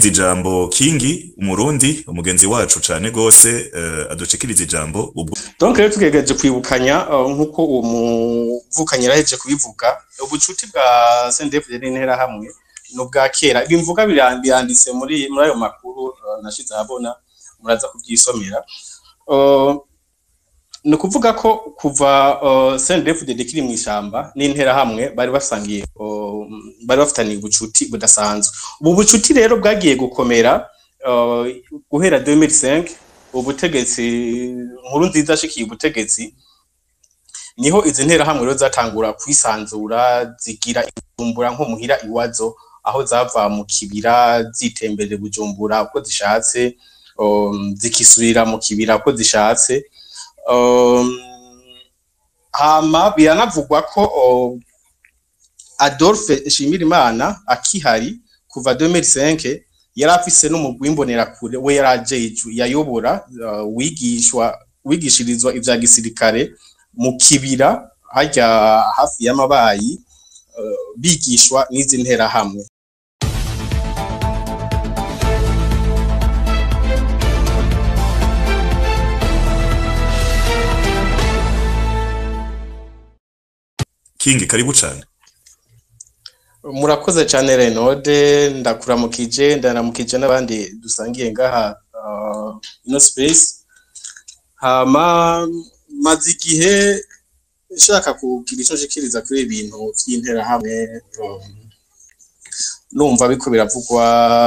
adushikiriza ijambo kingi umurundi umugenzi wacu cane gose uh, adushikiriza ijambo ubwo donc rero tugerageje kwibukanya uh, nk'uko uwo muvukanyi yaraheje kubivuga ubucuti bwa CNDD-FDD n'intera hamwe no bwa kera bimvuga biranditse muri muri ayo makuru uh, nashize ahabona muraza kubyisomera uh, ni ukuvuga ko kuva uh, CNDD-FDD kiri mu ishamba n'intera hamwe bari basangiye uh, bari bafitaniye ubucuti budasanzwe ubu bucuti rero bwagiye gukomera uh, guhera 2005 ubutegetsi nkuru nziza ashikiye ubutegetsi niho izi ntera hamwe rero zatangura kwisanzura zigira ibujumbura nko muhira iwazo aho zava mu kibira zitemberera bujumbura uko zishatse um, zikisubira mu kibira uko zishatse um, hama biranavugwa ko um, Adolphe Shimirimana akihari kuva 2005 yari afise n'umugwi w'imbonerakure we yaraje yayobora uh, wigishwa wigishirizwa ivya gisirikare mu kibira harya hafi y'amabayi uh, bigishwa n'izi ntera hamwe kingi karibu cane murakoze cyane renode ndakuramukije ndaramukije n'abandi dusangiye ngaha uh, ino space hama maze igihe nshaka kugira icyo nshikiriza kuri ibintu by'interahamwe um, numva biko biravugwa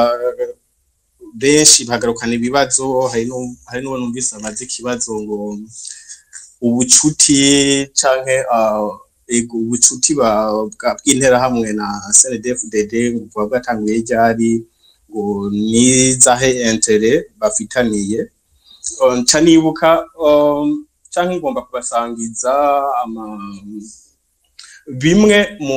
benshi bagarukana ibibazo hari n'uwo numvise amaze ikibazo ngo ubucuti canke uh, ego ubucuti bw'interahamwe na CNDD-FDD buba bwatanguye ryari ngo nizahe intere bafitaniye nca nibuka canke ngomba kubasangiza bimwe mu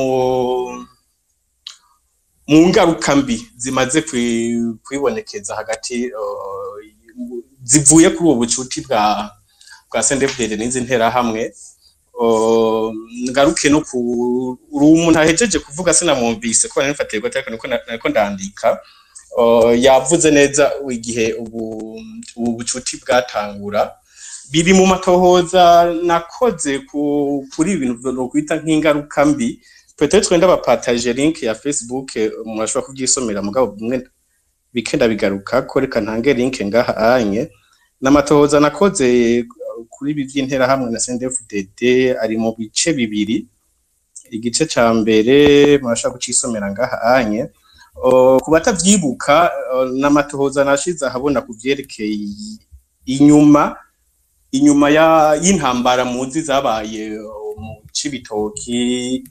mu ngaruka mbi zimaze kwibonekeza hagati zivuye kuri ubu bucuti bwa bwa CNDD-FDD n'izi nterahamwe ngaruke no ku umuntu ahejeje kuvuga sinamwumvise ko nifatiye gute ariko niko ndandika yavuze neza igihe ubu ubu bucuti bwatangura biri mu matohoza nakoze kuri ibintu no kwita nk'ingaruka mbi peut-être twenda bapataje link ya Facebook murashobora kubyisomera mugabo bumwe bikenda bigaruka ko reka ntange link ngaha anye n'amatohoza nakoze kuri ibi by'interahamwe na CNDD-FDD ari mu bice bibiri igice ca mbere murashaka kucisomera ngaha anye ku batavyibuka n'amatohoza nashize ahabona ku vyerekeye inyuma inyuma y'intambara muzi zabaye mu Cibitoki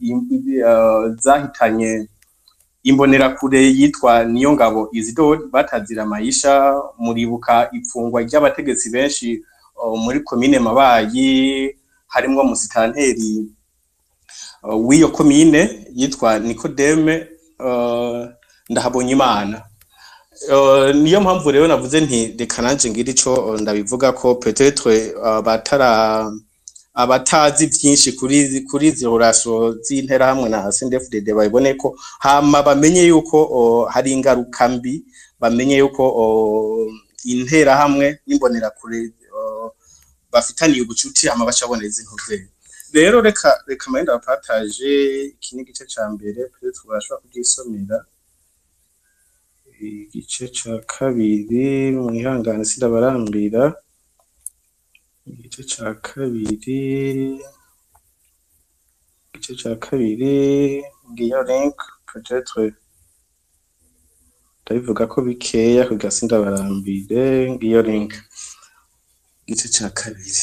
zahitanye imbonerakure yitwa niyo ngabo Isidore batazira mayisha muribuka ifungwa ry'abategetsi benshi muri komine mabayi harimwo musitanteri w'iyo komine yitwa nikodeme ndahabonye imana niyo mpamvu rero navuze nti reka nanje ngira ico ndabivuga ko petetre batara abatazi byinshi kuri kuri izi relation z'interahamwe na CNDD-FDD babone ko hama bamenye yuko hari ingaruka mbi bamenye yuko interahamwe n'imbonerakure bafitaniye ubucuti ama bacaboneza intumbero rero reka reka mayenda bapataje iki ni igice ca mbere peut-être bashobora kugisomera igice ca kabiri mwihangane sindabarambira igice ca kabiri igice ca kabiri ngiyo link peut-être ndabivuga ko bikeya kugira sindabarambire ngiyo link igice ca kabiri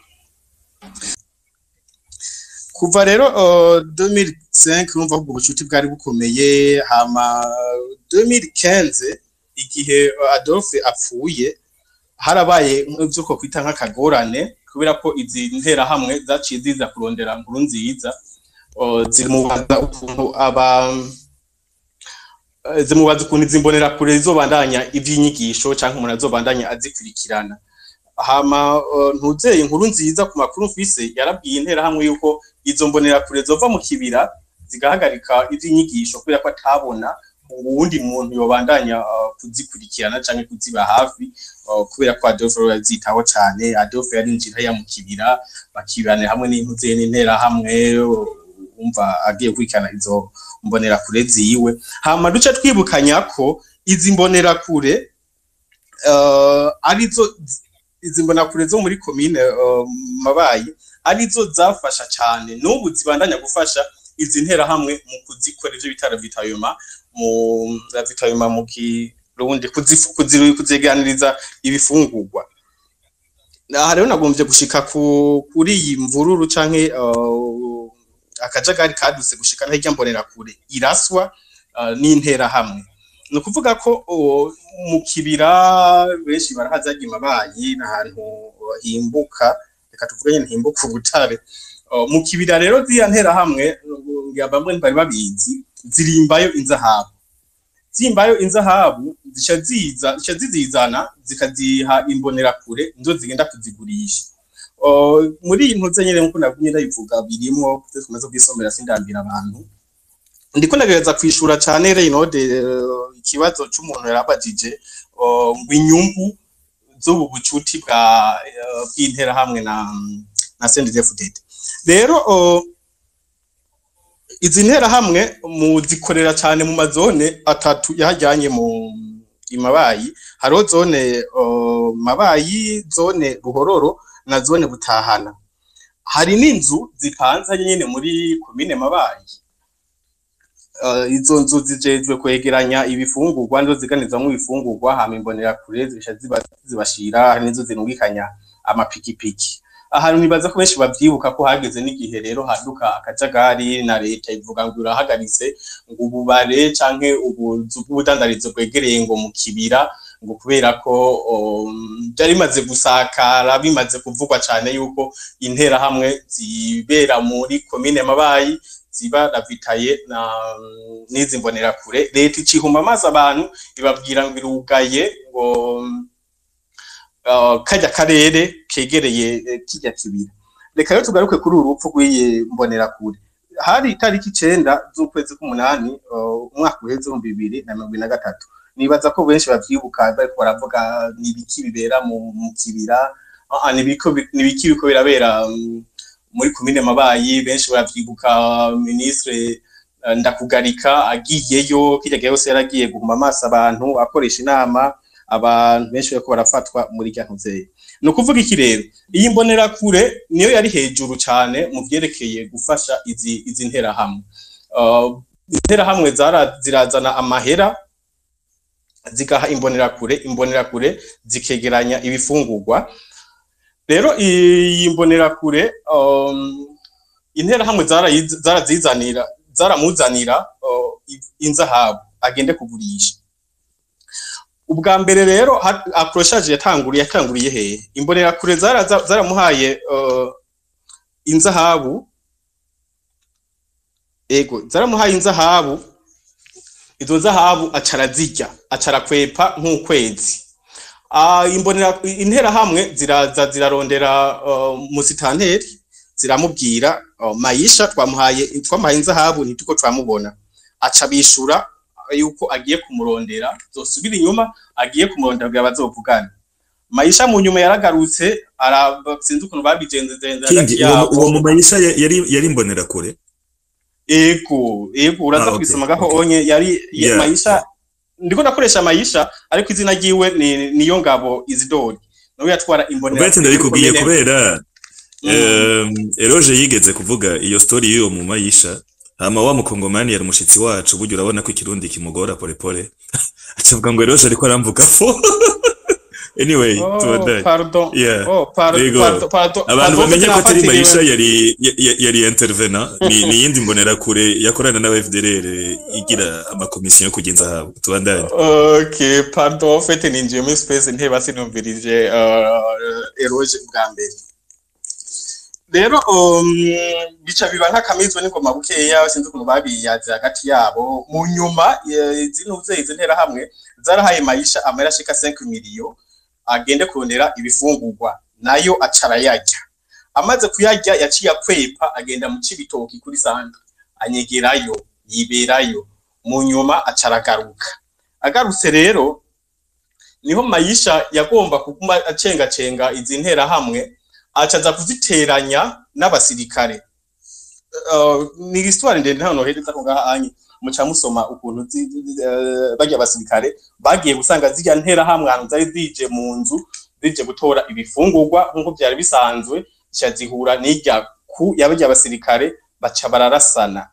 kuva rero uh, 2005 numva ubwo bucuti bwari bukomeye hama 2015 igihe Adolphe apfuye harabaye ivyo ko kwita nk'akagorane kubera ko izi nterahamwe zaciye ziza kurondera nkuru nziza uh, zimubaza ukuntu aba zimubaza ukuntu izi mbonerakure zizobandanya ivy'inyigisho canke umuntu azobandanya azikurikirana hama ntuzeye inkuru nziza ku makuru mfise yarabwiye interahamwe yuko izo mbonerakure zova mu kibira zigahagarika ivy'inyigisho kubera ko atabona uwundi muntu yobandanya uh, kuzikurikirana canke kuziba hafi uh, kubera ko Adolphe rero yazitaho cane Adolphe yarinjira yamukibira bakibanira hamwe n'intuze n'intera hamwe umva agiye kurikirana izo mbonera kure ziwe hama duce twibukanya ko izi mbonera kure uh, arizo izi mbonera kure zo muri komine uh, mabayi arizo zafasha cyane n'ubu zibandanya gufasha izi ntera hamwe mu kuzikora ivyo bitaro vitayoma mu vitayoma mu kirundi kuzeganiriza ibifungurwa aha rero nagombye gushika ku kuri iyi mvururu canke uh, akajagari kadutse gushika hirya mbonera kure iraswa uh, n'intera hamwe ni ukuvuga ko uh, mu kibira benshi barahazaga imabayi n'ahantu himbuka reka tuvuge nyine himbuka ubutare mu kibira rero ziriya ntera hamwe bamwe bari babizi zirimbayo inzahabu zimbayo inzahabu zica ziza zica zizizana zikaziha imbonera kure nizo zigenda kuzigurisha muri iyi ntuze nyine nkuko nabwiye ndayivuga birimo tumaze kwisomera sindambira abantu ndiko ndagereza kwishura cyane Reynode ikibazo c'umuntu yarabajije ngo inyungu z'ubu bucuti bwa bw'intera hamwe na na CNDD-FDD rero izi ntera hamwe mu zikorera cyane mu mazone atatu yahajyanye mu imabayi hariho zone mabayi zone ruhororo na zone butahana hari n'inzu zipanze nyine muri komine mabayi izo nzu zijejwe kwegeranya ibifungurwa nizo ziganizamwo ibifungurwa hama imbonera kure zibasha zibashira hari nizo zinungikanya amapikipiki ahantu nibaza ko benshi bavyibuka ko hageze n'igihe rero haduka akajagari na leta ivuga ngo irahagaritse ngo ububare canke ubuzu bw'ubudandarizo bwegereye ngo mu kibira ngo kubera ko byari bimaze gusakara bimaze kuvugwa cane yuko intera hamwe zibera muri komine mabayi ziba ravitaye na n'izi mbonera kure leta icihuma amazi abantu ibabwira ngo irugaye ngo kajya karere kegereye kijya kibira reka rero tugaruke kuri uru rupfu rw'iyi mbonera kure hari itariki icenda z'ukwezi k'umunani umwaka uheze ibihumbi bibiri na mirongo na gatatu nibaza ko benshi bavyibuka bariko baravuga ni ibiki bibera mu kibira ni ibiki biko birabera muri komine mabayi benshi baravyibuka ministre ndakugarika agiyeyo kirya gihe yose yaragiye guhuma amaso abantu akoresha inama abantu benshi bariko barafatwa muri rya ntuzeyi ni ukuvuga iki rero iyi mbonera kure niyo yari hejuru cyane mu byerekeye gufasha izi izi nterahamwe uh, interahamwe zirazana amahera zigaha imbonera kure imbonera kure zikegeranya ibifungurwa rero iyi mbonera kure um, interahamwe zarazizanira zaramuzanira uh, inzahabu agende kugurisha ubwa mbere rero akoroshaje yatanguriye yatanguriye hehe imbonera kure zaramuhaye inzahabu ego zaramuhaye inzahabu izo zahabu acara zirya acara kwepa nk'ukwezi imbonera intera hamwe ziraza zirarondera musitanteri ziramubwira mayisha twamuhaye twamuhaye inzahabu ntituko twamubona aca bishura yuko agiye kumurondera zosubira inyuma agiye kumurondera kugira bazovugane mayisha mu nyuma yaragarutse sinzi ukuntu babigenzezenze hagati yabo uwo mu mayisha yari yari imbonera kure ego ego uraza kubisoma gaho onye yari mayisha ndiko ndakoresha mayisha ariko izina ryiwe ni niyo ngabo izidori nawe yatwara imbonera ubwo ndabikubwiye kubera eroje yigeze kuvuga iyo story y'uwo mu mayisha hama wa mukongomani yari umushitsi wacu burya urabona ko ikirundi kimugora pole pole acavuga ngo eroje ariko aramvuga fo anyway oh, tubandanye pardon Yeah. oh pardon Yego. pardon pardon abantu pardon, bamenye ko atari nafatiriwe. mayisha yari ya- yari intervena ni ni yindi mbonera kure yakorana n'aba FDLR igira amakomisiyo yo kugenza habo tubandanye okay pardon en fait ninjiye muri space nteba sinumvirije uh, eroge bwa mbere rero um, bica biba nk'akamizwe n'ingoma bukeya sinzi ukuntu babiyaze hagati yabo mu nyuma eh, zino uze izi ntera hamwe zarahaye mayisha amahera ashika 5 miliyo agende kurondera ibifungurwa nayo acara yarya amaze kuyarya yaciye akwepa agenda mu cibitoki kuri santa anyegerayo yiberayo mu nyuma acaragaruka agarutse rero niho mayisha yagomba kuguma acengacenga izi nterahamwe acaza kuziteranya n'abasirikare uh, ni histoire ndende hano hereza ko ngahanye muca musoma ukuntu bajya abasirikare bagiye gusanga zijya nterahamwe ahantu zari zije mu nzu zije gutora ibifungurwa nk'uko byari bisanzwe zica zihura n'irya ku yabajya abasirikare baca bararasana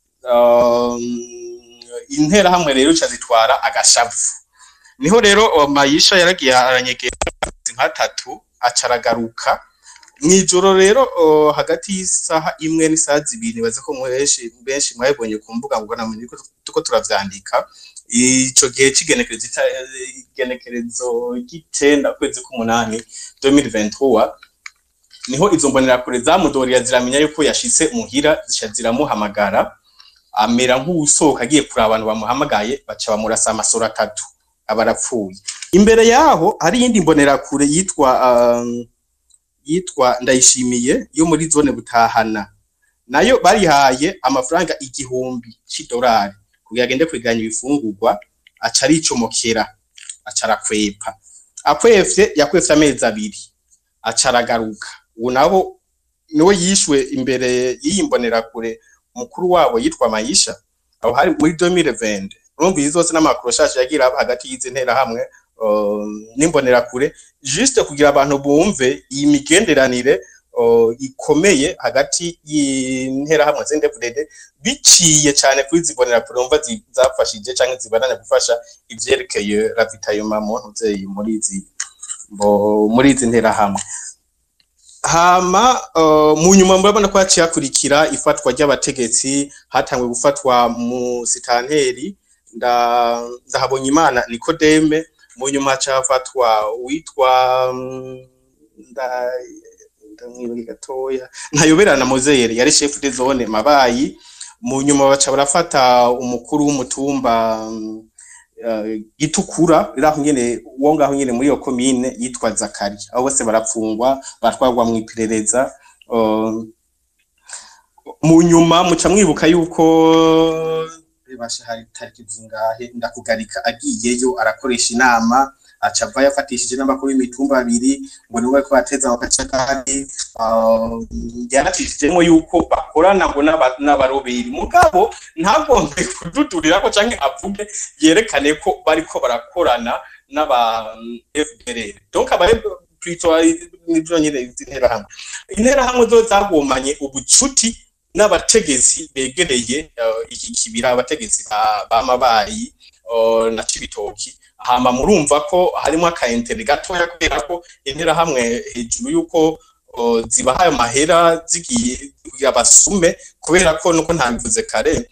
interahamwe rero zica zitwara agashavu niho rero mayisha yaragiye aranyegera nka tatu acaragaruka mw'ijoro rero hagati y'isaha imwe n'isaha zibiri nibaze ko benshi benshi mwabibonye ku mbuga ngororamenyi tuko turavyandika ico gihe c'igenekerezo igenekerezo ry'icenda ukwezi k'umunani 2023 niho izo mbonerakure zamudoriya ziramenya yuko yashitse muhira zica ziramuhamagara amera nk'uwusohoka agiye kuraba abantu bamuhamagaye baca bamurasa amasoro atatu aba arapfuye imbere yaho hari iyindi mbonerakure yitwa um, yitwa ndayishimiye yo muri zone butahana nayo barihaye amafaranga igihumbi c'idolari kugira agende kwiganya ibifungurwa aca aricomokera aca arakwepa akwefye yakwefye amezi abiri aca aragaruka ubu nabo niwe yishwe imbere y'iyi mbonerakure mukuru wabo yitwa mayisha aho hari muri 2020 urumva izi zose n'amakoroshaje yagira hagati y'izi nterahamwe n'imbonerakure juste kugira abantu bumve iyi migenderanire ikomeye hagati y'interahamwe z'indevurede biciye cyane kuri izi mbonerakure wumva zafashije cyangwa zibananya gufasha ivyerekeye ravitayoma mu ntuzeyi muri izi muri izi nterahamwe hama mu nyuma murabona ko haciye hakurikira ifatwa ry'abategetsi hatangwe gufatwa mu sitanteri ndahabonye imana nikodeme mu nyuma haca hafatwa witwa ndamwibuke gatoya ntayoberana mozeyeri yari chef de zone mabayi mu nyuma baca barafata umukuru w'umutumba gitukura riraho nyene wo ngaho nyene muri iyo komine yitwa Zakari abo bose barapfungwa batwarwa mu iperereza mu nyuma muca mwibuka yuko basha hari tariki zingahe ndakugarika agiyeyo arakoresha inama aca ava yafatishije n'amakuru y'imitumba abiri ngo niwe bariko bateza mu kacakari yanatishijemo yuko bakorana ngo n'abaroberi mugabo ntagombe kududurirako canke avuge yerekane ko bariko barakorana n'aba FDLR donc aba plutôt nivyo nyene interahamwe interahamwe zo zagomanye ubucuti n'abategetsi begereye iki kibira abategetsi b'amabayi na cibitoki hama murumva ko harimo akayentere gatoya kubera ko interahamwe hejuru y'uko zibahaye amahera zigiye kugira basume kubera ko nuko ntabivuze kare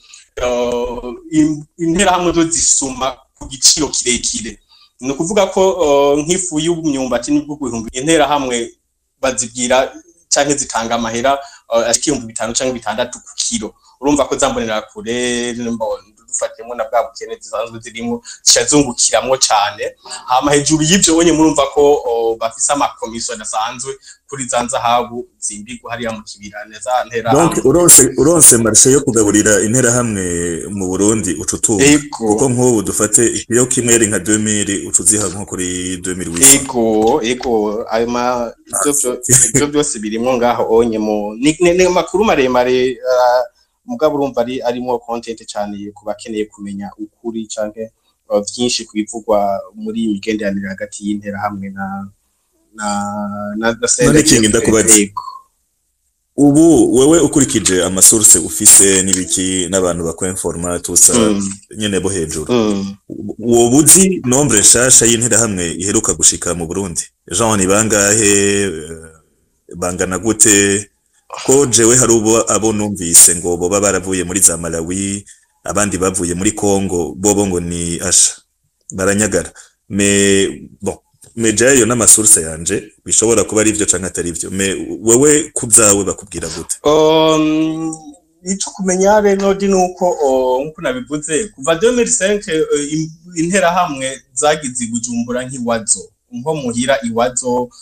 interahamwe zo zisuma ku giciro kirekire ni ukuvuga ko nk'ifu y'imyumbati n'ibwo ibihumbi interahamwe bazibwira canke zitanga amahera ashika ibihumbi bitanu canke bitandatu ku kiro urumva ko zambonera kure dufatiyemo na bwa bukene zisanzwe zirimo zishazungukiramwo cane hama hejuru y'ivyo bonye murumva ko bafise amakomisiyo adasanzwe kuri za nzahabu zimbigwa hariya mu kibira neza ntera donc uronse uronse marshe yo kugaburira intera hamwe mu Burundi ucutuba kuko nk'ubu dufate iyo kimwe nka 2000 ucuziha nko kuri 2008 ego ego ayo ma ivyo byose birimwo ngaho onye mu ni makuru maremare uh, mugabo urumva ari arimo content cyane ku bakeneye kumenya ukuri canke byinshi kubivugwa muri iyi migenderanire hagati y'intera hamwe na na na none kingi ndakubaza ubu wewe ukurikije amasource ufise n'ibiki n'abantu bakwenforma tusa mm. nyene bo hejuru mm. wowe uzi nombre nshasha y'intera hamwe iheruka gushika mu Burundi Jean ni bangahe bangana gute ko jewe hari ubo abo numvise ngo boba baravuye muri za Malawi abandi bavuye muri Congo bobo ngo ni asha baranyagara me bon me jayo n'amasource yanje bishobora kuba ari ivyo canke atari ivyo me wewe kubzawe bakubwira gute um ico kumenya rero di nuko nkuko nabivuze kuva 2005 intera hamwe zagize bujumbura nk'iwazo nko muhira iwazo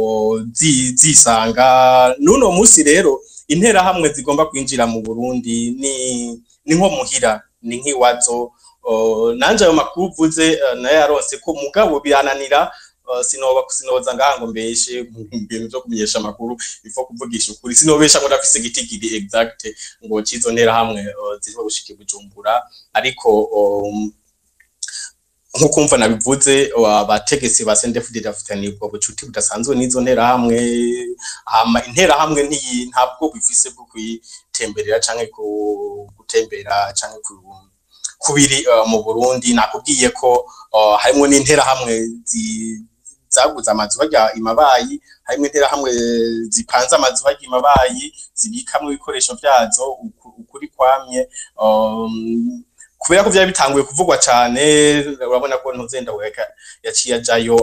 zisanga nuno musi rero intera hamwe zigomba kwinjira mu Burundi ni ni nko muhira ni nk'iwazo uh, nanje ayo makuru uvuze uh, nayo yaronse ko mugabo birananira uh, sinoba sinoza ngaha ngo mbeshe mu bintu byo kumenyesha amakuru bifo kuvugisha ukuri sinobesha ngo ndafise gitigiri exact ngo cizo ntera hamwe uh, zirimo gushika i Bujumbura ariko um, nkuko mva nabivuze abategetsi ba CNDD-FDD bafitanye ubwo bucuti budasanzwe n'izo ntera hamwe hama intera hamwe ntiyi ntabwo bifise bwo kuyitemberera canke ku gutembera canke ku kubiri uh, mu Burundi nakubwiye ko uh, harimo n'intera hamwe zi zaguze amazu bajya imabayi harimo intera hamwe zipanze amazu bajya imabayi zibikamwe ibikoresho byazo uku- ukuri kwamye um, kubera ko byari bitanguye kuvugwa cyane urabona ko ntuzenda weka yaciye ajayo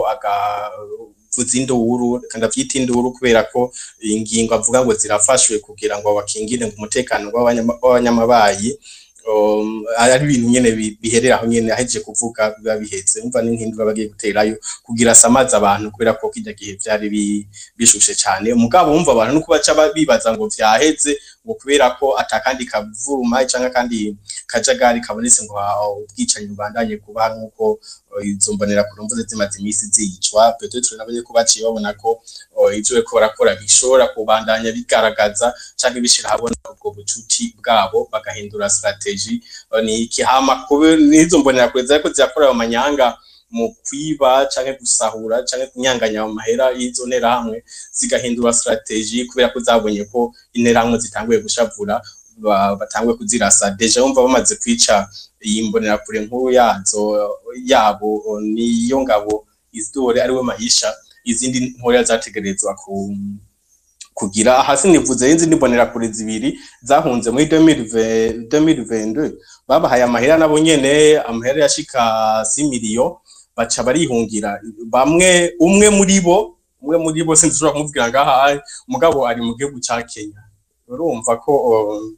agavuza induru kandi avyita induru kubera ko ingingo avuga ngo zirafashwe kugira ngo bakingire ngo umutekano w'abanyama- w'abanyamabayi um, ari ibintu nyene bi- biherera aho nyene ahejeje kuvuga biba bihetse umva n'inkindi baba bagiye guterayo kugira asamaze abantu kubera ko kirya gihe vyari bi- bishushe cyane umugabo wumva abantu nuko baca ba- bibaza ngo vyaheze ngo kubera ko atakandi kavuruma canke kandi kajagari kabonetse ngo ah, ubwicanyi bubandanye kuba nk'uko eh, izo mbonera ku mvuze zimaze iminsi zicwa petetre nabonye ko baciye babona ko eh, ivyo bariko barakora bishobora kubandanya bigaragaza canke bishira habona ubwo bucuti bwabo bagahindura strategy Eh, ni ikihama kube n'izo mbonera kure zariko zirakora ayo manyanga mu kwiba canke gusahura canke kunyanganya mu mahera y'izo nterahamwe zigahindura strategy kubera ko zabonye ko interahamwe zitanguye gushavura ba- batanguye kuzirasa deja bumva bamaze kwica iyi mbonerakure nkuru yazo yabo niyo ngabo izdore ariwe mahisha izindi ntoya zategerezwa ku kugira hasi nivuze y'izindi mbonerakure zibiri zahunze muri 2020 2022 babahaye amahera nabo nyene amahera yashika 6 miliyo baca barihungira bamwe umwe muri bo umwe muri bo sinzishobora kumubwira ngaha umugabo ari mu gihugu ca Kenya urumva ko um,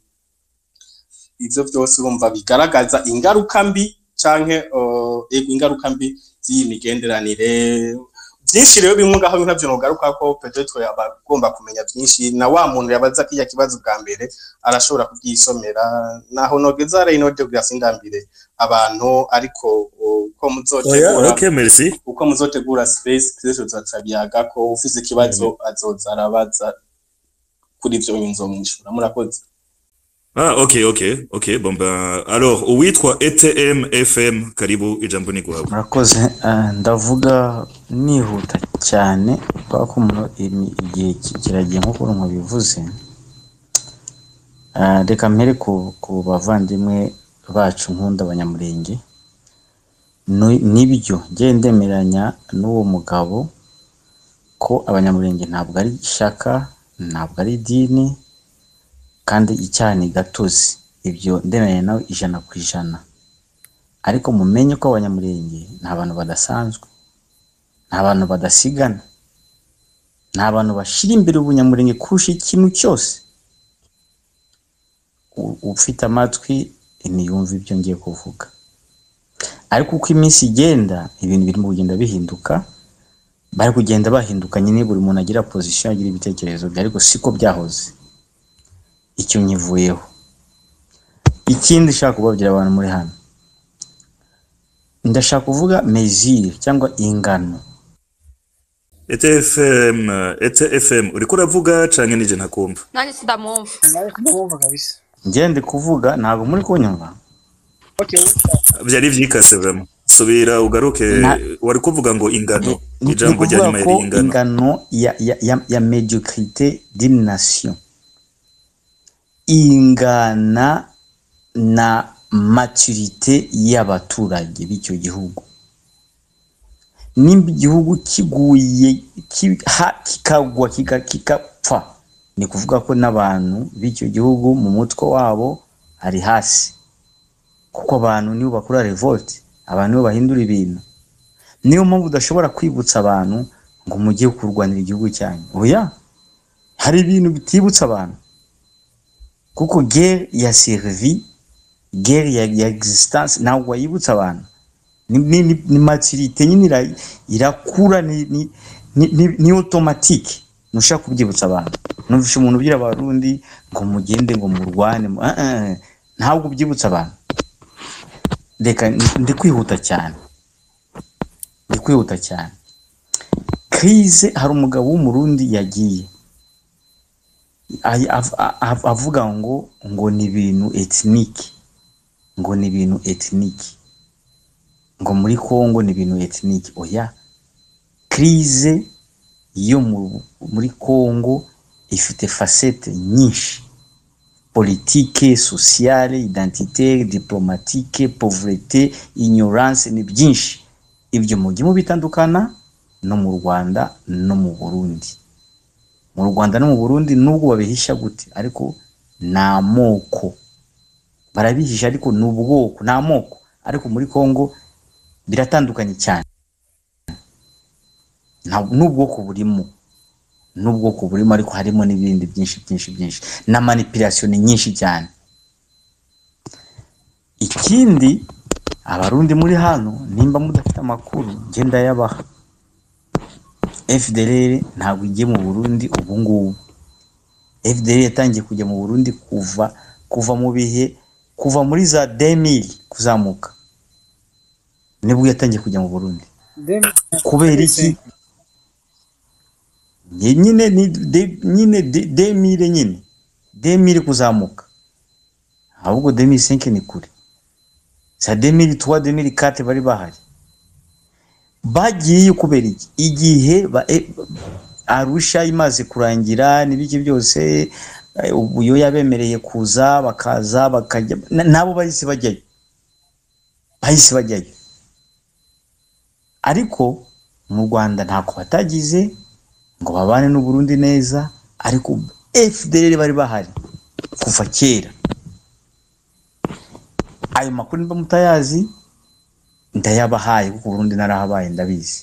ivyo vyose urumva bigaragaza ingaruka mbi canke uh, ego ingaruka mbi z'iyi migenderanire byinshi rero bimwe ngaho ntavyo nogaruka ko peut-être abagomba kumenya byinshi na wa muntu yabaza kiya kibazo bwa mbere arashobora kubyisomera naho nogeza rero de gasindambire abantu ariko uko oya muzotegura okay merci uko muzotegura space twese tuzabiyaga ko ufise ikibazo azoza arabaza kuri ivyo nzomwishura murakoze ah okay okay okay bon ben alors uwitwa ETM FM karibu ijambo ni guhawe murakoze eh, ndavuga nihuta cyane kubera ko mu- imi- igihe ki- kiragiye nk'uko urumva bivuze Eh, reka mpere ku, ku bavandimwe bacu nkunda abanyamurenge Ni- nibyo njye ndemeranya n'uwo mugabo ko abanyamurenge ntabwo ari ishaka ntabwo ari idini kandi icyaha ni gatozi ibyo ndemeranya nawe ijana ku ijana ariko mumenye ko abanyamurenge ni abantu badasanzwe ni abantu badasigana ni abantu bashyira imbere ubunyamurenge kurusha ikintu cyose U- ufite amatwi ntiyumve ibyo ngiye kuvuga ariko uko iminsi igenda ibintu birimo kugenda bihinduka bari kugenda bahinduka nyine buri muntu agira pozisiyo agira ibitekerezo bye ariko siko byahoze icyo nyivuyeho ikindi nshaka kubabwira abantu muri hano ndashaka kuvuga mezire cyangwa ingano ETFM ETFM uriko uravuga canke nije ntakumva nanjye sindamwumva nawe kumwumva kabisa ngende kuvuga ntabwo muri kunyumva okay vyari vyikase vraiment subira ugaruke Na- wari kuvuga ngo ingano Ni- ni ijambo ukuvuga ryari ko mayeri ingano ingano ya, ya, ya, ya mediocrite d'une nation ingana na maturite y'abaturage b'icyo gihugu nimba igihugu kiguye ki- ha- kikagwa kika- kikapfa ni kuvuga ko n'abantu b'icyo gihugu mu mutwe wabo ari hasi kuko abantu nibo bakora revolt abantu nibo bahindura ibintu niyo mpamvu udashobora kwibutsa abantu ngo mujye kurwanira igihugu cyanyu oya hari ibintu bitibutsa abantu kuko guerre ya servi guerre ya, ya existence ntabwo wayibutsa abantu ni, ni, ni, ni maturite nyine ira- irakura ni, ni, ni, ni, ni automatique ntushaka kubyibutsa abantu numvishe umuntu ubwira abarundi ngo mugende ngo murwane mu- ah, ah, ntabwo ubyibutsa abantu reka ndi kwihuta cyane ndi kwihuta cyane krize hari umugabo w'umurundi yagiye Ay- av- av- avuga ngo ngo ni ibintu etiniki ngo ni ibintu etiniki ngo muri Kongo ni ibintu etiniki oya krize yo mu- muri Kongo ifite facette nyinshi politike sociale identitaire diplomatique pauvreté ignorance ni byinshi ibyo mujye mubitandukana no mu Rwanda no mu Burundi mu Rwanda no mu Burundi nubwo babihisha gute ariko ni amoko barabihisha ariko ni ubwoko ni amoko ariko muri Kongo biratandukanye cyane Nta- n'ubwoko burimo n'ubwoko burimo ariko harimo n'ibindi byinshi byinshi byinshi na manipulation ni nyinshi cyane ikindi abarundi muri hano nimba mudafite amakuru njye ndayabaha FDLR ntabwo igiye mu Burundi ubu ngubu FDLR yatangiye kujya mu Burundi kuva kuva mu bihe kuva muri za 2000 kuzamuka nibwo yatangiye kujya mu Burundi kubera iki Nye- nyine ni de, nyine de- 2000 nyine 2000 kuzamuka ahubwo 2005 ni kure za 2003 2004 bari bahari bagiye kubera iki igihe ba, e, arusha imaze kurangira n'ibiki byose eh, ubu yabemereye kuza bakaza bakajya na- nabo bahise bajyayo bahise bajyayo ariko mu Rwanda ntako batagize ngo babane n'u Burundi neza ariko FDLR bari bahari kuva kera ayo makuru niba mutayazi ndayabahaye kuko Burundi narahabaye ndabizi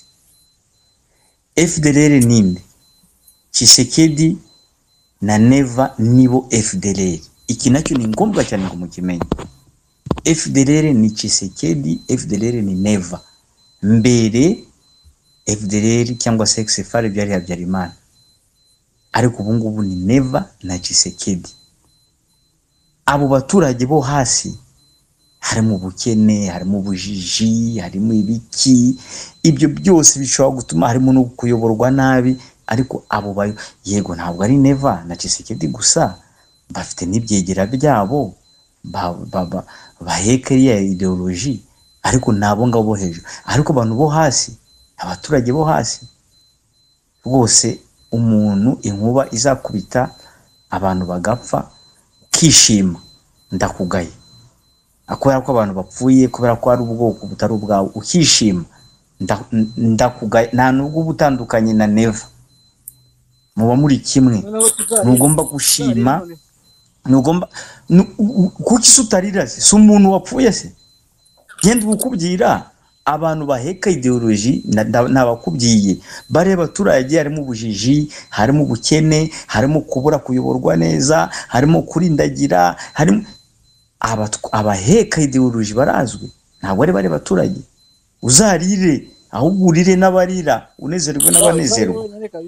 FDLR ninde Chisekedi na Neva nibo FDLR iki nacyo ni ngombwa cyane ngo mukimenye FDLR ni Chisekedi FDLR ni Neva mbere FDLR cyangwa se XFR byari Habyarimana ariko ubu ngubu ni Neva na Chisekedi abo baturage bo hasi harimo ubukene harimo ubujiji harimo ibiki ibyo byose bishobora gutuma harimo no kuyoborwa nabi ariko abo bayo yego ntabwo ari neva na Tshisekedi gusa bafite n'ibyegera byabo ba- ba- ba- baheka iriya ideoloji ariko ni abo ngabo bo hejuru ariko abantu bo hasi abaturage bo hasi rwose umuntu inkuba izakubita abantu bagapfa ukishima ndakugaye kubera ko abantu bapfuye kubera ko ari ubwoko butari ubwawe ukishima nda- ndakugaye nta nubwo uba utandukanye na neva muba muri kimwe ntugomba gushima ntugomba nu- u- u- kuki se utarira se si umuntu wapfuye se genda ubukubwira abantu baheka ideoloji na- na- nabakubwiye bareba abaturage harimo ubujiji harimo ubukene harimo kubura kuyoborwa neza harimo kurindagira harimo abatw- abaheka ideoloji barazwi ntabwo ari bari baturage uzarire ahubwo urire n'abarira unezerwe n'abanezerwa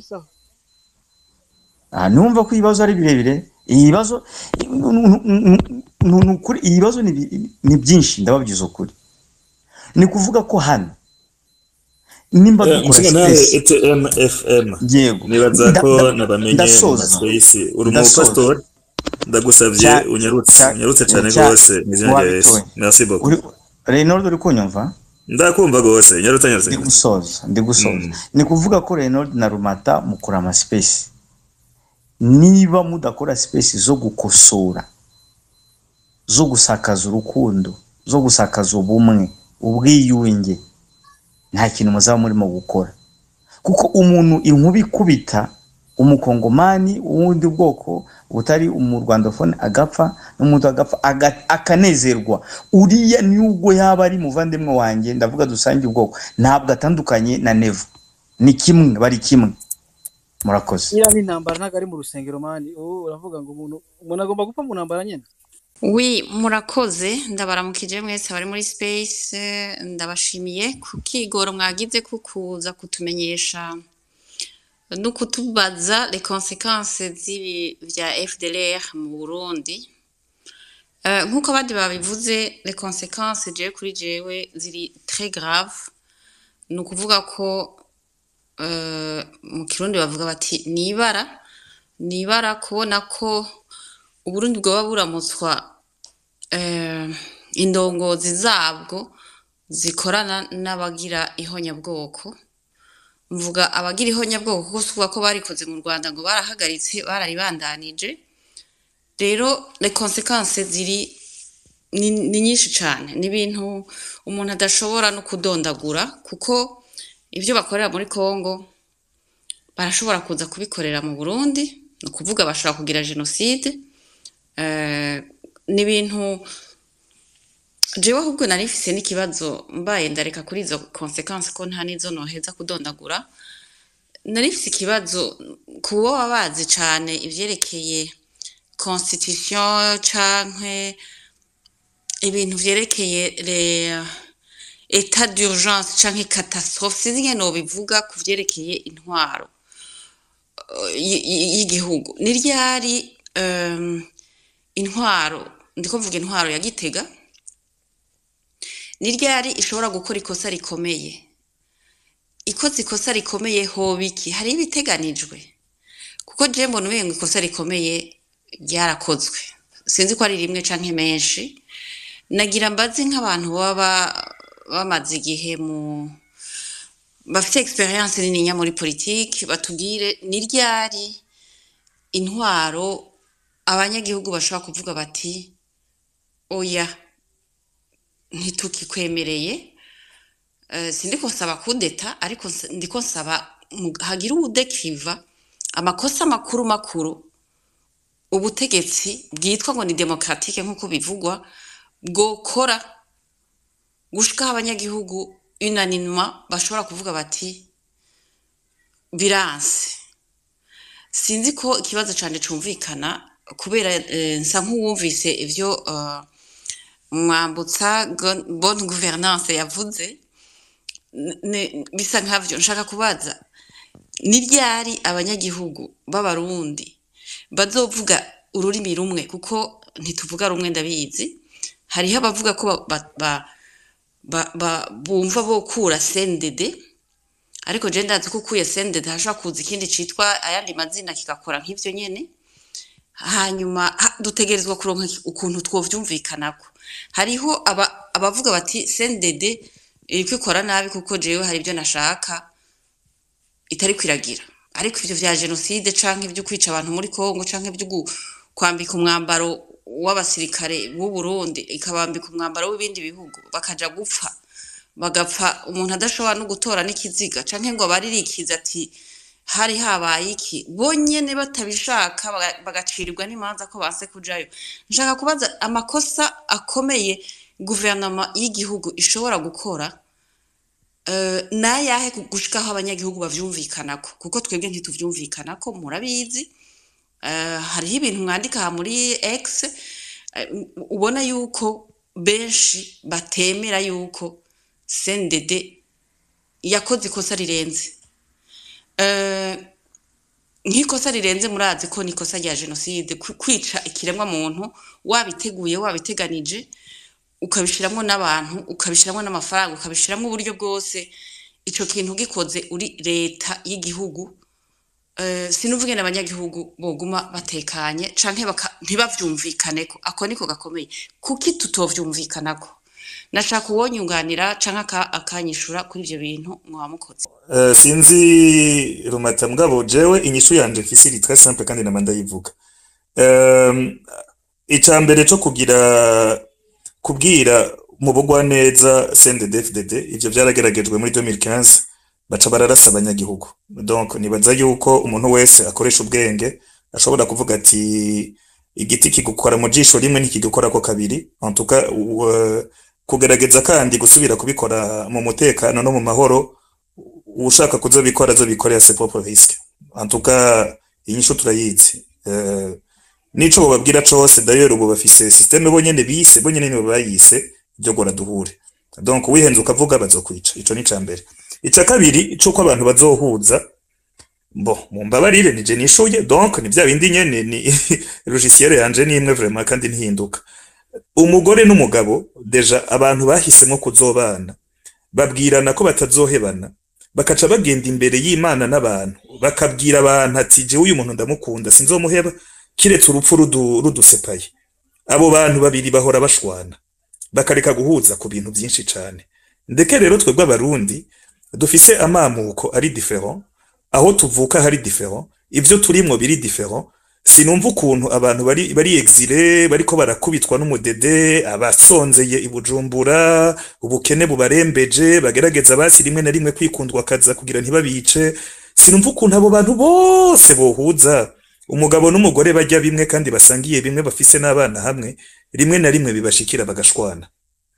Ah, numva ko ibibazo ari birebire ibibazo ni ukuri ibibazo ni bi- ni byinshi ndababwiza ukuri ni kuvuga ko hano nimba dukora Musinga nawe space ETM FM yego nibaza Nda- ko nda- nabamenye mu ndasoza maspace uri Ndasoza. umupasitori ndagusabye Cya- unyarutse cya- unyarutse cyane cya- rwose mu izina rya Yesu wabitoye. merci beaucoup uri Reynold uri kunyumva ndakumva rwose nyarutse nyarutse ndi gusoza ndi gusoza Mm. ni kuvuga ko Reynold na Rumata mukora amaspace niba mudakora space zo gukosora zo gusakaza urukundo zo gusakaza ubumwe ubwiyunge nta kintu muzaba murimo gukora kuko umuntu inkuba ikubita umukongomani w'ubundi bwoko butari umurwandafone agapfa n'umuntu agapfa aga- akanezerwa uriya nubwo yaba ari muvandimwe wanjye ndavuga dusangiye ubwoko ntabwo atandukanye na nevo ni kimwe bari kimwe murakoze iriya ni intambara ntabwo ari mu rusengero mani ubu uravuga ngo umuntu umuntu agomba gupfa mu ntambara nyine wi murakoze ndabaramukije mwese abari muri space eh, ndabashimiye ku kigoro mwagize ko kuza kutumenyesha no kutubaza les conséquences z'ibi vya FDLR mu Burundi Eh, nk'uko abandi babivuze les conséquences jewe kuri jewe ziri très grave ni ukuvuga ko eh, mu kirundi bavuga bati nibara nibara kubona ko uburundi bwoba buramutswa eh, indongozi zabwo zikorana n'abagira ihonyabwoko mvuga abagira ihonyabwoko kuko suvuga ko barikoze mu rwanda ngo barahagaritse bararibandanije rero les conséquences ziri ni, ni nyinshi cyane ni ibintu umuntu adashobora no kudondagura kuko ibyo bakorera muri congo barashobora kuza kubikorera mu burundi ni ukuvuga bashobora kugira jenoside eh, ni ibintu jewe ahubwo nari mfise n'ikibazo mbaye ndareka kuri izo konsekansi ko nta n'izo noheza kudondagura nari mfise ikibazo ku bo baba bazi cane ivyerekeye constitution canke ibintu vyerekeye le etat d'urgence canke catastrophe sinzi ingene nobivuga ku vyerekeye intwaro eh, y- y- y'igihugu ni ryari em, intwaro ndiko mvuga intwaro ya gitega ni ryari ishobora gukora ikosa rikomeye ikoze ikosa rikomeye hoba iki hari ibiteganijwe kuko je mbona umengo ikosa rikomeye ryarakozwe sinzi ko ari rimwe canke menshi nagira mbazi nk'abantu baba bamaze igihe mu bafite experience nininya muri politiki batubwire ni ryari intwaro abanyagihugu bashobora kuvuga bati oya ntitukikwemereye Eh, sindiko nsaba kudeta ariko nsa- ndiko nsaba mu- hagira uwudekiriva amakosa makuru makuru ubutegetsi bwitwa ngo ni demokratike nk'uko bivugwa bwokora gushikaho abanyagihugu unanimement bashobora kuvuga bati biranse sinzi ko ikibazo cyane cumvikana kubera eh, nsa nk'uwumvise ivyo eh, mwambutsa Gon- bonne gouvernance yavuze N- ne- bisa nkavyo nshaka kubaza ni ryari abanyagihugu b'abarundi bazovuga ururimi rumwe kuko ntituvuga rumwe ndabizi hariho abavuga ko ba, ba, ba, ba, ba, bumva bokura sendede ariko je ndazi ko ukuye sendede hashobora kuza ikindi citwa ayandi mazina kigakora nk'ivyo nyene hanyuma ha- dutegerezwa kuronka iki- ukuntu twovyumvikanako hariho aba, abavuga bati sendede iriko ikora nabi kuko jewe hari ibyo nashaka itari kwiragira ariko ivyo vya jenoside canke ibyo kwica abantu muri Kongo canke ibyo gu- kwambika umwambaro w'abasirikare b'u Burundi ikabambika umwambaro w'ibindi bihugu bakaja gupfa bagapfa umuntu adashobora no gutora n'ikiziga canke ngo baririkiza ati hari habaye iki bonyene batabishaka baga- bagacirirwa n'imanza ko banse kujayo nshaka kubaza amakosa akomeye guverinoma y'igihugu ishobora gukora eh, nayahe gu- gushikaho abanyagihugu bavyumvikanako kuko twebwe ntituvyumvikanako murabizi Eh, hariho ibintu mwandika aha muri x eh, ubona yuko benshi batemera yuko cndd yakoze ikosa rirenze Eh, nk'ikosa rirenze murazi ko n'ikosa rya jenoside kwi- kwica ikiremwa muntu wabiteguye wabiteganije ukabishiramwo n'abantu ukabishiramwo n'amafaranga ukabishiramwo uburyo bwose ico kintu gikoze uri leta y'igihugu eh, sinuvuge n'abanyagihugu boguma batekanye canke baka- ntibavyumvikaneko ako niko gakomeye kuki tutovyumvikanako nashaka uwonyunganira canke aka- akanyishura kuri ivyo bintu mwaba mukoze Eh, sinzi rumata mugabo jewe inyishu yanje mfise iri très simple kandi nama ndayivuga um, ica mbere co kugira kubwira mu bugwa neza CNDD-FDD ivyo vyarageragejwe muri 2015 baca bararasa abanyagihugu donc nibaza yuko umuntu wese akoresha ubwenge ashobora kuvuga ati igiti kigukora mu jisho rimwe ntikigukorako kabiri en tout cas u- kugerageza kandi gusubira kubikora mu mutekano no mu mahoro ushaka kuzobikora azobikorera ses propres risques en tout cas inyishu turayizi euh, nico bobabwira cose d'ailleurs ubu bafise systeme bonyene bise bonyene nibo bayise ryo gora duhure donc wihenze ukavuga bazokwica ico ni ca mbere ica kabiri cuko abantu bazohuza bo mumbabarire nije nishuye donc ni vya bindi nyene ni logiciel yanje ni imwe vraiment kandi ntihinduka umugore n'umugabo deja abantu bahisemo kuzobana babwirana ko batazohebana bakaca bagenda imbere y'imana n'abantu bakabwira abantu ati jewe uyu muntu ndamukunda sinzomuheba kiretse urupfu rudu- rudusepaye abo bantu babiri bahora bashwana bakareka guhuza ku bintu byinshi cyane ndeke rero twebwe abarundi dufise amamuko ari different aho tuvuka hari different ivyo turimwo biri different sinumva ukuntu abantu bari bari exile bariko barakubitwa n'umudede abasonzeye i Bujumbura ubukene bubarembeje bagerageza basi rimwe na rimwe kwikundwa kaza kugira ntibabice sinumva ukuntu abo bantu bose bohuza umugabo n'umugore bajya bimwe kandi basangiye bimwe bafise n'abana hamwe rimwe na rimwe bibashikira bagashwana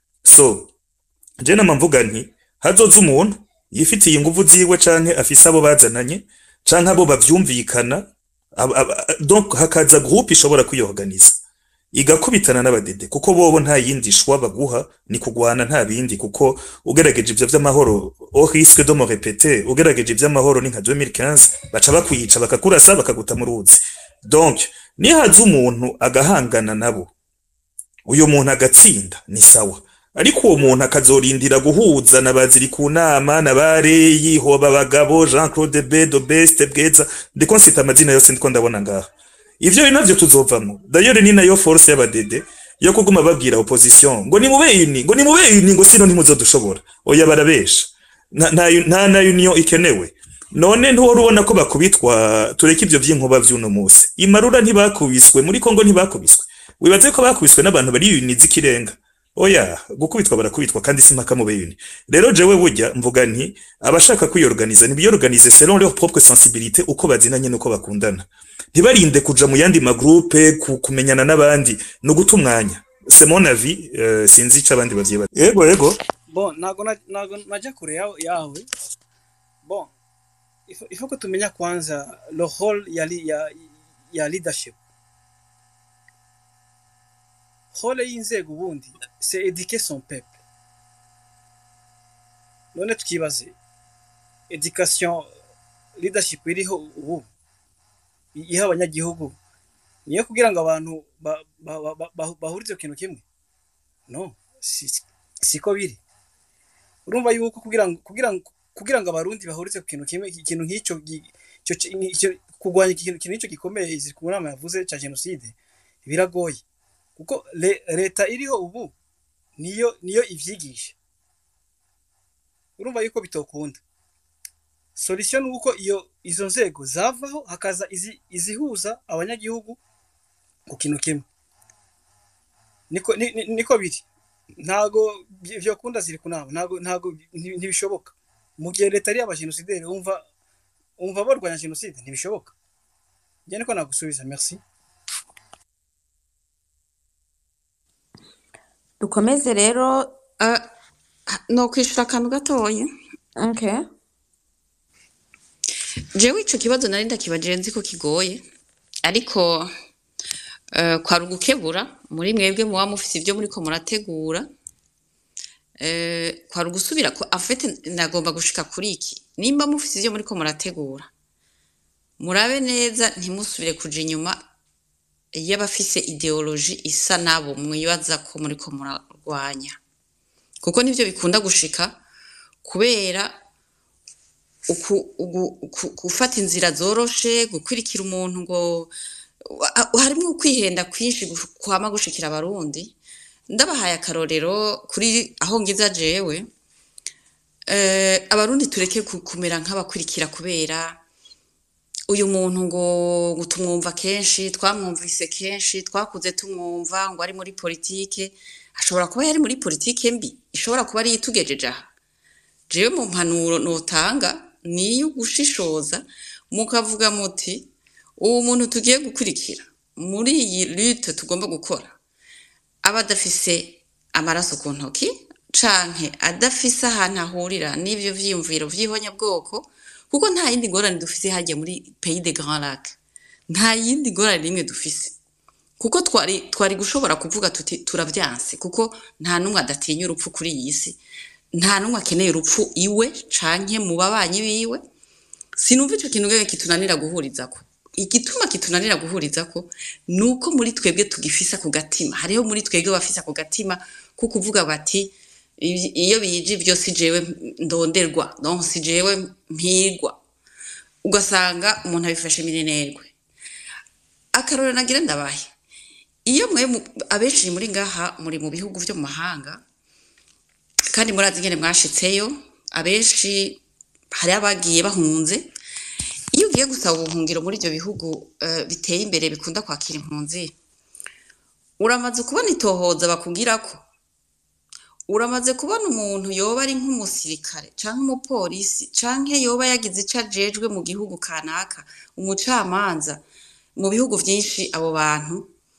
so je nama mvuga nti hazoza umuntu yifitiye inguvu ziwe canke afise abo bazananye canke abo bavyumvikana ab- ab- donc hakaza groupe ishobora kwiyorganiza igakubitana n'abadede kuko bobo nta yindi shwa baguha ni kugwana nta bindi kuko ugerageje ivyo vy'amahoro au risque de me répéter ugerageje ivy'amahoro ni nka 2015 baca bakwica bakakurasa bakaguta mu ruzi donc nihaza umuntu agahangana nabo uyo muntu agatsinda ni sawa ariko uwo muntu akazorindira guhuza na baziri ku nama na bareyi hoba abagabo Jean Claude Bedo Best Bweza ndiko nsita amazina yose ndiko ndabona ngaha ivyo ni navyo tuzovamo d'ailleurs ni nayo force y'abadede yo kuguma babwira opposition ngo ni mube uni ngo ni mube uni ngo sino ntimuzodushobora oya barabesha nta nta nta na union ikenewe none ntuwari ubona ko bakubitwa tureke ivyo vy'inkuba vy'uno musi imarura ntibakubiswe muri Kongo ntibakubiswe wibaze ko bakubiswe n'abantu bari uni z'ikirenga oya gukubitwa barakubitwa kandi si mpaka mu beyuni rero jewe burya mvuga nti abashaka kwiyorganiza nibiyorganize selon leur propre sensibilité uko bazinanye nuko bakundana ntibarinde kuja mu yandi magroupe ku- kumenyana n'abandi no guta umwanya c'est mon avis euh, sinzi ico abandi bavyiba yego yego bon ntago na- ntago najya kure yawe yawe bon ifo ifo ko tumenya kwanza le rôle ya li- ya ya leadership rôle y'inzego ubundi c'est éduquer son peuple none tukibaze education leadership iriho ubu iha abanyagihugu niyo kugira ngo abantu ba- ba- ba- ba- ba- bahurize ku kintu kimwe no si siko biri urumva yuko kugira ngo kugira ngo kugira ngo abarundi bahurize ku kintu kimwe ikintu nk'icyo gi- icyo ki- icyo- kurwanya ikintu ikintu nk'icyo gikomeye izi ku nama yavuze cya jenoside biragoye kuko le- leta iriho ubu niyo niyo ivyigisha urumva yuko bitokunda solution ni uko iyo izo nzego zavaho hakaza izi, izihuza abanyagihugu ku kintu kimwe niko ni- ni- niko biri ntago vy- vyokunda ziri kunama ntago ntago nti- ntibishoboka mu gihe leta ari abajenosideri umva umva barwanya jenoside ntibishoboka njye niko nagusubiza merci dukomeze rero uh, no kwishura akantu gatoya Okay. jewe ico kibazo nari ndakibajije nzi ko kigoye ariko uh, kwari ugukebura muri mwebwe muba mufise ibyo muriko murategura uh, kwari ugusubira ko afete nagomba gushika kuri iki nimba mufise ibyo muriko murategura murabe neza ntimusubire kuja inyuma y'abafise ideoloji isa nabo mwibaza ko muriko murarwanya kuko nivyo bikunda gushika kubera uku- ugu- uku- gufata inzira zoroshe gukurikira umuntu ngo wa- harimwo ukwihenda kwinshi gu- kwama gushikira abarundi ndabahaye akarorero kuri aho ngiza jewe eh, abarundi tureke ku- kumera nk'abakurikira kubera uyu muntu ngo ngo tumwumva kenshi twamwumvise kenshi twakuze tumwumva ngo ari muri politike ashobora kuba yari muri politike mbi ishobora kuba ari itugejeje aha jewe mu mpanuro notanga niyo gushishoza mukavuga muti uwo muntu tugiye gukurikira muri iyi lute tugomba gukora aba adafise amaraso ku ntoki canke adafise ahantu ahurira n'ivyo vyiyumviro vy'ihonyabwoko kuko nta yindi ngorane dufise hajya muri pays de grand lac nta yindi ngorane n'imwe dufise kuko twari twari gushobora kuvuga tuti turavyanse kuko nta n'umwe adatinya urupfu kuri iyi si nta n'umwe akeneye urupfu iwe canke mu babanyi biwe sinumva ico kintu ngeke kitunanira guhurizako igituma kitunanira guhuriza ko ni uko muri twebwe tugifisa ku gatima hariho muri twebwe bafisa ku gatima ko kuvuga bati "I- iyo bije ibyo si jewe ndonderwa donc si jewe mpigwa ugasanga umuntu abifashe minenerwe akarorero nagira ndabaye iyo mwe mu- abenshi muri ngaha muri mu bihugu byo mu mahanga kandi murazi ingene mwashitseyo abenshi hari abagiye bahunze iyo ugiye gusaba ubuhungiro muri ibyo bihugu eh, biteye imbere bikunda kwakira impunzi uramaze kubona itohoza bakubwira ko uramaze kubona umuntu yoba ari nk'umusirikare canke umupolisi canke yoba yagize ico ajejwe mu gihugu kanaka umucamanza mu bihugu vyinshi abo bantu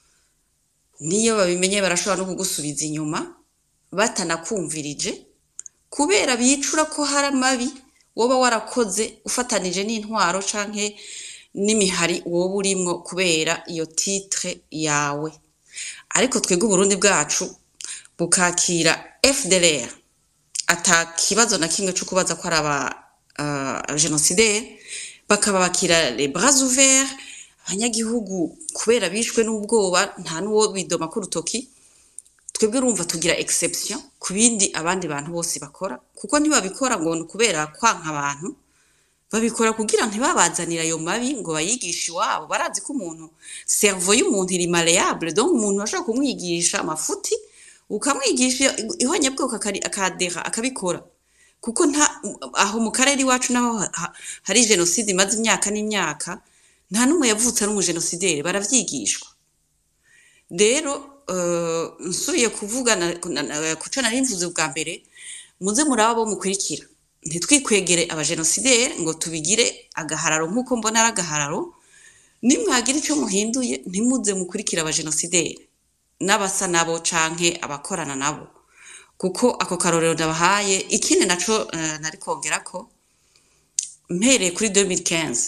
niyo babimenye barashobora no kugusubiza inyuma batanakumvirije kubera bicura ko hari amabi woba warakoze ufatanije n'intwaro canke n'imihari woba urimwo kubera iyo titre yawe ariko twebwe uburundi bwacu bukakira fdlr ata kibazo na kimwe co kubaza ko ari aba uh, genocidaire bakabakira les bras ouverts abanyagihugu kubera bishwe n'ubwoba nta n'uwo bidoma ku rutoki twebwe urumva tugira exception ku bindi abandi bantu bose bakora kuko ntibabikora ngo ni ukubera kwanka abantu babikora kugira ntibabazanire ayo mabi ngo bayigishe iwabo barazi ko umuntu servo y'umuntu iri malleable donc umuntu ashobora kumwigisha amafuti ukamwigisha ihonyabwoko akari- akadera akabikora kuko nta aho mu karere iwacu naho ha- ha- hari jenoside imaze imyaka n'imyaka nta n'umwe yavutse ari umujenosideri baravyigishwa rero eh, nsubiye kuvuga na- na- na- ku co nari mvuze bwa mbere muze muraba bo mukurikira ntitwikwegere abajenosideri ngo tubigire agahararo nk'uko mbona ari agahararo nimwagira ico muhinduye ntimuze mukurikira abajenosideri n'abasa nabo canke abakorana nabo kuko ako karorero ndabahaye ikindi naco eh, nari kongera ko mpereye kuri 2015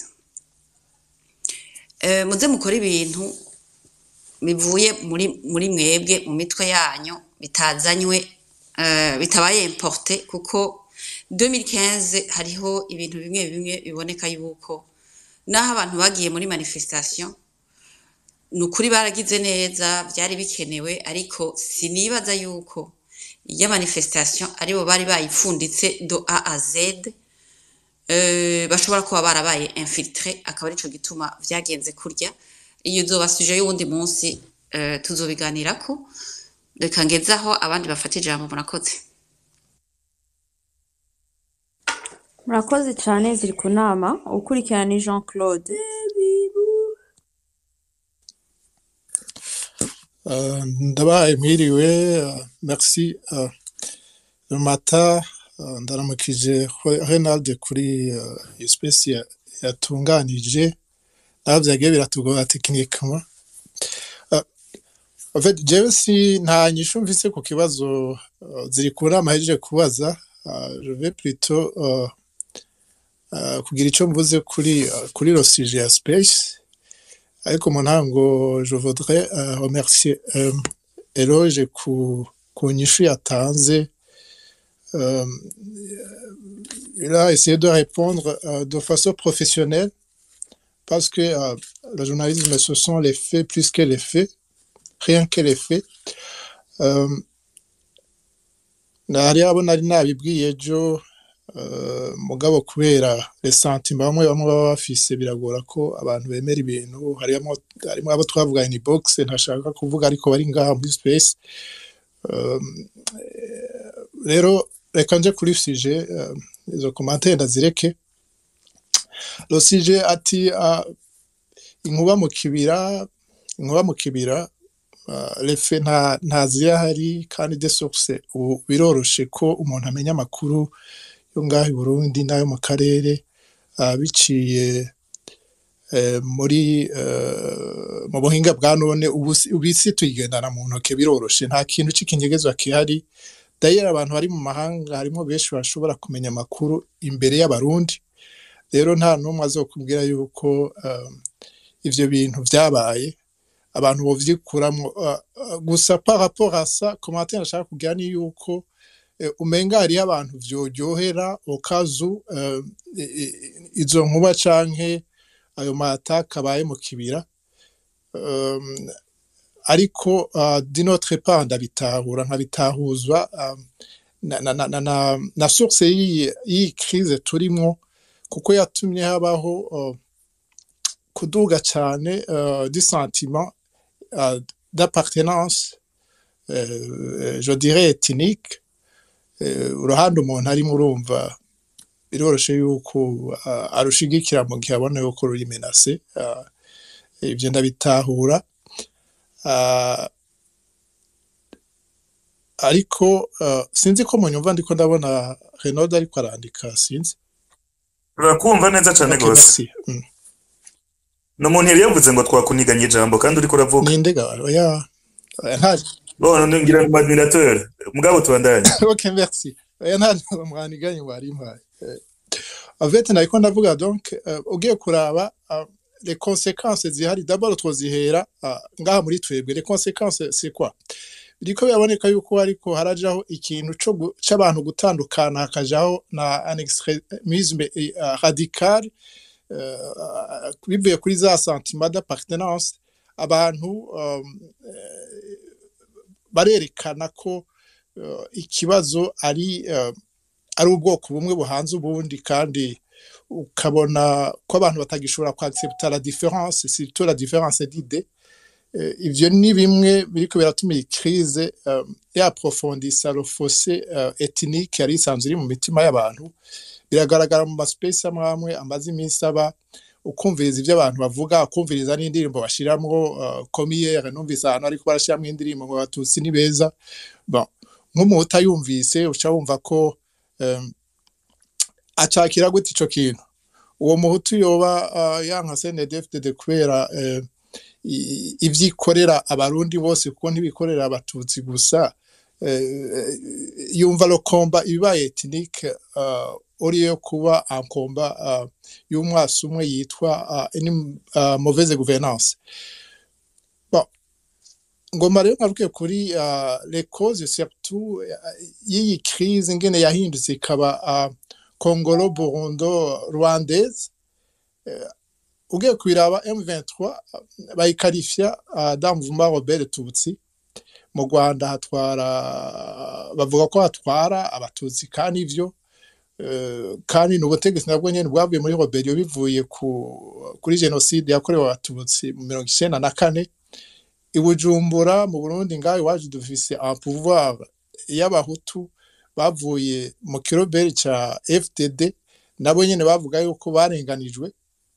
eh, muze mukora ibintu bivuye muri muri mwebwe mu mitwe yanyu bitazanywe eh, bitabaye importe kuko 2015 hariho ibintu bimwe bimwe biboneka yuko naho abantu bagiye muri manifestation ni ukuri baragize neza byari bikenewe ariko sinibaza yuko iyo manifestation aribo bari bayipfunditse do a a z eh, bashobora kuba barabaye infiltre akaba arico gituma vyagenze kurya iyo uzoba suje y'uwundi munsi eh, tuzobiganirako reka ngezaho abandi bafata ijambo murakoze murakoze cyane ziri ku nama ukurikirana ni jean claude Euh, ndabaye mwiriwe euh, merci euh, le matin euh, ndaramukije Re- Renald kuri euh, espèce ya- yatunganije naho vyagiye biratugora techniquement euh, en fait jewe si nta nyishu mfise ku kibazo uh, ziri ku nama ahejeje kubaza uh, je vais plutôt uh, uh, kugira ico mvuze kuri uh, kuri lo sujet ya space ariko mu ntango je voudrais uh, remercier um, Eloge ku, ku nyishu yatanze um, il a essayé de répondre uh, de façon professionnelle parce que uh, le journalisme ce sont les faits plus que les faits rien que les faits um, nari abo nari nabibwiye ejo uh, mugabo kubera les sentiments bamwe bamwe baba bafise biragora ko abantu bemera ibintu harimo harimo abo twavuganye ni box ntashaka kuvuga ariko bari ngaha muri space um, eh, rero reka nje kuri sujet um, izo commentaire ndazireke lo sujet ati uh, inkuba mu kibira inkuba mu kibira uh, refe nta nta zirahari kandi de source ubu biroroshe ko umuntu amenya amakuru yo ngaho i Burundi n'ayo mu karere uh, biciye eh, muri eh, mu buhinga bwa none ubu si- ubu isi tuyigendana mu ntoke biroroshe nta kintu c'ikinyegezwa kihari dayera abantu bari mu mahanga harimo benshi bashobora kumenya amakuru imbere y'abarundi rero nta n'umwe azokubwira yuko um, ivyo bintu vyabaye abantu bovyikuramwo uh, uh, gusa par rapport à ça commentaire nashaka kugira ni yuko eh, umenga hariyo abantu vyoryohera okazu uh, izo nkuba canke ayo mataka abaye mu kibira um, ariko uh, dinotre part ndabitahura nkabitahuzwa um, na, na, na, na, na, na source y'iyi y'iyi crise turimwo kuko yatumye habaho uh, kuduga cyane uh, du sentiment uh, d'appartenance euh, je dirais ethnique euh, uruhande umuntu arimo urumva biroroshe yuko uh, arushigikira mu gihe abona yuko ruri menase uh, ibyo ndabitahura uh, ariko uh, sinzi ko munyumva ndiko ndabona Renaud ariko arandika sinzi turakumva neza cyane okay, rwose merci. Mm. ni umuntu yari yavuze ngo twakuniganye ijambo kandi uriko uravuga ninde ga oya oya nta bone ngira ngo admirateur mugabo tubandanye ok merci oya nta mwaniganye wari impaye Eh, en fait nariko ndavuga donc euh, ugiye kuraba uh, les conséquences zihari d'abord twozihera uh, ngaha muri twebwe les conséquences c'est quoi biriko biraboneka yuko ariko harajaho ikintu co gu- c'abantu gutandukana hakajaho na un extrémisme eh, uh, radical uh, bivuye kuri za sentiment d'appartenance abantu um, eh, barerekana ko uh, ikibazo ari uh, ari ubwoko bumwe buhanze ubundi kandi ukabona ko abantu batagishobora kwaccepta la différence surtout la différence d'idée Eh, ivyo ni bimwe biriko biratuma iyi crise um, yaprofondisa le fossé uh, ethnique yari isanzwe iri mu mitima y'abantu biragaragara mu maspace amwe amwe amaze iminsi aba ukumviriza ivyo abantu bavuga ukumviriza n'indirimbo bashiramwo uh, komiyere numvise ahantu ariko barashiramwo indirimbo ngo abatutsi ni beza bon nk'umuntu utayumvise uca wumva ko um, acakira gute ico kintu uwo muhutu yoba uh, yanka CNDD-FDD kubera uh, i- ivyikorera abarundi bose kuko ntibikorera abatutsi gusa eh, yumva lo komba ibibaye ethnique uh, uriyo kuba un combat uh, y'umwasi umwe yitwa uh, une uh, mauvaise gouvernance bon ngoma rero ngaruke kuri uh, les causes surtout uh, y'iyi crise ingene yahindutse ikaba uh, congolo burundo rwandaise ugiye kubiraba M23 bayikarifya uh, damvuma Robert Tutsi mu Rwanda hatwara bavuga ko hatwara abatutsi kandi ivyo eh, kandi n'ubutegetsi nabwo nyene bwavuye muri Robert bivuye ku kuri genocide yakorewe abatutsi mu mirongo icenda na kane i Bujumbura mu Burundi ngaho iwacu dufise un pouvoir y'abahutu bavuye mu kiroberi ca FDD nabo nyene bavuga yuko barenganijwe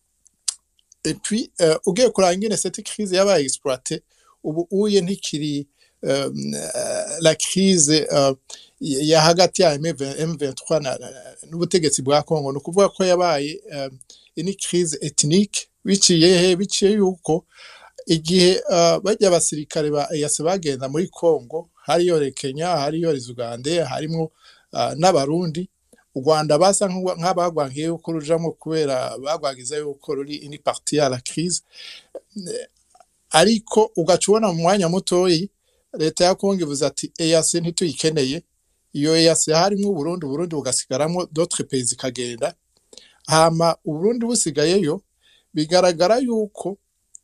et puis euh, ugiye kuraba ingene cette crise yabaye exploité ubu uye ntikiri euh, la crise euh, ya hagati ya M23 na- na- n'ubutegetsi bwa Congo ni ukuvuga ko yabaye euh, ini crise ethnique biciye he biciye yuko igihe uh, bajya abasirikare ba EAC bagenda muri Congo hariyo le Kenya hariyo les Uganda harimo uh, n'abarundi u Rwanda basa nk'uwa- nk'abagwankiye yuko rujamwo kubera bagwagiza yuko ruri ini partie ya la crise Eh, ariko ugaca ubona mu mwanya mutoyi leta ya Congo ivuze ati EAC ntituyikeneye iyo EAC harimo Burundi Burundi bugasigaramo d'autres pays ikagenda hama Uburundi busigayeyo bigaragara yuko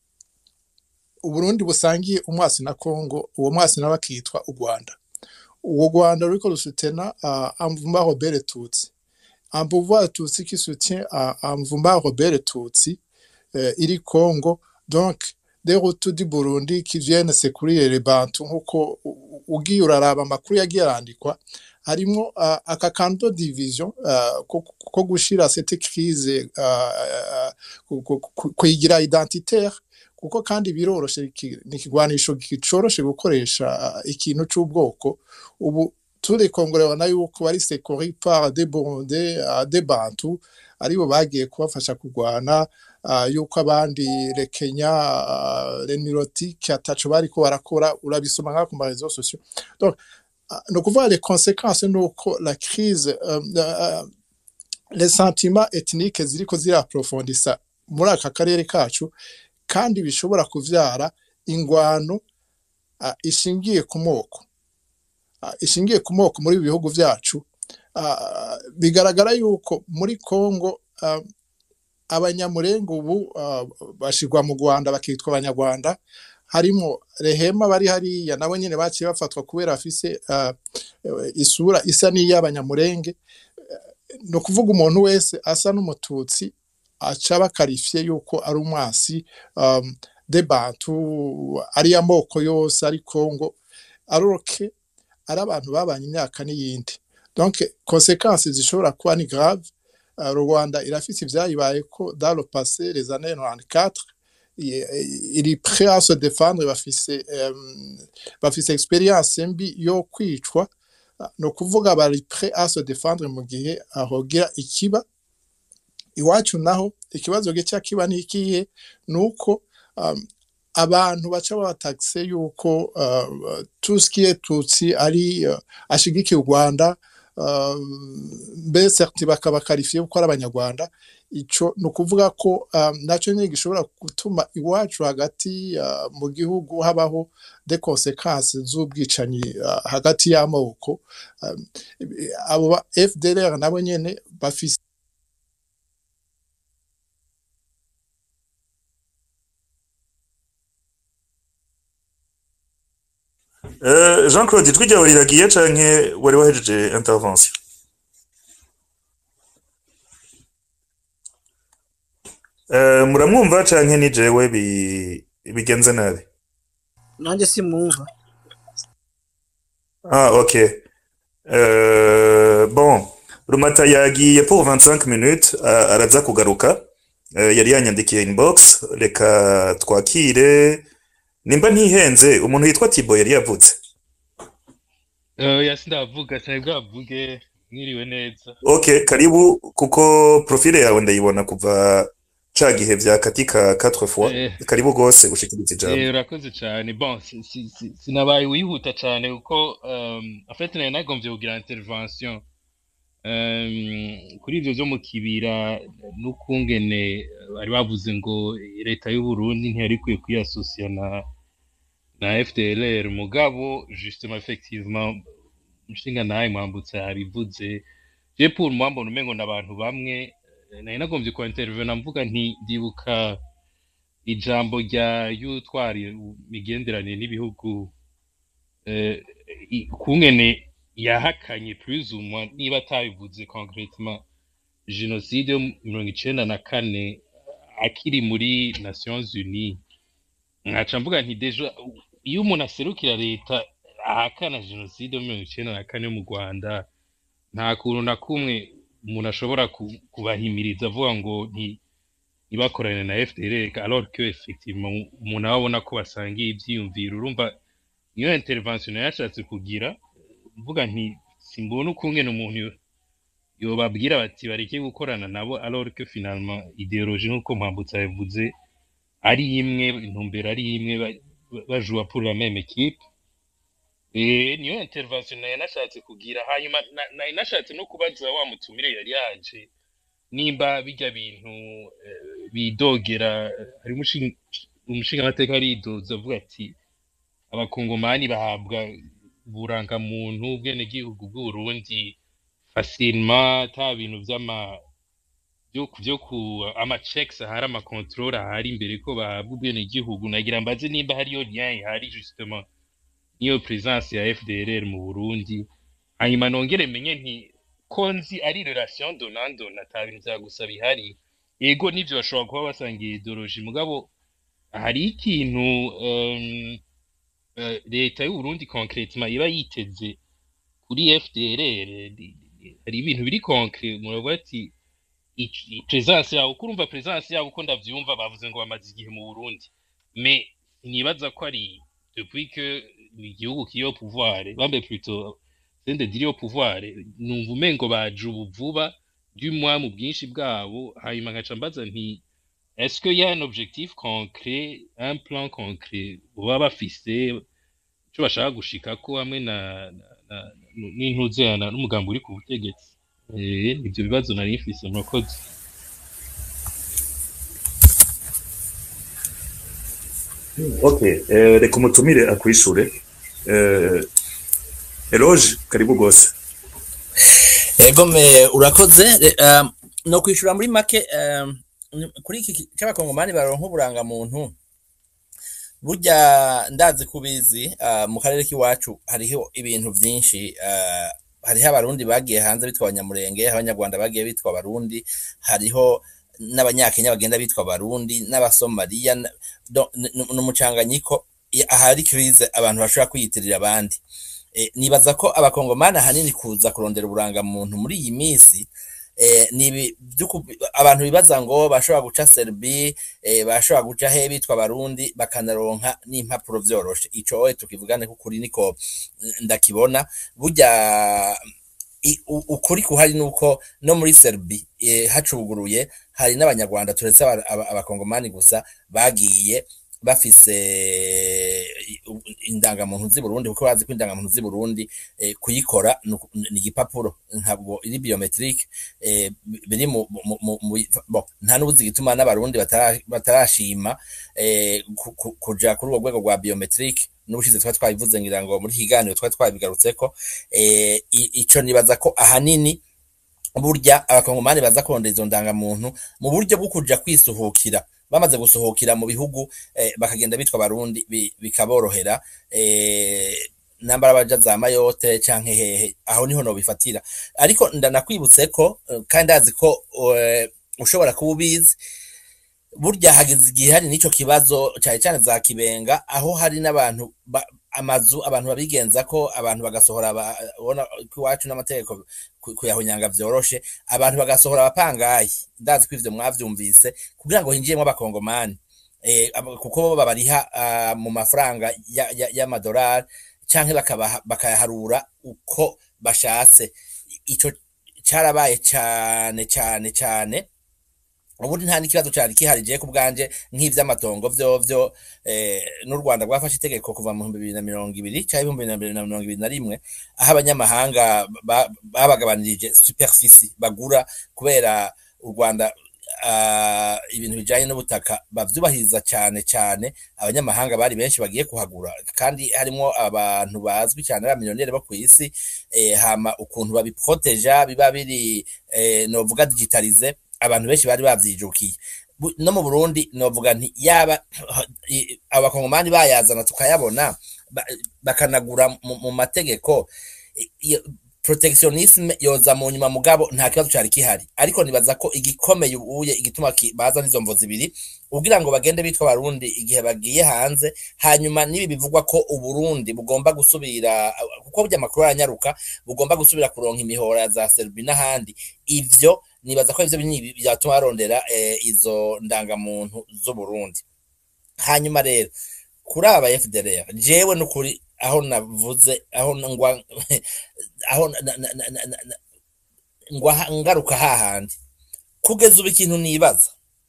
Uburundi busangiye umwasi na Congo uwo mwasi nawe akitwa u Rwanda uwo Rwanda ruriko rusutena uh, Amvumba Robert Tutsi un pouvoir Tutsi qui soutient uh, Amvumba Robert Tutsi euh, iri Congo donc des Hutus du Burundi qui viennent secourir les Bantu nkuko u- u- ugiye uraraba amakuru yagiye arandikwa harimo uh, aka kanto division uh, ko, ko gushira cette crise uh, uh, ku- ku- ku- kuyigira identitaire kuko kandi biroroshe iki- ni ikigwanisho gicoroshe gukoresha uh, ikintu c'ubwoko ubu turi kongore babona yuko bari secori par des Burundais uh, des Bantu aribo bagiye kubafasha kurwana uh, yuko abandi le Kenya uh, le Nilotique ataco bariko barakora urabisoma nka ku ma réseaux sociaux donc uh, ni ukuvuga les conséquences nuko la crise um, uh, les sentiments ethniques ziriko ziraprofondisa muri aka karere kacu kandi bishobora kuvyara ingwano uh, ishingiye ku moko uh, ishingiye ku moko muri ibi bihugu vyacu uh, bigaragara yuko muri Congo uh, abanyamurenge ubu uh, bashirwa mu rwanda bakitwa abanyarwanda harimo rehema bari hariya nabo nyine baciye bafatwa kubera bafise uh, isura isa n'iy'abanyamurenge ni ukuvuga umuntu wese asa n'umututsi aca bakarifiye yuko ari umwasi um, de bantu ari amoko yose ari kongo aroke ari abantu babanye imyaka n'iyindi donc conséquences zishobora kuba ni grave uh, rwanda irafise ivyayibaye ko dans le passé les années 94 iri prêt à se défendre bafise um, bafise experience mbi yo kwicwa ni ukuvuga bari prêt à se défendre mu gihe ahogira ikiba iwacu naho ikibazo gica kiba ni ikihe ni uko um, abantu baca babatakse yuko uh, tuskiye tutsi ari uh, ashigikiye u rwanda uh, mbe certi bakaba karifiye ko ari abanyarwanda ico ni ukuvuga ko um, naco nyine gishobora gutuma iwacu hagati uh, mu gihugu habaho de conséquences z'ubwicanyi uh, hagati y'amoko um, abo ba FDLR nabo nyene bafise Eh, Jean Claude ijwi ryawe riragiye canke wari wahejeje intervention Eh, muramwumva canke ni jewe bi- bigenze nabi nanjye simwumva Ah, ok. Euh, bon, Rumata yagiye pour 25 minutes a- araza kugaruka. Euh, yari yanyandikiye inbox, reka twakire. Nimba ntihenze, umuntu yitwa Tibo yari yavutse. Uh, yasi ndavuga cyane bwavuge mwiriwe neza Ok, karibu kuko profile yawe ndayibona kuva ca gihe vya katika 4 fois. Eh. Karibu gose ushikirize ijambo. Eh, urakoze cyane bon si- si- si- sinabaye wihuta cyane kuko um, en fait nari nagombye kugira intervention um, kuri ivyo vyo mu kibira n'ukungene bari bavuze ngo leta y'u Burundi ntiyari ikwiye kwiyasosiya na na FDLR mugabo justement effectivement umushinga nawe mwambutse yabivuze je pour moi mbona umengo n'abantu bamwe eh, nari nagombye ku intervena mvuga nti ndibuka ijambo rya y'utwari imigenderanire n'ibihugu eh, i- kungene yahakanye plus ou moins niba atabivuze concretement jenoside yo mu mirongo icenda na kane akiri muri nations unies nkaca mvuga nti deja iyo umuntu aserukira leta ahakana jenoside yo mu mirongo icenda na kane yo mu rwanda nta kuntu na kumwe umuntu ashobora ku- kubahimiriza avuga ngo nti ntibakorane na FDLR alors que effectivement umuntu aba abona ko basangiye ivyiyumviro urumva niyo intervention yashatse kugira mvuga nti simbona ukungene umuntu yo- yobabwira bati bareke gukorana nabo alors que finalement idéologie nk'uko mpambutse yabivuze ari imwe intumbero ari imwe ba- ba- bajua pour la même équipe Eh, niyo intervention nayo nashatse kugira hanyuma na- nari nashatse no kubaza wa mutumire yari yaje nimba bijya bintu eh, bidogera hari umushinga umushingamateka aridoza avuga ati abakongomani bahabwa uburangamuntu ubwenegihugu bw'uburundi facilement ata bintu vy'ama byo byo ku ama checks ahari ama control ahari imbere ko bahabwa ubwenegihugu nagira mbaze nimba hariyo lien ihari justement niyo presence ya FDLR mu Burundi hanyuma nongere menye nti ko nzi ari relation donnant donnant ata bintu vya gusa bihari yego nivyo bashobora kuba basangiye ideologie mugabo hari ikintu um, uh, leta y'u Burundi concretement iba yiteze kuri FDLR di- di- hari ibintu biri concret muravuga ati i- i- presence yabo kurumva presence yabo uko ndavyumva bavuze ngo bamaze igihe mu Burundi mais nibaza ko ari depuis que igihugu kiri au pouvoir bambe plutôt sende diri au pouvoir numva umengo baje ubu vuba du moins mu bwinshi bwabo hanyuma nkaca mbaza nti est-ce qu'il y a un objectif concret un plan concret baba bafise ico bashaka gushikako hamwe na na- na- n'intuzerana n'umugambi uri ku butegetsi eh ivyo bibazo nari mfise murakoze Ok, eh, reka umutumire akwishure. Eh, Eloge, karibu gose. ego me urakoze eh, um, no kwishura muri make um, ni- kuri iki ki- cy'abakongomani baronka uburangamuntu burya ndazi kubizi uh, mu karere k'iwacu hariho ibintu byinshi uh, hariho abarundi bagiye hanze bitwa abanyamurenge hariho abanyarwanda bagiye bitwa abarundi hariho n'abanyakenya bagenda bitwa abarundi n'abasomaliya na- do- n- n- n'umucanganyiko i- ahari krize abantu bashobora kwiyitirira abandi e, nibaza ko abakongomani ahanini kuza kurondera uburangamuntu muri iyi minsi eh, ni ibi vy'uku- abantu bibaza ngo bashobora guca serbi eh, bashobora guca he bitwa abarundi bakanaronka n'impapuro vyoroshe ico oye tukivugane ko kuri niko mm, ndakibona burya i- u- ukuri kuhari nuko no muri serbi eh, hacuguruye hari n'abanyarwanda turetse aba- aba- abakongomani gusa bagiye bafise i- u- indangamuntu z'i Burundi kuko bazi ko indangamuntu z'i Burundi eh, kuyikora ni uku- ni igipapuro ntabwo iri biometrique eh, bi- biri mu mu- mu- mu- bo, nta n'ubuzi gituma n'abarundi batara- batarashima eh, ku- ku- kuja kuri urwo rwego rwa biometrique n'ubushize twari twabivuze ngira ngo muri iki kiganiro twari twabigarutseko eh, i- ico nibaza ko ahanini burya abakongomani baza kurondera izo ndangamuntu mu buryo bwo kuja kwisuhukira bamaze gusuhukira mu bihugu eh, bakagenda bitwa abarundi bi- bikaborohera eh, nambara baja za mayote canke hehe aho niho nobifatira ariko ndanakwibutse ko eh, kandi azi ko eh, ushobora kuba ubizi burya hageze igihe hari n'ico kibazo cyane cyane za kibenga aho hari n'abantu ba- amazu abantu babigenza ko abantu bagasohora ba- ubona ko iwacu n'amategeko ku- kuyahonyanga vyoroshe abantu bagasohora abapangayi ndazi ko ivyo mwavyumvise kugira ngo hinjiyemwo abakongomani eh, abo- kuko bo babariha ah, mu mafaranga ya- ya- y'amadolari canke bakabaha- bakayaharura uko bashatse ico carabaye cane cane cane ubundi nta n'ikibazo cyari kihari je ku bwanje nk'ivy'amatongo vyovyo eh, n'u Rwanda rwafashe itegeko kuva mu 2020 cyangwa 2021 aho abanyamahanga ba- babagabanirije superficie bagura kubera u Rwanda uh, ibintu bijanye n'ubutaka bavyubahiriza cyane cyane abanyamahanga bari benshi bagiye kuhagura kandi harimo abantu bazwi cyane b'abamiliyoneri bo ku isi eh, hama ukuntu babiproteja biba biri eh, novuga digitalize abantu benshi bari bavyijukiye Bu- no mu Burundi novuga nti yaba i- abakongomani bayazana tukayabona ba- bakanagura mu, mu mategeko i- iyo protectionisme yoza mu nyuma mugabo nta kibazo cari kihari ariko nibaza ko igikomeye ubuye igituma ki- baza n'izo mvo zibiri kugira ngo bagende bitwa abarundi igihe bagiye hanze hanyuma nibi bivugwa ko uburundi bugomba gusubira kuko burya amakuru aranyaruka bugomba gusubira kuronka imihora za serbi n'ahandi ivyo nibaza ko ivyo binini byatuma barondera eh, izo ndangamuntu z'uburundi hanyuma rero kuri aba FDLR jewe n'ukuri aho navuze aho ngwa aho na- na- na- na- na- na- ngwa ha- ngaruka hahandi kugeza ubu ikintu nibaza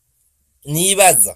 nibaza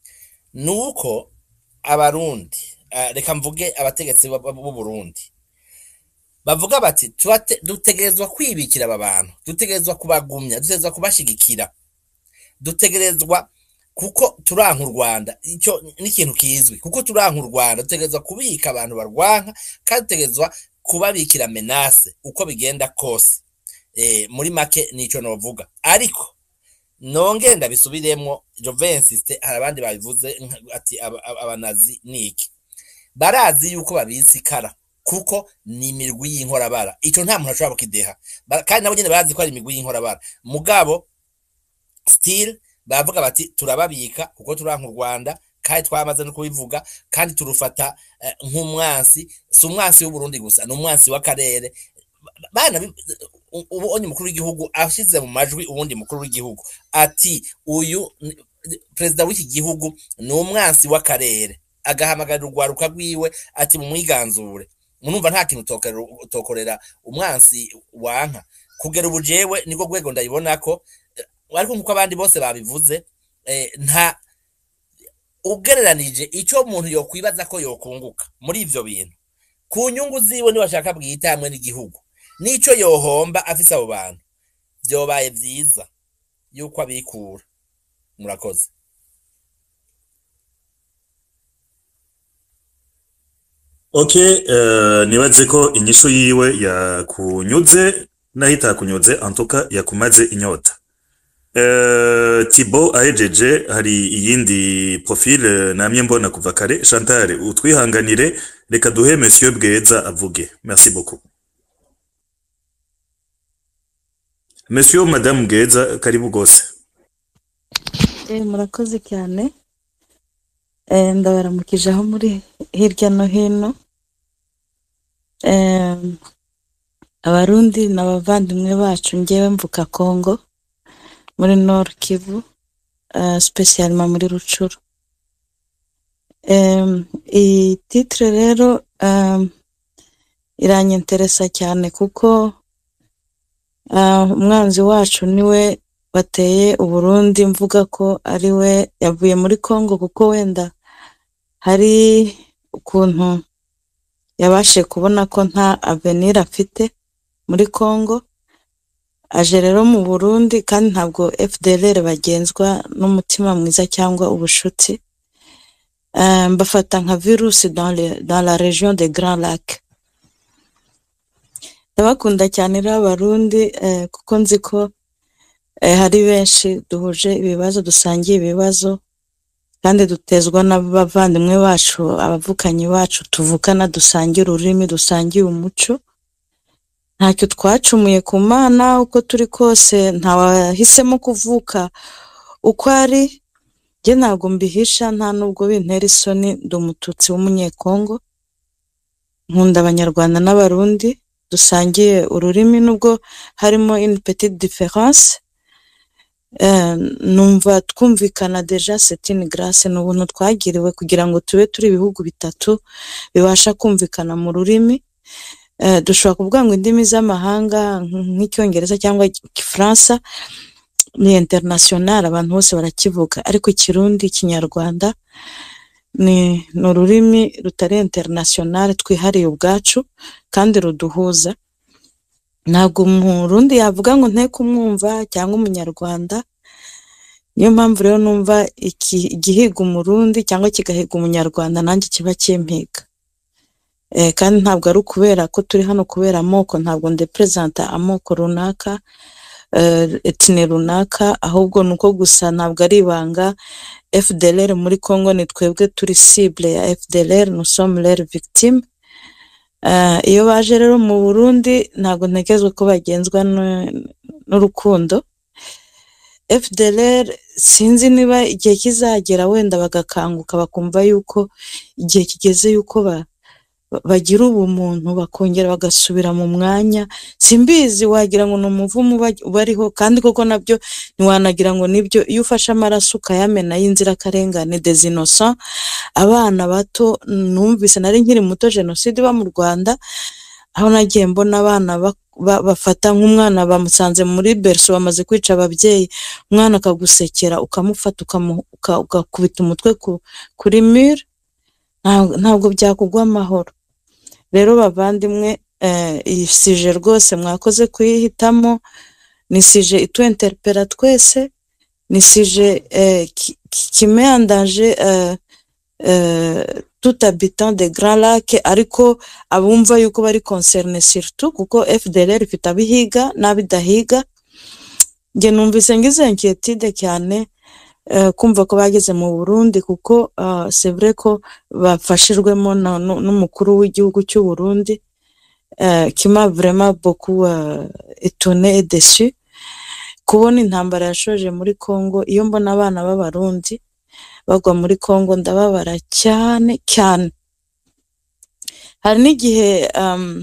nuko abarundi ah, reka mvuge abategetsi b'u b'u Burundi bavuga bati "Turate- dutegerezwa kwibikira aba bantu dutegerezwa kubagumya dutegerezwa kubashigikira dutegerezwa kuko turanka u Rwanda icyo ni ikintu kizwi kuko turanka u Rwanda dutegerezwa kubika abantu barwanka kandi dutegerezwa kubabikira menase uko bigenda kose eh, muri make nico novuga ariko nongere ndabisubiremwo Jovensiste hari abandi babivuze nka- ati aba- aba- abanazi niki barazi yuko babitse ikara kuko ni imirwi y'inkorabara ico nta muntu ashobora kukideha Ba- kandi nabo nyene barazi ko ari imigwi y'inkorabara mugabo still baravuga bati turababika kuko turanka u Rwanda kandi twamaze no kubivuga kandi turufata eh, nk'umwansi si umwansi w'Uburundi gusa ni umwansi w'akarere bana bi- u- ubu onye mukuru w'igihugu ashize mu majwi uwundi mukuru w'igihugu ati uyu ni- perezida w'iki gihugu ni umwansi w'akarere agahamagarira urwaruka rwiwe ati mumwiganzure munumva nta kintu utokorera- utokorera umwansi wanka kugera ubu jewe niko rwego ndayibona ko eh, ariko nkuko abandi bose babivuze eh, nta ugereranije icyo umuntu yokwibaza ko yokunguka muri ivyo bintu ku nyungu ziwe niwashaka bwite hamwe n'igihugu n'ico yohomba afise abo bantu vyobaye vyiza yuko abikura murakoze Okay, uh, nibaze ko inyishu yiwe yakunyuze naho itakunyuze antuka yakumaze inyota Eh, Thibaut ahejeje hari iyindi profile namye mbona kuva kare Chantal utwihanganire reka duhe monsieur Bweza avuge merci beaucoup Monsieur Madame Bweza karibu gose Eh, murakoze cyane Eh, ndabaramukije aho muri hirya no hino Eh, abarundi n'abavandimwe bacu ngewe mvuka congo muri nord kivu uh, spesialima muri rucuru um, iyi titre rero um, iranyenteresa cyane kuko uh, umwanzi wacu niwe wateye uburundi mvuga ko ari we yavuye muri congo kuko wenda hari ukuntu yabashe kubona ko nta avenir afite muri congo aje rero mu burundi kandi ntabwo fdlr bagenzwa n'umutima mwiza cyangwa ubushuti Eh, mbafata nka virusi dans, le, dans la région de grand lac ndabakunda cyane rero abarundi eh, kuko nzi ko eh, hari benshi duhuje ibibazo dusangiye ibibazo kandi dutezwa n'abavandimwe bacu abavukanyi bacu tuvukana dusangiye ururimi dusangiye umuco ntacyo twacumuye ku mana uko turi kose ntawahisemo kuvuka uko ari njye ntabwo mbihisha nta nubwo bintera isoni ndi umututsi w'umunyekongo nkunda abanyarwanda n'abarundi dusangiye ururimi nubwo harimo une petite différence eh, numva twumvikana deja c'est une grâce ni ubuntu twagiriwe kugira ngo tube turi ibihugu bitatu bibasha kumvikana mu rurimi eh, dushobora kuvuga ngo indimi z'amahanga nk- nk'icyongereza cyangwa igifaransa ni international abantu bose barakivuga ariko ikirundi ikinyarwanda ni ni ururimi rutari international twihariye ubwacu kandi ruduhuza ntabwo umurundi yavuga ngo nte kumwumva cyangwa umunyarwanda niyo mpamvu rero numva iki- igihiga umurundi cyangwa kigahiga umunyarwanda nanjye kiba kimpiga eh, kandi ntabwo ari ukubera ko turi hano kubera amoko ntabwo ndepresenta amoko runaka eh, etine runaka ahubwo ni uko gusa ntabwo ari ibanga fdlr muri congo ni twebwe turi cible ya fdlr nous sommes leurs victimes Eh, iyo baje rero mu burundi ntabwo ntekerezwa ko bagenzwa n- n'urukundo fdlr sinzi niba igihe kizagera wenda bagakanguka bakumva yuko igihe kigeze yuko ba, ba- bagira ubumuntu bakongera bagasubira mu mwanya simbizi wagira ngo ni umuvumo uba- ubariho kandi koko nabyo ntiwanagira ngo nibyo iyo ufashe amaraso ukayamena y'inzirakarengane des innocents abana bato numvise nari nkiri muto jenoside iba mu rwanda aho nagiye mbona abana ba- ba- bafata nk'umwana bamusanze muri berso bamaze kwica ababyeyi umwana akagusekera ukamufata ukamu- uka- ugakubita umutwe ku- kuri mure ntabwo ntabwo byakugwa amahoro rero bavandimwe eh, iyi sije rwose mwakoze kuyihitamo ni sije itwenterpera twese ni sije eh, ki- ki- kimeandaje eh, eh, tout habitant de grand lac ariko abumva yuko bari concerne surtout kuko fdlr ifite abihiga n'abidahiga njye numvise ngize inquiétude cyane eh, kumva ko bageze mu burundi kuko uh, c'est vrai ko bafashijwemo na- nu- n'umukuru w'igihugu cy'u burundi euh, qui m'a vraiment beaucoup euh, étonné et déçu kubona intambara yashoje muri congo iyo mbona abana b'abarundi bagwa muri congo ndababara cyane cyane hari n'igihe um,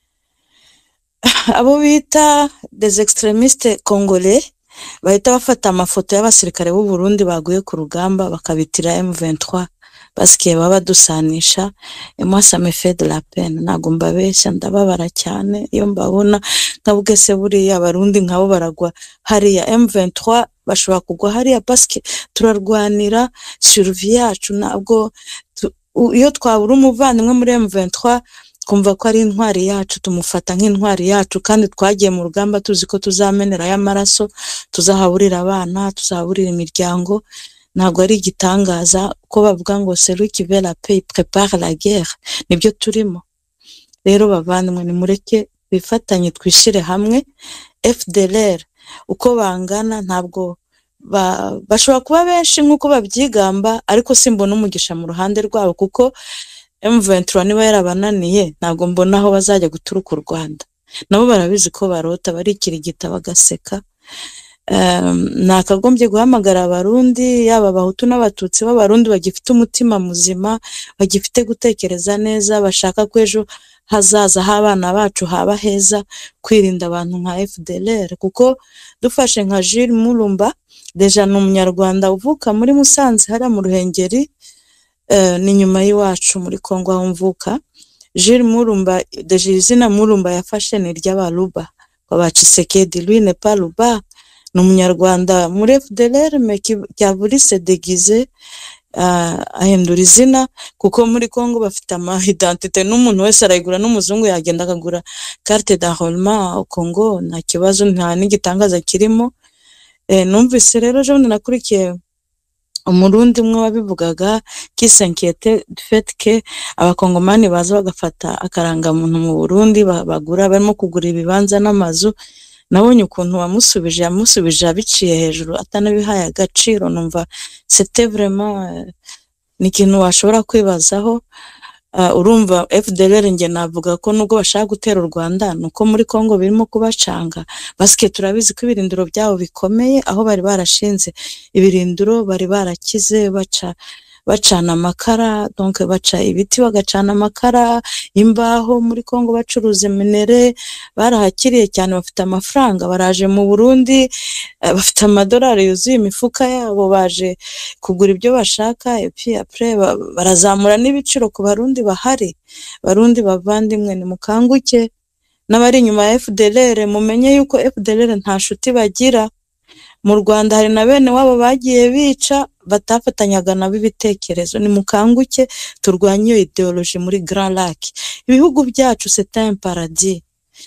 abo bita des extremistes congolais bahita bafata amafoto y'abasirikare b'u Burundi baguye ku rugamba bakabitira M23 basikiye baba badusanisha et moi ça me fait de la peine ntabwo mbabeshya ndababara cyane iyo mbabona nkavuga se buriya abarundi nkabo baragwa hariya M23 bashobora kugwa hariya parce turarwanira survie yacu ntabwo tu- u- iyo twabura umuvandimwe muri M23 twumva ko ari intwari yacu tumufata nk'intwari yacu kandi twagiye mu rugamba tuzi ko tuzamenerayo amaraso tuzahaburira abana tuzahaburira imiryango ntabwo ari igitangaza ko bavuga ngo celui qui veut la paix prépare la guerre nibyo turimo rero bavandimwe nimureke twifatanye twishyire hamwe fdlr uko bangana ntabwo ba- bashobora kuba benshi nk'uko babyigamba ariko simbona umugisha mu ruhande rwabo kuko M23 niba yarabananiye ntabwo mbona aho bazajya guturuka u Rwanda nabo barabizi ko barota barikirigita bagaseka um, nakagombye guhamagara abarundi yaba abahutu n'abatutsi b'abarundi bagifite umutima muzima bagifite gutekereza neza bashaka ko ejo hazaza h'abana bacu haba heza kwirinda abantu nka FDLR kuko dufashe nka Jules Murumba deja ni umunyarwanda uvuka muri Musanze hariya mu Ruhengeri eh, ni nyuma y'iwacu muri Kongo aho mvuka Jules Murumba deja izina Murumba yafashe ni iry'abaruba baba Tshisekedi lui n'est pas Luba ni umunyarwanda muri FDLR mais qui, qui a voulu se déguiser uh, ahindura izina kuko muri Congo bafite ama identité n'umuntu wese arayigura n'umuzungu yagenda akagura carte d'enrôlement au Congo nta kibazo nta n'igitangaza kirimo eh, numvise rero ejo bundi nakurikiye umurundi umwe wabivugaga kisenkiyete fait que abakongomani baza bagafata akarangamuntu mu Burundi ba- bagura barimo kugura ibibanza n'amazu nabonye ukuntu wamusubije yamusubije abiciye hejuru atanabihaye agaciro numva c'était vraiment euh, ni ikintu washobora kwibazaho Uh, urumva FDLR nge navuga ko nubwo bashaka gutera u Rwanda nuko muri Congo birimo kubacanga basike turabizi ko ibirindiro byabo bikomeye aho bari barashinze ibirindiro bari barakize baca bacana amakara donc baca ibiti bagacana amakara imbaho muri Congo bacuruza minere barahakiriye cyane bafite amafaranga baraje mu Burundi eh, bafite amadolari yuzuye imifuka yabo baje kugura ibyo bashaka epi après ba- barazamura n'ibiciro ku barundi bahari barundi bavandimwe nimukanguke n'abari inyuma ya FDLR mumenye yuko FDLR nta nshuti bagira mu Rwanda hari na bene wabo bagiye bica batafatanyaga nabo ibitekerezo nimukanguke turwanye iyo ideoloji muri Grand Lac ibihugu byacu c'est un paradis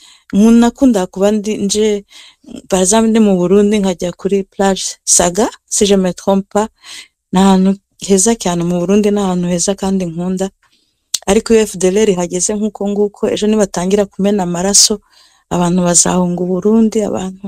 nkunda kuba ndi nje par exemple ndi mu Burundi nkajya kuri plage Saga si je me trompe pas ni ahantu heza cyane mu Burundi ni ahantu heza kandi nkunda ariko iyo FDLR ihageze nk'uko nguko ejo nibatangira kumena amaraso abantu bazahunga Uburundi abantu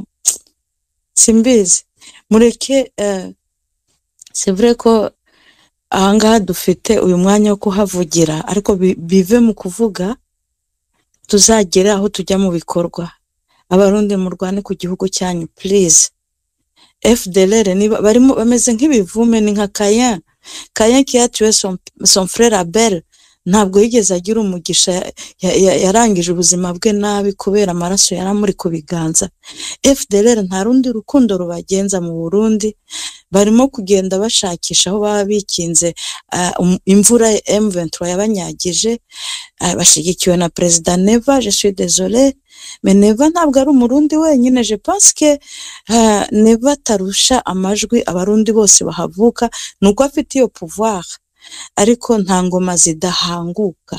simbizi mureke eh, c'est vrai ko ahangaha dufite uyu mwanya wo kuhavugira ariko bi- bive mu kuvuga tuzagere aho tujya mu bikorwa abarundi murwane ku gihugu cyanyu please FDLR niba barimo bameze nk'ibivume ni nka Kayen Kayen qui a tué son, son frère Abel ntabwo yigeze agira umugisha ya- ya- ya- yarangije ubuzima bwe nabi kubera amaraso yari amuri ku biganza FDLR nta rundi rukundo rubagenza mu Burundi barimo kugenda bashakisha aho baba bikinze ah, um- imvura M23 yabanyagije ah, bashyigikiwe na perezida Neva je suis désolé mais Neva ntabwo ari umurundi wenyine je pense que ah, Neva atarusha amajwi abarundi bose bahavuka nuko afite iyo pouvoir ariko nta ngoma zidahanguka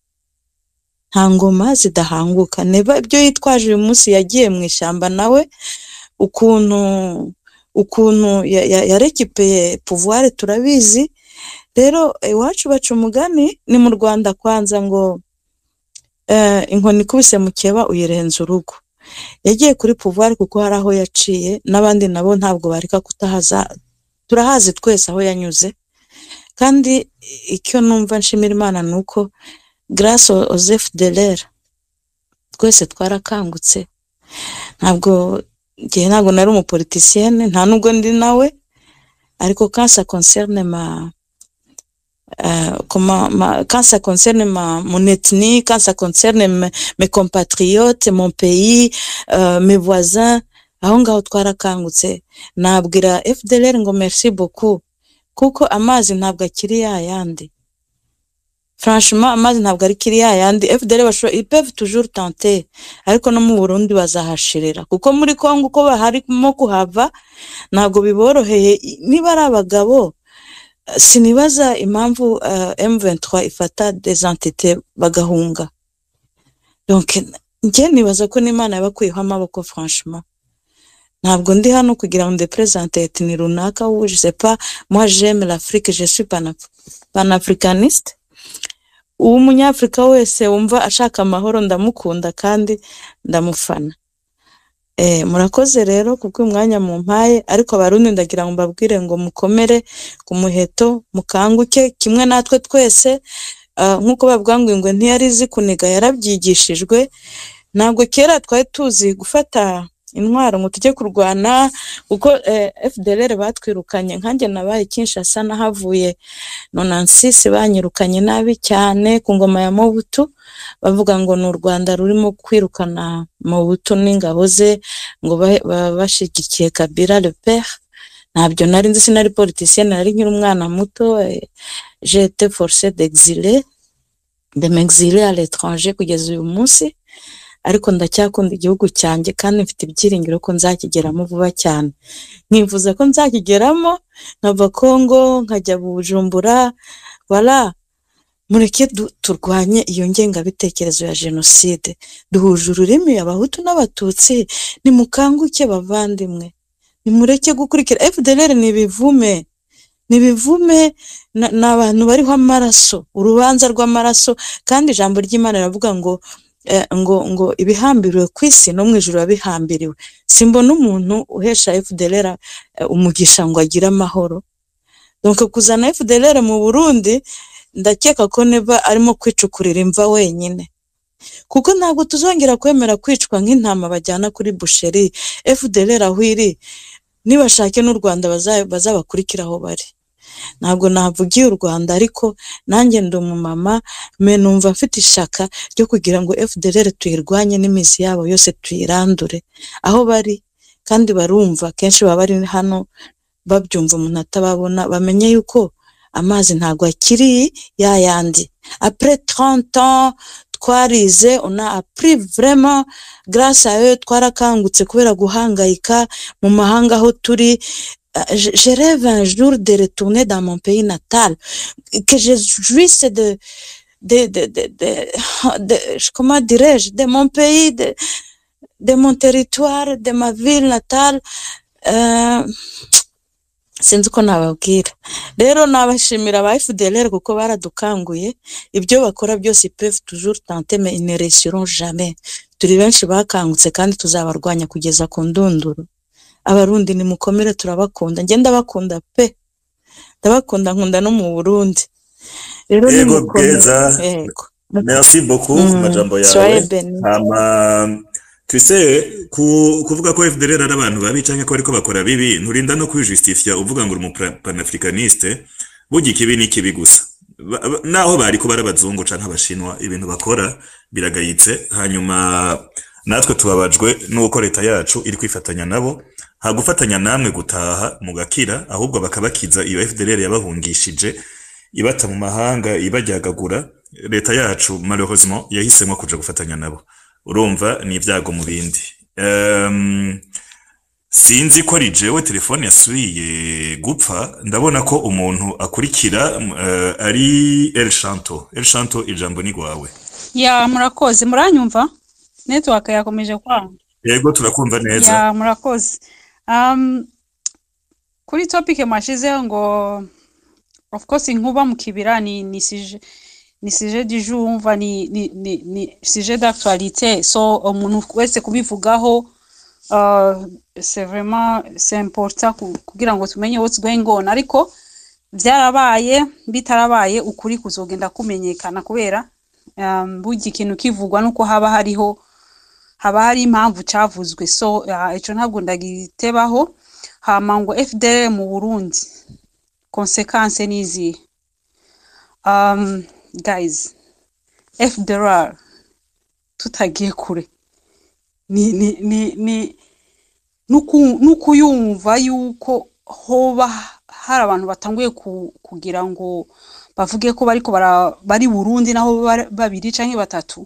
nta ngoma zidahanguka Neva ibyo yitwaje uyu munsi yagiye mu ishyamba nawe ukuntu ukuntu ya- ya- yarekipeye pouvoir turabizi rero iwacu baca umugani ni mu Rwanda kwanza ngo eh, inkoni ikubise mukeba uyirenza urugo yagiye kuri pouvoir kuko hari aho yaciye n'abandi nabo ntabwo bareka kutahaza turahazi twese aho yanyuze kandi icyo numva nshimira imana ni uko grâce aux aux FDLR twese twarakangutse ntabwo njye ntabwo nari umupolitisienne nta nubwo ndi nawe ariko quand ça concerne ma euh, comment, ma, quand ça concerne ma, mon ethnie, quand ça concerne mes, mes compatriotes, mon pays, euh, mes voisins, aho ngaho twarakangutse nabwira FDLR ngo merci beaucoup kuko amazi ntabwo akiri ya yandi franchement amazi ntabwo ari kiri ya yandi FDLR bashobora ils peuvent toujours tenter ariko no mu Burundi bazahashirira kuko muri Kongo uko harimo kuhava ntabwo biboroheye niba ari abagabo sinibaza impamvu uh, M23 ifata des entités bagahunga donc njye nibaza ko n'Imana yabakuyeho amaboko franchement ntabwo ndi hano kugira ngo ndepresente etni runaka ou je sais pas moi j'aime l'Afrique je suis panaf panafricaniste uwo umunyafurika wese wumva ashaka amahoro ndamukunda kandi ndamufana Eh, murakoze rero kubwo umwanya mu mpaye ariko abarundi ndagira ngo mbabwire ngo mukomere ku muheto mukanguke kimwe natwe twese ah, nk'uko bavuga ngo ingwe ntiyari izi kuniga yarabyigishijwe ntabwo kera twari tuzi gufata intwaro ngo tujye kurwana kuko eh, FDLR batwirukanye nkanjye nabaye Kinshasa nahavuye nonansisi banyirukanye nabi cyane ku ngoma ya Mobutu bavuga ngo ni u Rwanda rurimo kwirukana Mobutu n'ingabo ze ngo ba- ba- bashigikiye Kabila le père ntabyo nari nzi sinari politicien nari nkiri umwana muto eh, j'ai été forcé d'exiler de m'exiler à l'étranger kugeza uyu munsi ariko ndacyakunda igihugu cyanjye kandi mfite ibyiringiro ko nzakigeramo vuba cyane nkifuza ko nzakigeramo nkava Kongo nkajya Bujumbura wala mureke du- turwanye iyo ngengabitekerezo ya jenoside duhuje ururimi abahutu n'abatutsi nimukanguke bavandimwe nimureke gukurikira fdlr ni ibivume ni ibivume na- ni abantu bariho amaraso urubanza rw'amaraso kandi ijambo ry'imana riravuga ngo eh, ngo ngo ibihambiriwe ku isi no mu ijuru biba bihambiriwe simbona umuntu uhesha fdlr eh, umugisha ngo agire amahoro donc kuzana fdlr mu burundi ndakeka ko neva arimo kwicukurira imva wenyine kuko ntabwo tuzongera kwemera kwicwa nk'intama bajyana kuri busheri fdlr aho iri nibashake n'u rwanda baza- bazabakurikira aho bari ntabwo navugiye u rwanda ariko nanjye ndi umumama me numva mfite ishaka ryo kugira ngo fdlr tuyirwanye n'imizi yabo yose tuyirandure aho bari kandi barumva kenshi baba bari hano babyumva umuntu atababona bamenye yuko amazi ntabwo akiri ya yandi après 30 ans twarize on a appris vraiment grâce à eux twarakangutse kubera guhangayika mu mahanga aho turi Euh, je, je rêve un jour de retourner dans mon pays natal que je jouisse de de de de, de, de comment dirais-je de mon pays de de mon territoire de ma ville natale euh, sinzi uko nababwira rero nabashimira aba FDLR kuko baradukanguye ibyo bakora byose ils peuvent toujours tenter mais ils ne réussiront jamais turi benshi bakangutse kandi tuzabarwanya kugeza ku ndunduro abarundi nimukomere turabakunda njye ndabakunda pe ndabakunda nkunda no mu burundi rero Yego nimukomere bwiza yego merci beaucoup ku Mm, majambo yawe soyez bénis. hama twise ku, kuvuga ko FDLR ari abantu babi canke ko ariko bakora bibi nturinda no kwijustifia uvuga ngo uri umupanafricaniste burya ikibi ni ikibi gusa Ba- ba- naho bari ko bari abazungu canke abashinwa ibintu bakora biragayitse hanyuma natwe tubabajwe n'uko leta yacu iri kwifatanya nabo ha gufatanya namwe gutaha mugakira ahubwo bakabakiza iyo FDLR yabahungishije ibata mu mahanga ibajyagagura leta yacu malheureusement yahisemo kuja gufatanya nabo urumva ni ibyago mu bindi um, sinzi ko ari jewe telefone yasubiye gupfa ndabona ko umuntu akurikira uh, ari El Shanto El Shanto ijambo ni gwawe ya murakoze muranyumva network yakomeje kwanga yego turakumva neza ya murakoze um, kuri topic mwashizeho ngo of course inkuba mu kibira ni ni sije ni sujet du jour umva ni ni ni, ni sujet d'actualité so umuntu wese kubivugaho uh, c'est vraiment c'est important ku- kugira ngo tumenye what's going on ariko byarabaye bitarabaye ukuri kuzogenda kumenyekana kubera um, burya ikintu kivugwa nuko haba hariho haba hari impamvu cavuzwe so uh, ico ntabwo ndagitebaho hama ngo FDL mu Burundi konsekanse nizihe um, guys FDLR tutagiye kure ni ni ni ni nuku- nukuyumva yuko hoba hari abantu batanguye ku, kugira ngo bavuge ko bariko bara, bari Burundi naho bari- babiri canke batatu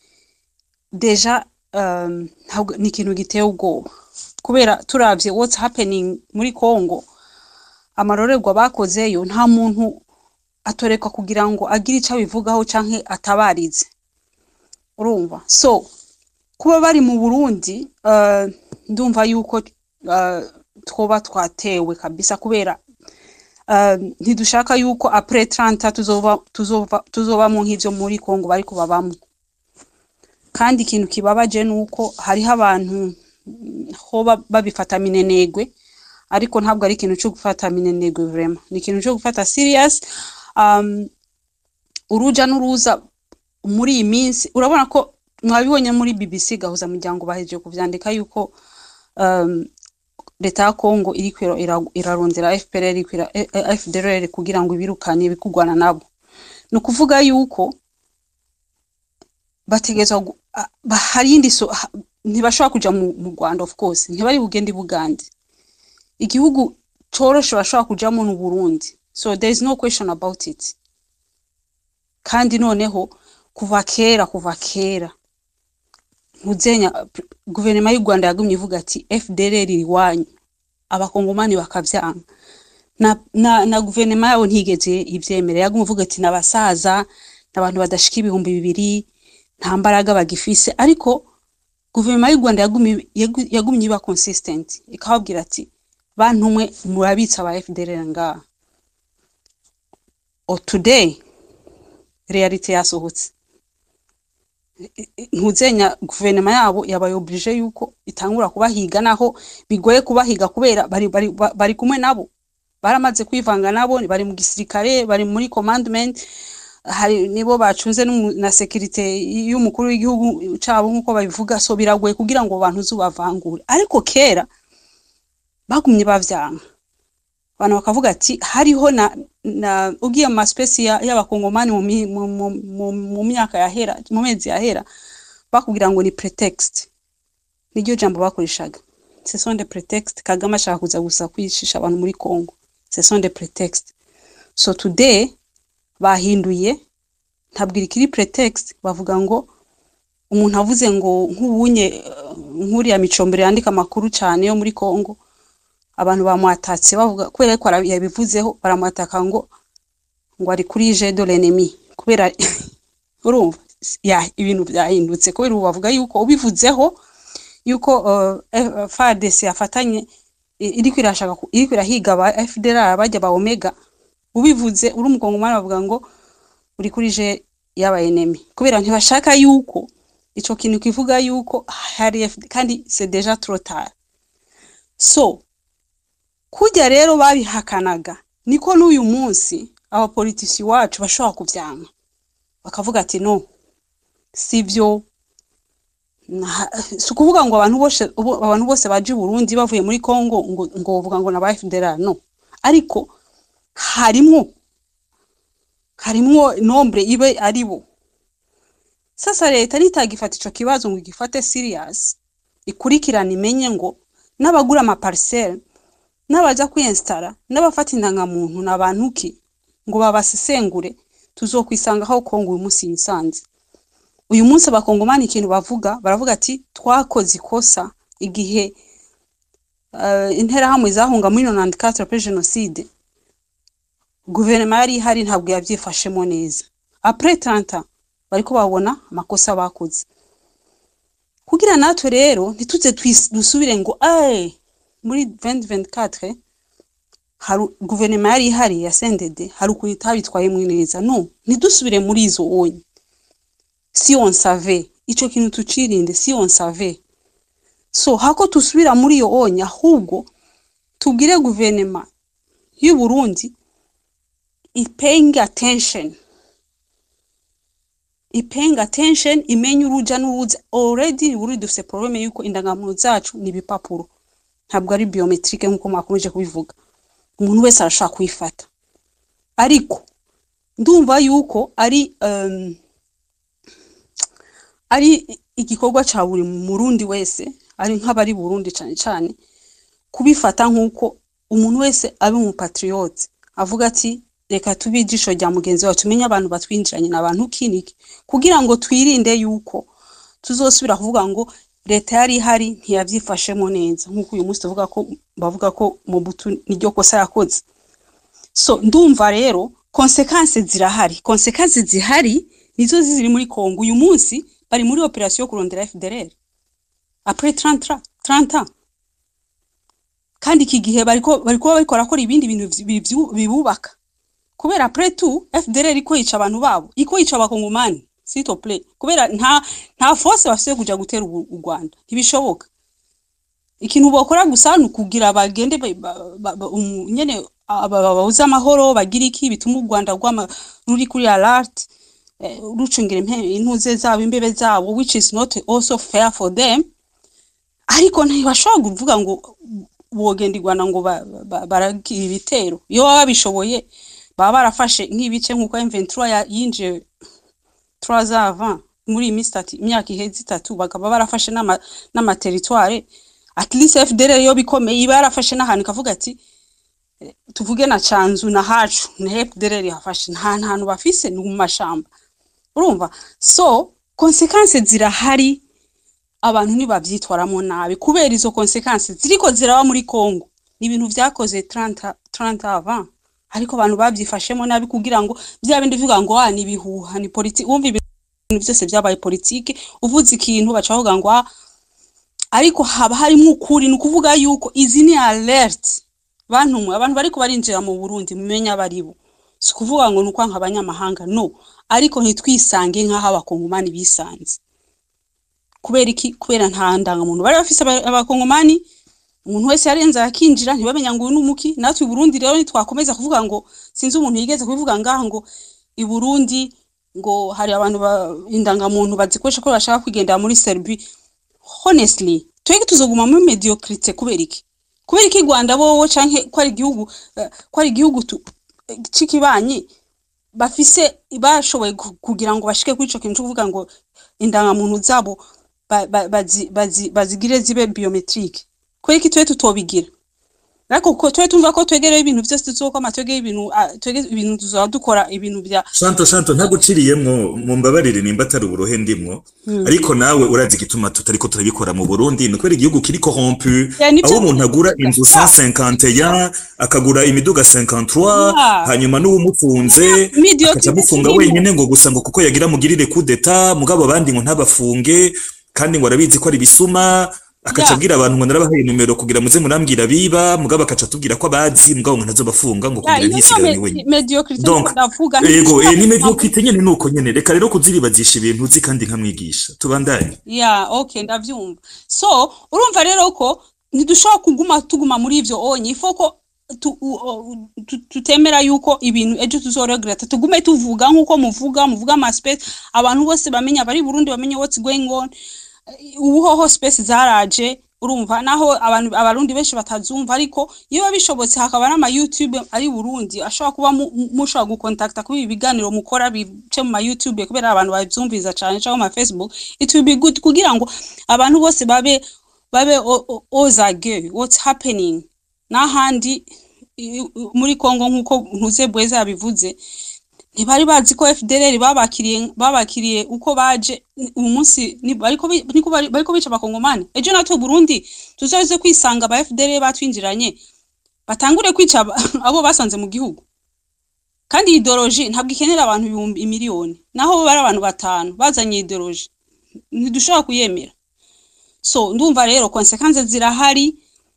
deja um, ntabwo ni ikintu giteye ubwoba kubera turavye what's happening muri Congo amarorerwa bakozeyo nta muntu atorekwa kugira ngo agire ico abivugaho canke atabarize urumva so kuba bari mu Burundi uh, ndumva yuko uh, twoba twatewe kabisa kubera uh, ntidushaka yuko après 30 tuzoba tuzoba tuzoba mu nk'ivyo muri Congo bariko babamwo kandi ikintu kibabaje nuko hariho abantu mm, hoba babifata minenegwe ariko ntabwo ari ikintu cyo gufata minenegwe vraiment ni ikintu cyo gufata serious um, uruja n'uruza muri iyi minsi urabona ko mwabibonye muri BBC gahuza muryango bahejeje kuvyandika yuko um, leta ya Kongo iriko ira- ira- irarondera FPR iriko ira- eh, eh, FDLR kugira ngo ibirukane ibikugwana nabo ni ukuvuga yuko bategerezwa gu- a- ba- hari iyindi so ha- ntibashobora kuja mu, mu Rwanda of course ntibari bugende i Bugande igihugu coroshe bashobora kujamo ni Burundi so there is no question about it kandi noneho kuva kera kuva kera ntuzenya pr- guverinoma y'u Rwanda yagumye ivuga ati FDLR iri iwanyu abakongomani bakavyanga na, na, na guverinoma yabo ntigeze ivyemera yagumye ivuga ati n'abasaza n'abantu badashika ibihumbi bibiri nta mbaraga bagifise ariko guverinoma y'u Rwanda yagumye yagu- yagumye iba consistent ikababwira ati bantu mwe murabitsa aba FDLR ngaha o today reality yasohotse ntuzenya guverinoma yabo yabaye oblige yuko itangura kubahiga naho bigoye kubahiga kubera bari, bari, ba- bari kumwe nabo baramaze kwivanga nabo bari mu gisirikare bari muri commandment hari nibo bacunze n'umu- na securite y'umukuru w'igihugu cabo nk'uko babivuga so biragoye kugira ngo abantu zubavangure ariko kera bagumye bavyanga abantu bakavuga ati hariho na, na ugiye mu maspesi ya- y'abakongomani mu, mi- mu, mu, mu, mu myaka yahera mu mezi yahera bakubwira ngo ni pretext niryo jambo bakoreshaga ce sont des prétextes kagame ashaka kuza gusa kwicisha abantu muri congo ce sont des prétextes so today bahinduye ntabwo ikiri pretext bavuga ngo umuntu avuze ngo nk'ubunye eh, nk'uriya micombero yandika amakuru cyane yo muri congo abantu bamwatatse bavuga kubera ko ara- yabivuzeho baramwataka ngo ngo ari kuri je de l'ennemi kubera urumva ya ibintu byahindutse kubera ubu bavuga yuko ubivuzeho yuko uh, FARDC yafatanye i- iriko irashaka ku- iriko irahiga aba FDLR bajya ba Omega ubivuze uri umukongomani bavuga ngo uri kuri je y'aba enemy kubera ntibashaka yuko ico kintu kivuga yuko hari FD kandi c'est déjà trop tard so kujya rero babihakanaga niko n'uyu munsi abapolitisi wacu bashobora kuvyanga bakavuga ati no sivyo Nta- si ukuvuga ngo abantu bose ubo- abantu bose baje i Burundi bavuye muri Congo ngo ngo bavuga ngo naba FDLR no ariko harimwo harimwo nombre ibe ari bo sasa leta nitagifata ico kibazo ngo igifate serious ikurikirane imenye ngo n'abagura amaparcelle n'abaja kwinstara n'abafata indangamuntu n'abantu ki ngo babasesengure tuzokwisanga aho Kongo uyu munsi yisanze uyu munsi abakongomani ikintu bavuga baravuga ati twakoze ikosa igihe uh, interahamwe zahunga muri 94 après jenoside guverinoma yari ihari ntabwo yabyifashemo neza après 30 bariko babona amakosa bakoze kugira natwe rero ntituze twis- dusubire ngo ay muri 2024 hari guverinoma yari ihari ya CNDD hari ukuntu itabitwayemo neza no ntidusubire muri izo onye si on savait ico kintu tucirinde si on savait so hako tusubira muri iyo onye ahubwo tubwire guverinoma y'u Burundi i paying attention i paying attention imenye uruja n'uruza already buri dufise probleme yuko indangamuntu zacu ni ibipapuro ntabwo ari biometrique nk'uko mwakomeje kubivuga umuntu wese arashaka kuyifata ariko ndumva yuko ari um, ari igikorwa ca buri murundi wese ari nk'abari burundi cane cane kubifata nk'uko umuntu wese abe umupatriote avuga ati reka tube ijisho rya mugenzi wacu tumenye abantu batwinjiranye n'abantu kiniki kugira ngo twirinde yuko tuzosubira kuvuga ngo leta yari ihari ntiyavyifashemo neza nk'uko uyu munsi tuvuga ko bavuga ko Mobutu niryo kosa yakoze so ndumva rero konsekanse zirahari konsekanse zihari nizo ziri muri Kongo uyu munsi bari muri operation yo kurondera FDLR après 30 30 ans kandi iki gihe bariko bariko bariko barakora ibindi bintu vyi- vyi- bibubaka kubera après tout FDLR iko yica abantu babo iko yica abakongomani s'il te plaît kubera nta nta force bafise kuja gutera u u Rwanda ntibishoboka ikintu bokora gusa ni ukugira bagende ba- ba- ba- ba- umu- nyene aba- babuze amahoro bagira iki bituma u rwanda rwama ruri kuri alert eh, rucungira impe- intuze zabo imbebe zabo which is not also fair for them ariko ntibashobora kuvuga ngo bogenda i rwanda ngo ba- ba- baragira ibitero iyo baba babishoboye baba barafashe nk'ibice nk'uko M23 ya- yinjiye turazava muri iyi minsi itatu imyaka iheze itatu bakaba barafashe n'ama- n'amateritware at least FDR yo bikomeye iba yarafashe n'ahantu ikavuga ati eh, tuvuge na canzu na hacu na FDR yafashe nta ntantu bafise ni mu mashamba urumva so konsekanse zirahari abantu ntibavyitwaramo nabi kubera izo konsekanse ziriko ziraba muri Congo ni ibintu vyakoze 30 30 avant ariko abantu bavyifashemo nabi kugira ngo bya bindi bivuga ngo ah ni bihuha ni politiki wumva ibintu byose byabaye politiki uvuze ikintu baca bavuga ngo ah ariko haba harimo ukuri ni ukuvuga yuko izi ni alert bantu mwe abantu bariko barinjira mu Burundi mumenya baribo si ukuvuga ngo ni ukwanka abanyamahanga no ariko ntitwisange nk'aho abakongomani bisanze kubera iki kubera nta ndangamuntu bari bafise aba- abakongomani umuntu wese yarenze akinjira ntibamenya ngo uyu ni umuki natwe i Burundi rero ntitwakomeza kuvuga ngo sinzi umuntu yigeze kubivuga ngaha ngo i Burundi ngo hari abantu ba- indangamuntu bazikoresha ko bashaka kwigendera muri Serbia honestly twebwe tuzoguma muri mediocrity kubera iki kubera iki Rwanda bowo canke ko ari igihugu eh, ko ari igihugu tu- eh, c'ikibanyi bafise bashoboye ku- kugira ngo bashike kuri ico kintu cyo kuvuga ngo indangamuntu zabo ba- ba- bazi- bazi- bazigire zibe biometrique kubera iki twe tutobigira ariko ko twe tumva ko twegereye ibintu byose tuzokoma twegeye ibintu ah, twege ibintu tuzaba dukora ibintu bya shanto shanto ntaguciriyemwo mumbabarire nimba atari uburohe ndimwo Hmm. ariko nawe urazi igituma tutariko turabikora mu Burundi ni kubera igihugu kiri corrompu Ya, nivyo- aho umuntu agura inzu 151 akagura imiduga 53 Ya. hanyuma n'uwumufunze Mediocre akaca amufunga kirimo. wenyine ngo gusa ngo kuko yagira mugirire coup d'etat mugabo abandi ngo ntabafunge kandi ngo arabizi ko ari bisuma akaca Ya. abwira abantu ngo narabahaye numero kugira muze murambwira biba mugabo akaca atubwira ko abazi mugabo ngo ntazobafunga ngo Ya, kugira iyo niyo ntisigarane me- wenyine mediocrity Donc, niko ndavuga Ego, eh, ni ntishobora mediocrite nyene nuko nyene. Reka rero kuziribazisha ibintu uzi kandi nkamwigisha. Tubandanye. ya okay ndavyumva so urumva rero ko ntidushobora kuguma tuguma muri ivyo onye ifo ko tu- u- o- tu- tutemera yuko ibintu ejo tuzoregreta tugume tuvuga nk'uko muvuga muvuga ama space abantu bose bamenya bari i Burundi bamenye what's going on ubuhoho space zaraje urumva naho abantu abarundi benshi batazumva ariko iyo bishobotse hakaba n'ama YouTube ari i Burundi ashobora kuba mu- mu- mushobora gukontakta kuri ibi biganiro mukora bice mu ma YouTube kubera abantu bavyumviza cane cyangwa mu ma Facebook it will be good kugira ngo abantu bose babe babe o- o- ozage what's happening n'ahandi i- i- muri Congo nk'uko ntuze bweza yabivuze ntibari bazi ko FDLR babakiriye babakiriye uko baje uyu munsi ni- bariko bi- niko bari- bariko bica abakongomani ejo natwe Burundi tuzoze kwisanga aba FDLR batwinjiranye batangure kwica aba- abo basanze mu gihugu kandi ideology ntabwo ikenera abantu ibihumbi imiliyoni naho bo bari abantu batanu bazanye ideology ntidushobora kuyemera so ndumva rero konsekanse zirahari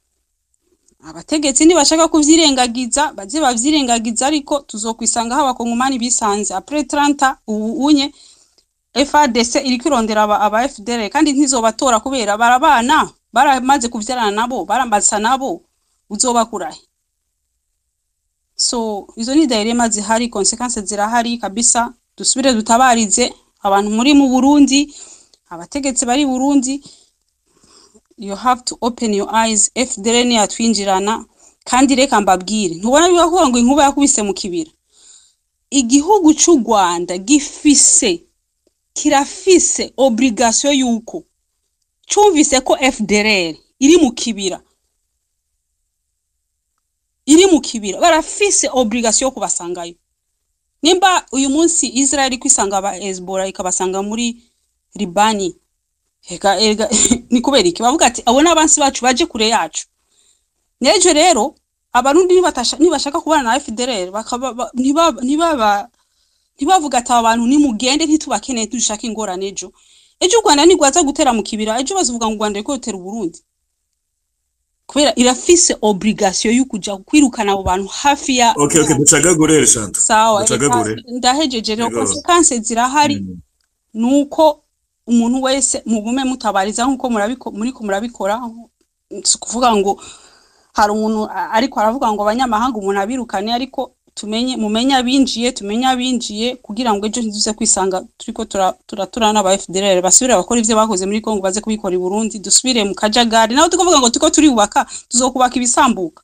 abategetsi ntibashaka kuvyirengagiza baze bavyirengagiza ariko tuzokwisangaho abakongomani bisanze apres 30 ubu unye FARDC iriko irondera aba, aba FDL kandi ntizobatora kubera barabana baramaze kuvyarana nabo barambasa nabo uzobakurahe so izo ni dilema zihari konsekanse zirahari kabisa dusubire dutabarize abantu muri mu Burundi abategetsi bari i Burundi you have to open your eyes FDL ni yatwinjirana kandi reka mbabwire ntubona biba kuvuga ngo inkuba yakubise mu kibira igihugu c'u Rwanda gifise kirafise obligation yuko cumvise ko FDLR iri mu kibira iri mu kibira barafise obligation yo kubasangayo nimba uyu munsi Israel iri kwisanga aba Hezbollah ikabasanga muri Libani ega ega ni kubera iki bavuga ati abo n'abansi bacu baje kure yacu nejo rero abarundi nibatasha nibashaka kubana na FDLR bakaba ba- ntibaba ntibaba ntibavuga ati aba bantu nimugende ntitubakeneye dushaka ingorane ejo ejo u Rwanda nigwaza gutera mu kibira ejo bazuvuga ngo u Rwanda riko rutera Burundi kubera irafise obligation yo kuja kwirukana abo bantu hafi ya Okay, okay, ducagagure Shanto. sawa reka Ducagagure. ndahejeje rero Yego. konsekanse zirahari nuko umuntu wese mugume mutabariza nkuko murabiko muriko murabikora si ukuvuga ngo hari umuntu a- ariko aravuga ngo abanyamahanga umuntu abirukane ariko tumenye mumenye abinjiye tumenye abinjiye kugira ngo ejo ntiduze kwisanga turiko tura- turaturana n'aba FDLR basubire bakora ivyo bakoze muri Kongo baze kubikora i Burundi dusubire mu kajagari naho tukuvuga ngo turiko turubaka tuzokubaka ibisambuka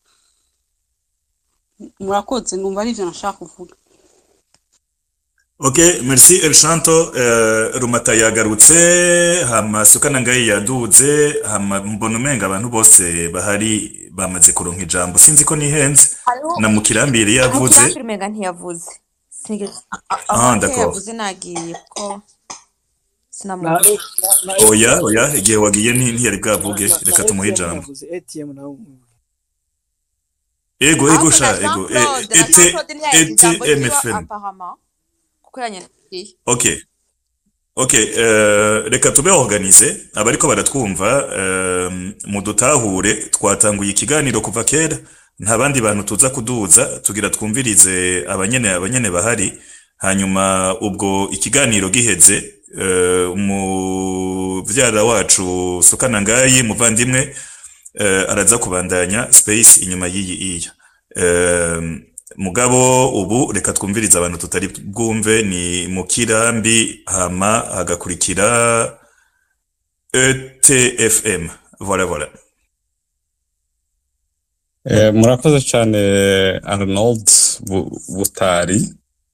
murakoze numva ari ivyo nashaka kuvuga Ok, merci El Shanto. Uh, Rumata yagarutse, hama Sukana Ngai yaduze, hama mbona umenga abantu bose bahari bamaze kuronka ijambo. Sinzi ko nihenze. hariho Na Mukirambiri hariho yavuze. kirambere umenga ntiyavuze sinigeze Ah, aho d'accord. yavuze nagiye ko na sinamubona na Oya, oya, igihe wagiye nti- ntiyari bwavuge. na Reka tumuhe ATM ijambo. yavuze ATM nawe Ego, ego ahubwo sha, na Jean ego. E- Claude na Jean Ete, Claude ntiyagize ijambo ete ryiwe MFM. apparemment kuko yanyandikiye Ok. Ok, uh, reka tube organize abariko baratwumva uh, mudutahure twatanguye ikiganiro kuva kera nta bandi bantu tuza kuduza tugira twumvirize abanyene abanyene bahari hanyuma ubwo ikiganiro giheze uh, muvyara wacu Sukana Ngayi muvandimwe uh, araza kubandanya space inyuma y'iyi iya uh, mugabo ubu reka twumvirize abantu tutari bwumve ni mu kirambi hama hagakurikira etfm voilà voilà Eh, murakoze cyane Arnold Bu- Butari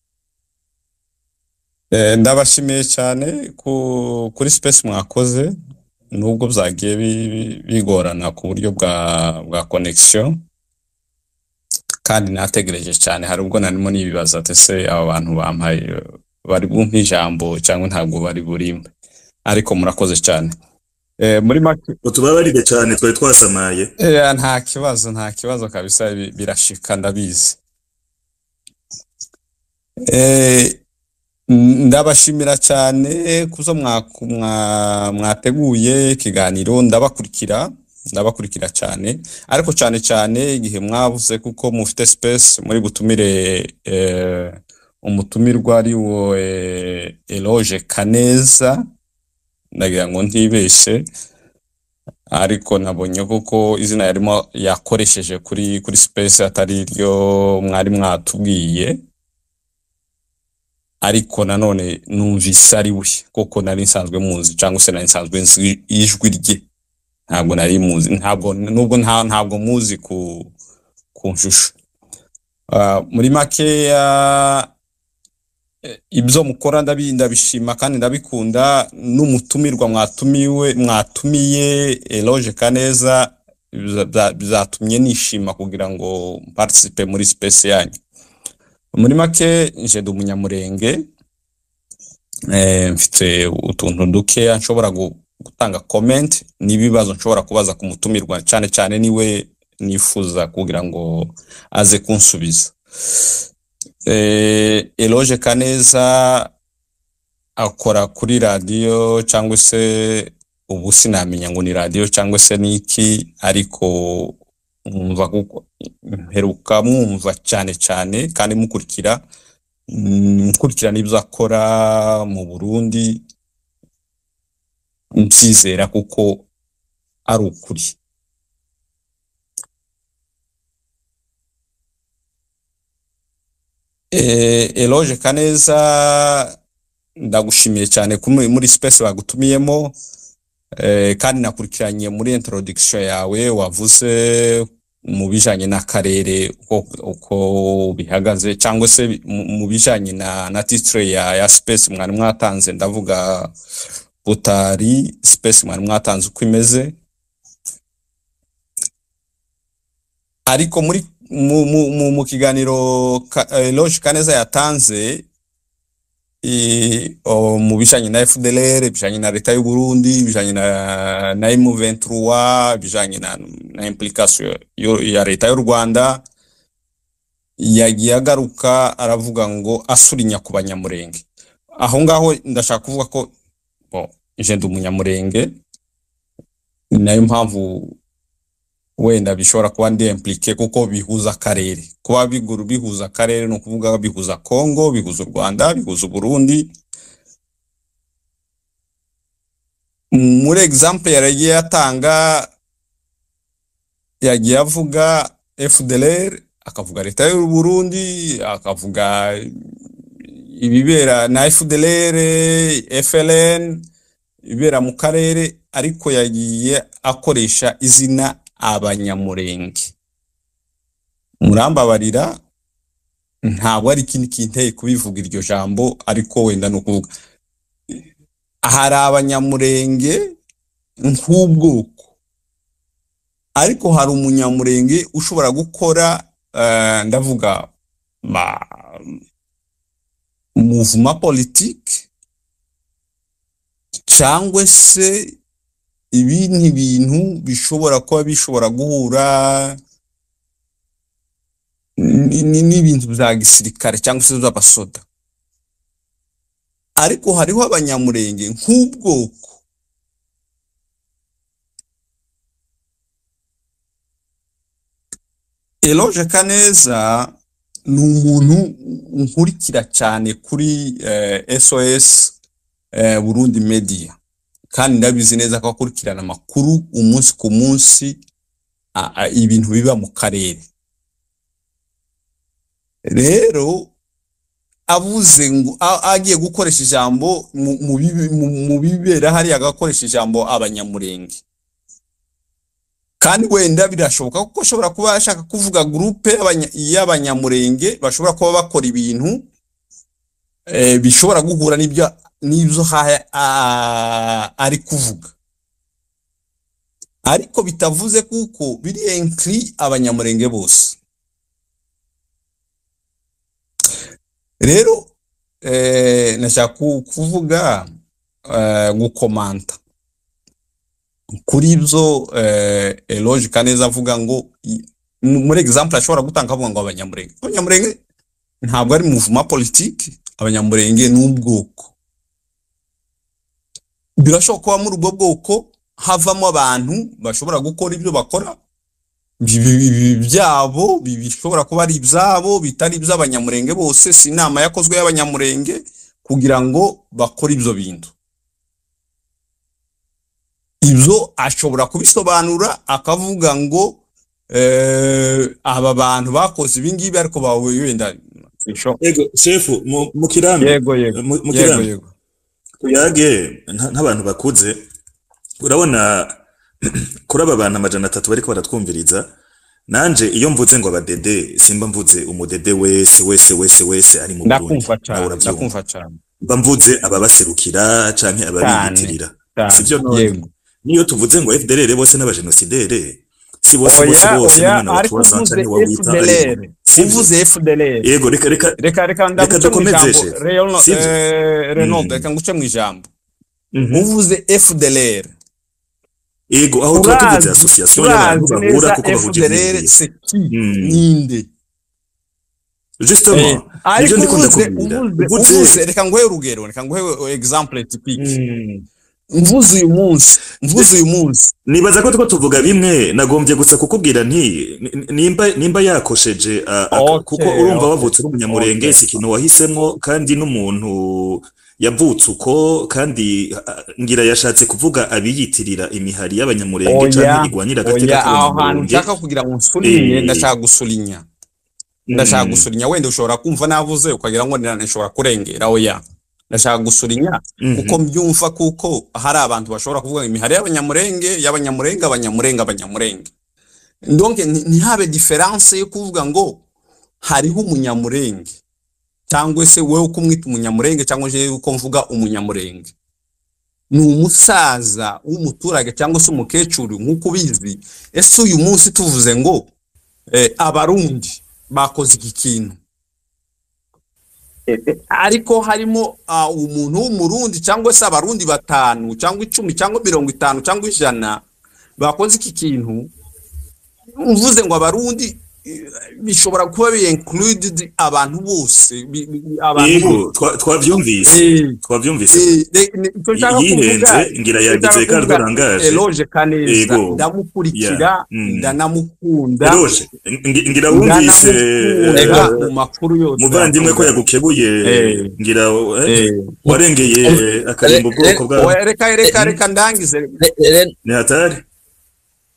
Eh, ndabashimiye cyane ku, kuri space mwakoze nubwo byagiye bi- bi- bigorana ku buryo bwa bwa connection kandi nategereje cyane hari ubwo narimo nibibaza ati se aba bantu bampaye eh, bari bumpe ijambo cyangwa ntabwo bari burimbe ariko murakoze cyane eh, muri make utubabarire cyane twari twasamaye Eh, nta kibazo nta kibazo kabisa bi- birashika ndabizi Eh, ndabashimira cyane kuzo mwaku- mwa- mwateguye ikiganiro ndabakurikira ndabakurikira cyane ariko cyane cyane igihe mwavuze kuko mufite space muri butumire eh, umutumirwa ari wo eh, Eloge Kaneza ndagira ngo ntibeshe ariko nabonye kuko izina yarimo yakoresheje kuri kuri space atari ryo mwari mwatubwiye ariko nanone numvise ari we kuko nari nsanzwe muzi cyangwa se nari nsanzwe nzi ijwi rye ntabwo nari muzi ntabwo nubwo nta ntabwo muzi ku ku nshusho Ah, muri makeya eh, ibyo mukora ndabi- ndabishima kandi ndabikunda n'umutumirwa mwatumiwe mwatumiye Eloge Kaneza biza- bya- bizatumye nishima kugira ngo participe muri space yanyu muri make nje ndi umunyamurenge eh, mfite utuntu dukeya nshobora gu- gutanga comment n'ibibazo nshobora kubaza ku mutumirwa cyane cyane niwe nifuza kugira ngo aze kunsubiza eh, Eloge Kaneza akora kuri radiyo cyangwa se ubu sinamenya ngo ni radiyo cyangwa se ni iki ariko mwumva kuko mperuka mwumva cyane cyane kandi mukurikira mm, mukurikira n'ibyo akora mu Burundi mbyizera kuko ari ukuri Eh, Eloge Kaneza ndagushimiye cyane ko muri muri space bagutumiyemo eh, kandi nakurikiranye muri introduction yawe wavuze mu bijanye n'akarere uko, uko bihagaze cyangwa se mu mu bijanye na, na titre ya, ya space mwari mwatanze ndavuga butari space mwari mwatanze uko imeze ariko muri mu, mu, mu, mu kiganiro ka, eh, Eloge Kaneza yatanze i- o, mu bijanye na FDLR bijanye na leta y'u Burundi bijanye na na M23 bijanye na, na implication yo- ya leta y'u Rwanda yagiye agaruka aravuga ngo asurinya ku banyamurenge aho ngaho ndashaka kuvuga ko bo je ndi umunyamurenge ni nayo mpamvu wenda bishobora kuba ndi impliqué kuko bihuza akarere kuba biguru bihuza akarere ni ukuvuga bihuza Congo bihuza u Rwanda bihuza u Burundi muri example yaragiye atanga yagiye avuga FDLR akavuga leta y'u Burundi akavuga ibibera na FDLR FLN ibibera mu karere ariko yagiye akoresha izina abanyamurenge murambabarira ntabwo ari ikindi kinteye kubivuga iryo jambo ariko wenda ni ukuvuga hari abanyamurenge nk'ubwoko ariko hari umunyamurenge ushobora gukora eh, ndavuga ma mouvement politique cyangwa se ibindi bintu bishobora kuba bishobora guhura ni- ni- n'ibintu bya gisirikare cyangwa se z'abasoda ariko hariho abanyamurenge nk'ubwoko Eloge Kaneza ni umuntu nkurikira cyane kuri eh, SOS eh, Burundi Media kandi ndabizi neza ko akurikirana amakuru umunsi ku munsi a- a- ibintu biba mu karere rero avuze ngo a- agiye gukoresha ijambo mu- mu bibi- mu- mu bibera hariya agakoresha ijambo abanyamurenge kandi wenda birashoboka kuko ashobora kuba ashaka kuvuga gurupe y'abanya- y'abanyamurenge bashobora kuba bakora ibintu eh, bishobora guhura n'ibyo n'ibyo ha- a- ari kuvuga ariko bitavuze kuko biri enkiri abanyamurenge bose rero eh, nashaka ku- kuvuga eh, gukomanta kuri ibyo eh, Eloge Kaneza avuga ngo i- mu- muri example ashobora gutanga avuga ngo abanyamurenge abanyamurenge ntabwo ari mouvement politique abanyamurenge ni ubwoko birashoboka kuba muri ubwo bwoko havamo abantu bashobora gukora ibyo bakora bi- bi- bi- byabo bi- bishobora kuba ari ibyabo bitari iby'abanyamurenge bose si inama yakozwe y'abanyamurenge kugira ngo bakore ibyo bintu ibyo ashobora kubisobanura akavuga ngo eh, aba bantu bakoze ibi ngibi ariko bawe wenda bisho- Ego, shefu, mu, mu kirambi. Yego, yego. Mu, mu Yego, kirambi. yego. Tuyage, nka- nk'abantu bakuze, urabona kuri aba bantu amajana atatu bariko baratwumviriza, nanje iyo mvuze ngo abadede, simba mvuze umudede wese, wese, wese, wese ari mu Burundi. ndakumva Nawe cyane uravyumva. ndakumva cyane Mba mvuze ababaserukira canke ababiyitirira. cyane, Sivyo none? yego. Niyo tuvuze ngo FDLR bose n'abajenosidere, si bose bose oya bose oya n'umwana wa ariko tuwaza uvuze canke wawita ari FDLR Sivyo? uvuze FDLR Yego, reka reka reka reka reka ndaguce mu dukomeze ijambo shefu. Real- Sivyo? eh, Renaud Mm. reka nguce mu ijambo Mhm. uvuze FDLR Ego, aho tuba tuvuze urazi association y'abantu urazi bahura neza kuko bahuje FDLR ivyiyumviro. c'est qui Mm. ninde Justement, Eh, nivyo ariko ndikunda uvuze kubwira. uvuze uvuze reka nguhe urugero reka nguhe example typique Mm. mvuze uyu munsi mvuze uyu munsi nibaza ko tuko tuvuga bimwe nagombye gusa kukubwira nti ni- nimba nimba yakosheje a- a- Okay, kuko urumva okay, wavutse uri umunyamurenge okay. si ikintu wahisemwo kandi n'umuntu yavutse uko kandi a- ngira yashatse kuvuga abiyitirira imihari y'abanyamurenge oya canke igwanira agateka oya aho hantu k'abanyamurenge nshaka kugira ngo nsulinye Eh. ndashaka gusulinya ndashaka Mm. gusulinya wenda ushobora kumva navuze ukagira ngo nira- nshobora kurengera oya ndashaka gusulinya Mhm. kuko mbyumva kuko hari abantu bashobora kuvuga ngo imihari y'abanyamurenge y'abanyamurenge abanyamurenge abanyamurenge donc nti- ntihabe diferanse yo kuvuga ngo hariho umunyamurenge cyangwa se wowe uko umwita umunyamurenge cyangwa se uko mvuga umunyamurenge ni umusaza w'umuturage cyangwa se umukecuru nk'uko ubizi ese uyu munsi tuvuze ngo eh, abarundi bakoze iki kintu Eh, eh, ariko harimo ah, umuntu w'umurundi cyangwa se abarundi batanu cyangwa icumi cyangwa mirongo itanu cyangwa ijana bakoze iki kintu mvuze ngo abarundi eh, bishobora kuba bi included abantu bose bi- bi- abantu yego bose twa- twavyumvise Eh, twavyumvise Eh, de- ni- icyo nshaka yihenze kuvuga ngira icyo yagize nshaka Ricardo kuvuga, Rangaje Eloge Kaneza Yego. ndamukurikira Yeah. Mm. ndanamukunda Eloge ngi- ngira wumvise ndanamukunda eh, mu makuru yose muvandimwe ko yagukebuye Eh. ngira eh, Eh. warengeye akarimba ubwoko bwawe Oya, reka reka reka ndangize ni hatari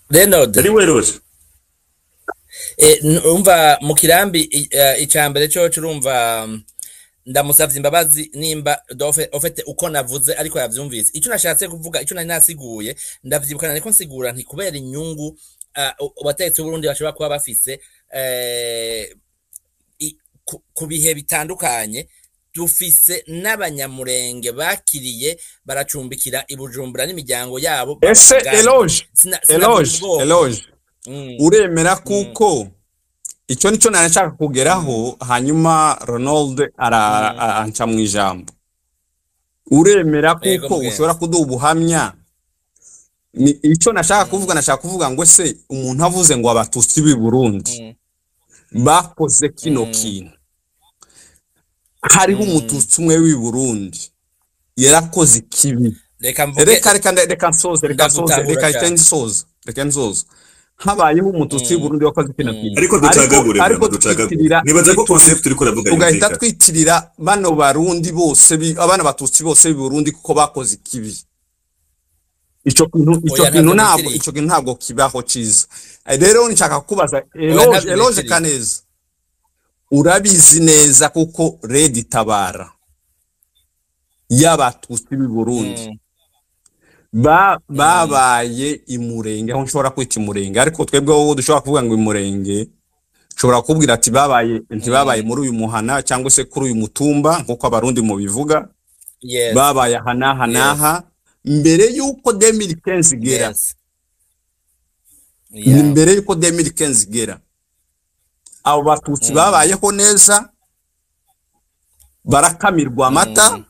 Renaud ari we roje Eh, n- umva mu kirambi i- eh, icambere coco urumva mm, ndamusavye imbabazi nimba dofe ofete uko navuze ariko yavyumvise ico nashatse kuvuga ico nari nasiguye ndavyibukana ariko nsigura nti kubera inyungu ah, u- abategetsi b'Uburundi bashobora kuba bafise eh, i- ku- ku bihe bitandukanye dufise n'abanyamurenge bakiriye baracumbikira i Bujumbura n'imiryango yabo ese babagana. eloge Sina- sinavuga eloge ubwoko. eloge Mm. uremera kuko icyo nicyo nari nshaka kugeraho hanyuma ronald ara- a- anca mu ijambo uremera Yego, kuko mugenzi. ushobora kuduha ubuhamya ni icyo nashaka kuvuga nashaka kuvuga ngo se umuntu avuze ngo abatutsi b'i burundi bakoze kino kintu hariho umututsi umwe w'i burundi yarakoze ikibi reka mvuge reka reka nda- reka nsoze reka nsoze Ndagutahura reka reka cyane. nsoze reka nsoze habayeho umututsi w'i burundi wakoze kino kintu ariko ducagagure ariko bwana, ducagagure twitirira nibaza ko concept turiko uravuga tugahita yumvikana twitirira bano barundi bose bi- abana batutsi bose b'i burundi kuko bakoze ikibi ico kintu ico Oya, kintu ntabwo ntabwo nitiriye. ico kintu ntabwo kibaho ciza Eh, rero nshaka kubaza ntabwo eloge eloge nitiriye. kaneza urabizi neza kuko red itabara y'abatutsi b'i burundi ba babaye imurenge aho nshobora kwita imurenge ariko twebwe wowe dushobora kuvuga ngo imurenge nshobora kubwira ati babaye ntibabaye muri uyu muhana cyangwa se kuri uyu mutumba nk'uko abarundi mubivuga Yes. babaye aha n'aha n'aha mbere y'uko demiri kenzi igera Yes. ni Yeah. mbere y'uko demiri kenzi igera abo batutsi Mm. babayeho neza barakamirwa amata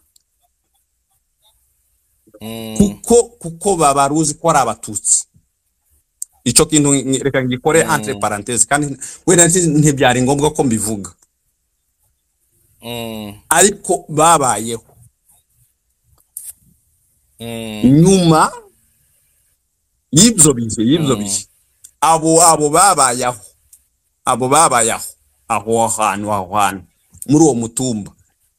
Mm. kuko kuko baba baruzi ko ari abatutsi ico kintu ngi- reka ngikore Mm. entre parenthèse kandi wenda nti- ntibyari ngombwa ko mbivuga Mm. ariko babayeho Mm. nyuma y'ibyo bihe y'ibyo Mm. bihe abo abo babayeho abo babayeho aho hantu aho hantu muri uwo mutumba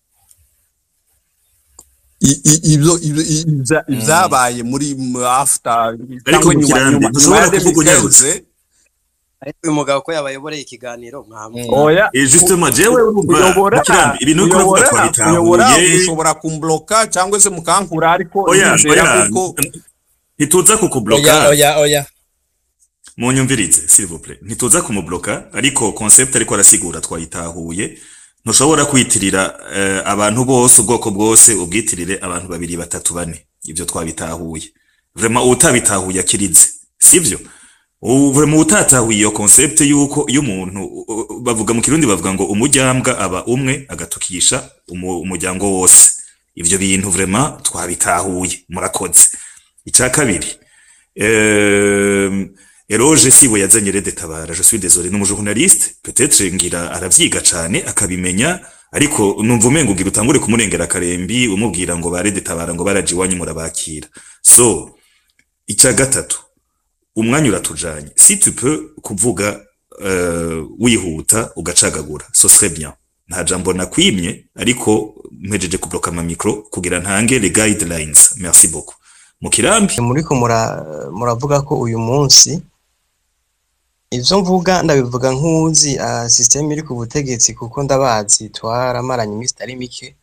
I- i- ibyo ibyo- i- ibya- ibyabaye muri m- after cyangwa mu nyuma kirambi, nyuma ntushobora nyuma ya kuvuga unyarutse. 2015, ariko uyu mugabo ko yabayoboreye ikiganiro mwamwe oya Eh, justement jewe urumva kuyobora mu kirambi ibintu uriko uravuga kuyobora kuyobora twabitahuye mushobora kumbloka cyangwa se mukankura ariko oya nizera oya kuko ntituza Oya, kukubloka oya, oya. munyumvirize s'il vous plaît ntituza kumubloka ariko concept ariko arasigura twayitahuye ntushobora kwitirira eh, abantu bose ubwoko bwose ubwitirire abantu babiri batatu bane ibyo twabitahuye vraiment utabitahuye akirize sivyo ubu vraiment utatahuye iyo concept yuko iyo umuntu u- u- bavuga mu kirundi bavuga ngo umujyambwa aba umwe agatukisha umu- umuryango wose ivyo bintu vraiment twabitahuye murakoze icya kabiri euh, Eroge sibo yazanye Rede Tabara je suis désolé n'umujournaliste peut-être ngira aravyiga cane akabimenya ariko numva umengo ugira utangure kumurengera akarembi umubwira ngo ba Rede Tabara ngo baraje iwanyu murabakira so icya gatatu umwanya uratujanye si tu peux kuvuga uh, wihuta ugacagagura so serait bien nta jambo nakwimye ariko mpejeje kubloka ama micro kugira ntange les guidelines merci beaucoup mu kirambi muriko mura- muravuga ko uyu munsi ivyo mvuga ndabivuga nk'uzi uh, systeme iri ku butegetsi kuko ndabazi twaramaranye iminsi itari mike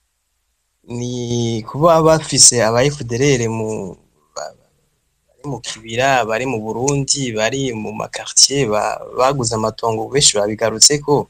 ni kuba bafise aba FDLR mu ba- bari mu kibira bari mu Burundi bari mu makartier ba, baguze amatongo benshi babigarutseko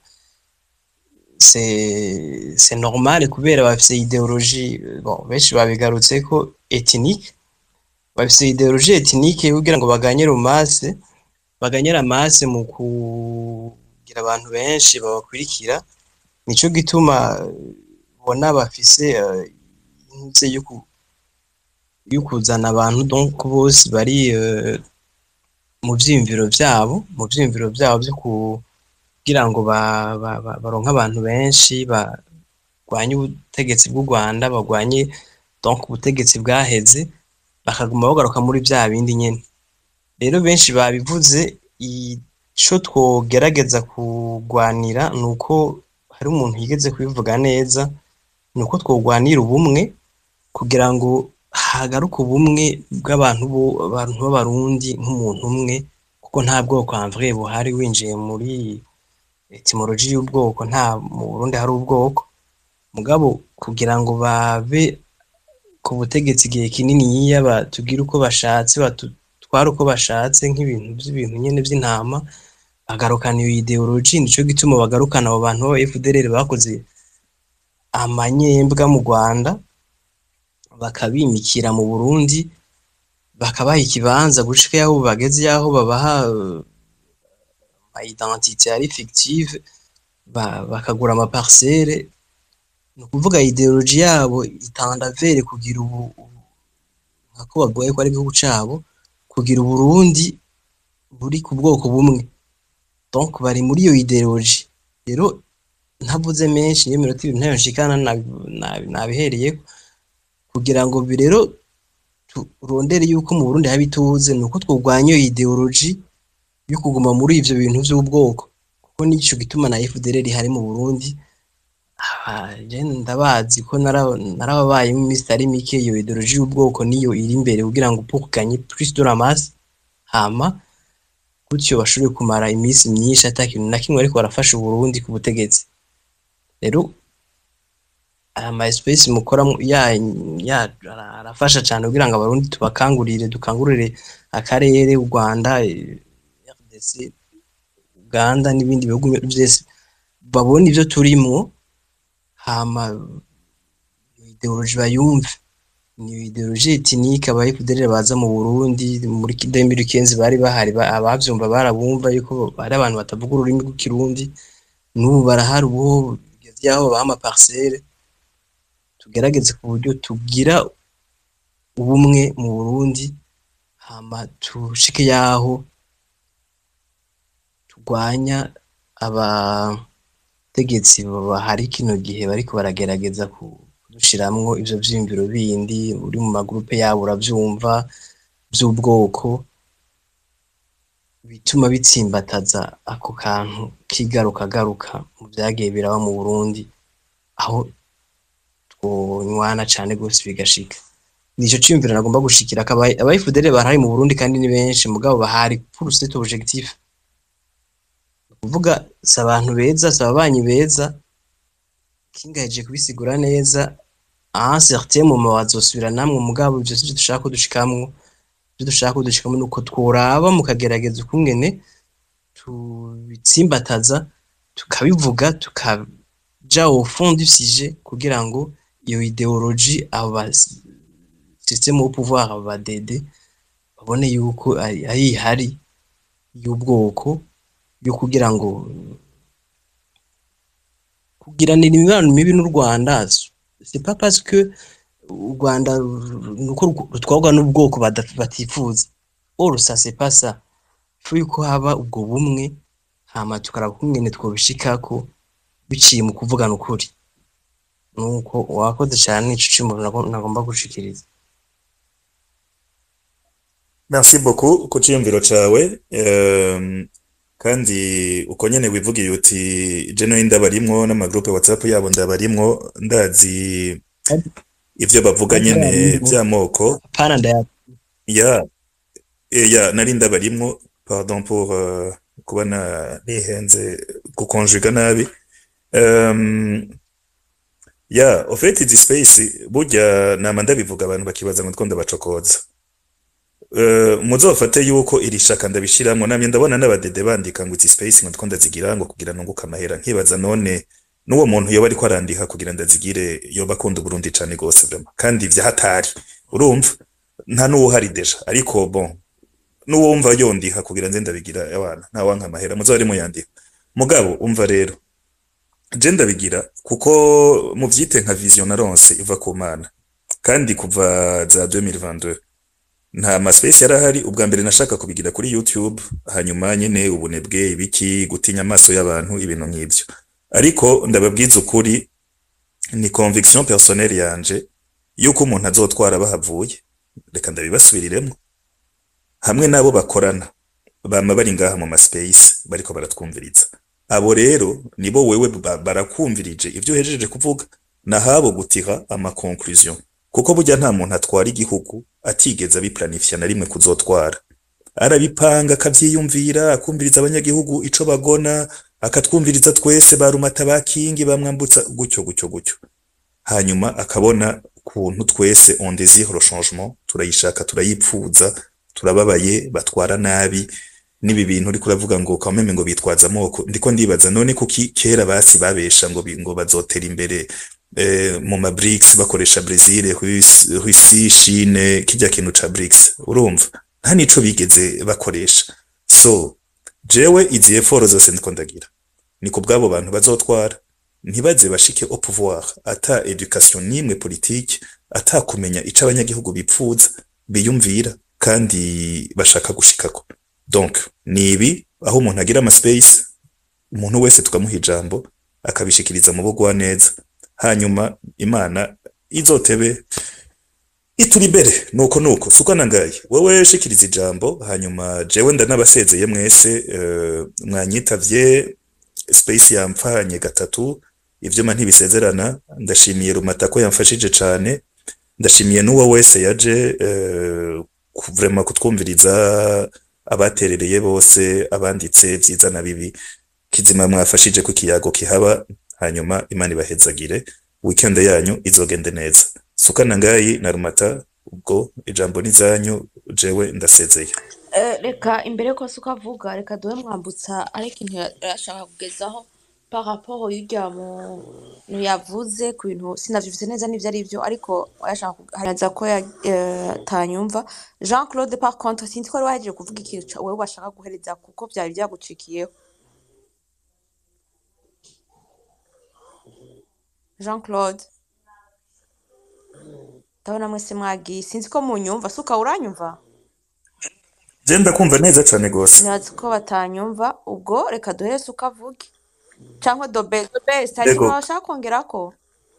c'est c'est normal kubera bafise idéologie bon benshi babigarutseko ethnique bafise ideologie ethnique kugira ngo baganye romance baganye ramase mu kugira abantu benshi babakurikira nico gituma bona bafise eh, intuze yo ku- yo kuzana abantu donc bose bari eh, mu vyiyumviro vyabo mu vyiyumviro vyabo vyo kugira ngo ba- ba- ba- baronke abantu benshi barwanye ubutegetsi bw'u Rwanda barwanye donc ubutegetsi bwaheze bakaguma bagaruka muri vya bindi nyene rero benshi babivuze ico twogerageza kurwanira ni uko hari umuntu yigeze kubivuga neza ni uko twogwanira ubumwe kugira ngo hagaruka ubumwe bw'abantu bo abantu b'abarundi nk'umuntu umwe kuko nta bwoko en vrai buhari winjiye muri etimology y'ubwoko nta mu Burundi hari ubwoko mugabo kugira ngo babe ku butegetsi igihe kininiya batubwire uko bashatse batutware uko bashatse nk'ibintu by'ibintu nyene vy'intama bagarukana iyo ideology nico gituma bagarukana abo bantu b'aba FDLR bakoze amanyembwa mu Rwanda bakabimikira mu Burundi bakabaha ikibanza gushika yaho bageze yaho babaha ma identité ari fictive ba- bakagura ama parcelle ni ukuvuga ideology yabo itanda vere kugira ubu nkako bagoye ko ari igihugu cabo kugira uburundi buri ku bwoko bumwe donc bari muri iyo ideology rero ntavuze menshi niyo minota ibiri ntayo nshikana nabi- nabi- nabihereyeko kugira ngo bi- rero turondere yuko mu Burundi haba ituze ni uko twurwanya iyo ideology yo kuguma muri ivyo bintu vy'ubwoko kuko nico gituma na FDLR ihari mu Burundi Ah, je ndabazi ko nara- narababayemo iminsi itari mike iyo ideology y'ubwoko niyo iri imbere kugira ngo pour gagner plus de la masse hama gutyo bashobore kumara iminsi myinshi ata kintu na kimwe ariko barafasha Uburundi ku butegetsi rero aya ma espèce mukora mu- ya ya ara- arafasha cyane kugira ngo abarundi tubakangurire dukangurire akarere u Rwanda eh, RDC Uganda n'ibindi bihugu byose babona ivyo turimwo hama iyo ideology bayumve ni ideology ethnique aba FDLR baza mu Burundi muri 2015 bari bahari ba- abavyumva barabumva yuko bari abantu batavuga ururimi rw'ikirundi n'ubu barahari ubu bigeze yaho babaha ama parcelle tugerageze ku buryo tugira ubumwe mu Burundi hama tushike yaho turwanya abategetsi bahari kino gihe bariko baragerageza ku- kudushiramwo ivyo vyiyumviro bindi uri mu magrupe yabo uravyumva vy'ubwoko bituma bitsimbataza ako kantu kigarukagaruka mu vyagiye biraba mu Burundi aho twonywana cane gose bigashika nico ciyumviro nagomba gushikira akaba aba FDL barahari mu Burundi kandi ni benshi mugabo bahari pour cet objectif kuvuga si abantu beza si ababanyi beza kingaheje kubisigura neza aha certain mu bazosubira namwe mugabo ivyo sivyo dushaka ko dushikamwo ivyo dushaka ko dushikamwo nuko tworaba mukagerageza ukungene tubitsimbataza tukabivuga tukaja au fond du sujet kugira ngo iyo ideology abo ba système au pouvoir abo ba dede babone yuko ari ari ihari y'ubwoko yo kugira ngo kugiranira imibano mibi n'u Rwanda c'est pas parce que u Rwanda nuko rutwarwa n'ubwoko bada- batifuza or ça c'est pas ça faut yuko haba ubwo bumwe hama tukaraba ukungene twobishikako biciye mu kuvugana ukuri nuko wakoze cyane ico cimbo nagomba gushikiriza Merci beaucoup ku ciyumviro cawe um, kandi uko nyene wivugiye uti je no ndabarimwo n'amagroupe WhatsApp yabo ndabarimwo ndazi ivyo bavuga nyene vy'amoko pana ndaya ya eh, ya nari ndabarimwo pardon pour uh, kuba na nihenze gukonjuga nabi um, ya au fait izi space burya nama ndabivuga abantu bakibaza ngo ndiko ndabacokoza Uh, muzofate yuko iri shaka ndabishiramwo namye ndabona n'abadede bandika ngo izi space ngo ndiko ndazigira ngo kugira nunguka amahera nkibaza none n'uwo muntu yoba ariko arandika kugira ndazigire yoba akunda Burundi cane gose vraiment kandi vya hatari urumva nta n'uwo hari deja ariko bon n'uwo wumva yondiha kugira nze ndabigira abana nta wanka amahera muzari muyandika mugabo umva rero je ndabigira kuko muvyite nka vision naronse iva ku mana kandi kuva za 2022 nta maspace yarahari ubwa mbere nashaka kubigira kuri YouTube hanyuma nyene ubunebwe ibiki gutinya amaso y'abantu ibintu nk'ivyo ariko ndababwiza ukuri ni conviction personnelle yanje yuko umuntu azotwara bahavuye reka ndabibasubiriremo hamwe nabo bakorana bama bari ngaha mu maspace bariko baratwumviriza abo rero nibo wewe ba- barakumvirije ivyo uhejeje kuvuga nahabo gutira ama conclusion kuko burya nta muntu atwara igihugu atigeze abiplanifya na rimwe kuzotwara arabipanga akavyiyumvira akumviriza abanyagihugu ico bagona akatwumviriza twese barumata bakingi bamwambutsa gutyo gutyo gutyo hanyuma akabona kuntu twese on désire le changement turayishaka turayipfuza turababaye batwara nabi nibi bintu uriko uravuga ngo kameme ngo bitwaza amoko ndiko ndibaza none kuki kera basi babesha ngo bi- ngo bazotera imbere eh, mu ma BRICS bakoresha Brazil, Rusi, Rusi, Chine kijya kintu ca BRICS urumva nta nico bigeze bakoresha so jewe izi effort zose ndiko ndagira ni ku bw'abo bantu bazotwara ntibaze bashike au pouvoir ata education n'imwe politique ata kumenya ico abanyagihugu bipfuza biyumvira kandi bashaka gushikako donc ni ibi aho umuntu agira ama space umuntu wese tukamuha ijambo akabishikiriza mu bugwa neza hanyuma imana izotebe ituri imbere nuko nuko suko nangaye wewe shikiriza ijambo hanyuma jewe ndanabasezeye mwese uh, mwanyitavye space yampfanye gatatu ivyuma ntibisezerana ndashimiye rumata ko yamfashije cane ndashimiye n'uwo wese yaje uh, ku- vraiment kutwumviriza abaterereye bose abanditse vyiza na bibi kizima mwafashije ko ikiyago kihaba hanyuma imana ibahezagire weekend yanyu izogende neza sukana ngayi na rumata ubwo ijambo nizanyu jewe ndasezeye Eh, reka imbere yuko se ukavuga reka duhe mwambutsa ariko ikintu ya- yashaka kugezaho par rapport y'urya muntu yavuze ku bintu sinavyumvise neza n'ivyo ari vyo ariko yashaka kugaragaza ko ya- eh, atanyumva Jean Claude par contre sinzi ko wari wahejeje kuvuga ikintu ca- wewe washaka guhereza kuko vyari vyagucikiyeho Jean Claude ndabona mwese mwagiye sinzi ko munyumva suka uranyumva je ndakumva neza cane gose nibaza ko batanyumva ubwo reka duhere se ukavuge cyangwa dobe dobe hari Yego. ikintu washaka kongerako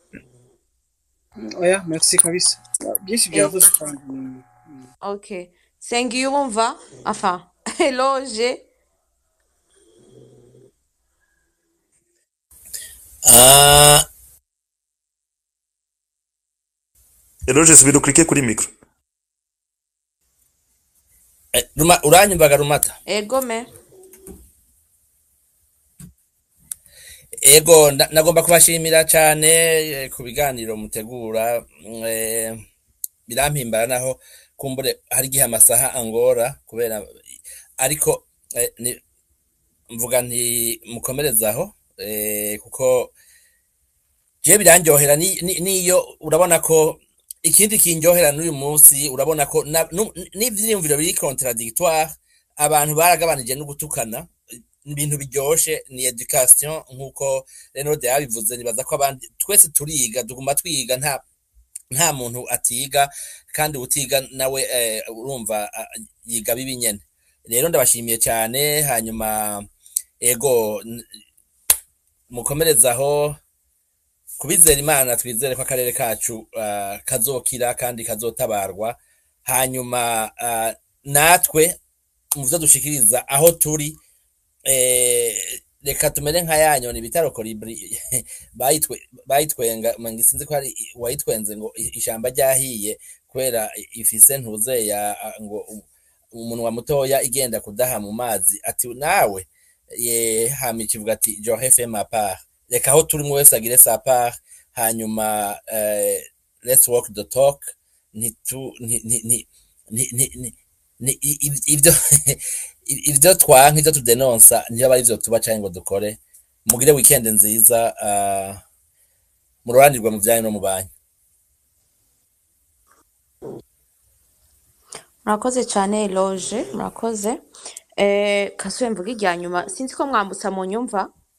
oya merci kabisa byinshi byavuze kandi mm, okay sengiyumva enfin eloge Ah, eloge subira uklike kuri micro eh, Ruma- uranyumvaga rumata egome ego nda- nagomba kubashimira cyane eh, ku biganiro mutegura mm, eh, birampimbara naho kumbure hari igihe amasaha angora kubera ariko eh, ni- mvuga nti mukomerezaho eh, kuko je birandyohera ni- ni- niyo urabona ko ikindi kindyohera n'uyu munsi urabona ko na- nu- n'ivyiyumviro biri contradictoire abantu baragabanije no gutukana ibintu biryoshe ni education nk'uko Renode yabivuze nibaza ko abandi twese turiga tuguma twiga nta nta muntu atiga kandi utiga nawe eh, urumva ah, yiga bibi nyene rero ndabashimiye cyane hanyuma ego n- mukomerezaho kubizera imana twizere ko akarere kacu ah, kazokira kandi kazotabarwa hanyuma ah, natwe mu byo dushikiriza aho turi eh, reka tumere nka ya nyoni bita rokoribri bayitwe bayitwenga mangi sinzi ko hari wayitwenze ngo i- ishamba ryahiye kubera ifise ntuze ya ah, ngo u- umunwa mutoya igenda kudaha mu mazi ati nawe ye hama ikivuga ati johe fe ma part reka aho turi umwe wese agire sa part hanyuma eh, let's walk the talk ntitu ni ni ni ni ni ni ni i- i- ibyo ibyo twanka ibyo tudenonsa niyo aba arivyo tuba canke ngo dukore mugire weekend nziza uh, muroranirwa mu vyanyu no mu banyu murakoze cyane eloge murakoze eh kasuye mvuga irya nyuma sinzi ko mwambutsa mu nyumva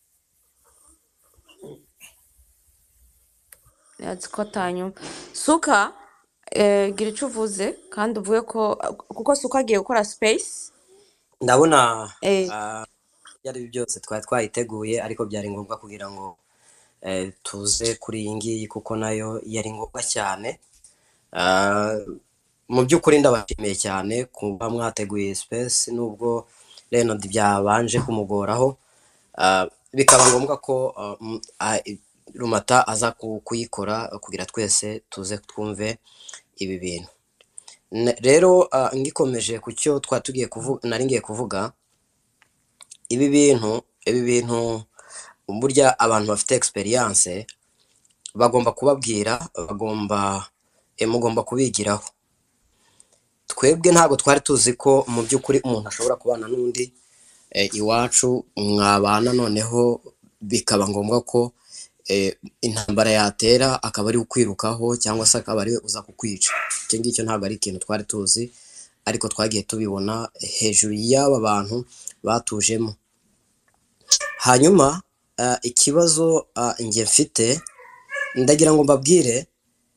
yazi ko atanyumva suka eh, gira icyo uvuze kandi uvuge ko kuko suka agiye gukora space ndabona eh ah, ibyo ari byo byose twari twayiteguye ariko byari ngombwa kugira ngo eh, tuze kuri iyi ngiyi kuko nayo yari ngombwa cyane Ah, mu by'ukuri ndabashimiye cyane kuba mwateguye space nubwo Leonard byabanje kumugoraho Ah, bikaba ngombwa ko ah, mm, ah, rumata aza ku- kuyikora kugira twese tuze twumve ibi bintu Ne- rero ah, ngikomeje ku cyo twari tugiye kuvuga nari ngiye kuvuga ibi bintu ibi bintu burya abantu bafite experience bagomba kubabwira bagomba eh, mugomba kubigiraho twebwe ntabwo twari tuzi ko mu by'ukuri umuntu ashobora kubana n'undi eh, iwacu mwabana noneho bikaba ngombwa ko eh, intambara yatera akaba ari ukwirukaho cyangwa se akaba ari we uza kukwica icyo ngicyo ntabwo ari ikintu twari tuzi ariko twagiye tubibona hejuru y'aba bantu batujemo hanyuma ah, ikibazo ah, njye mfite ndagira ngo mbabwire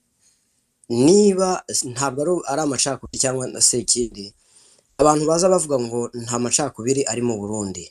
niba ntabwo ari ari amacakubiri cyangwa se ikindi abantu baza bavuga ngo nta macakubiri ari mu burundi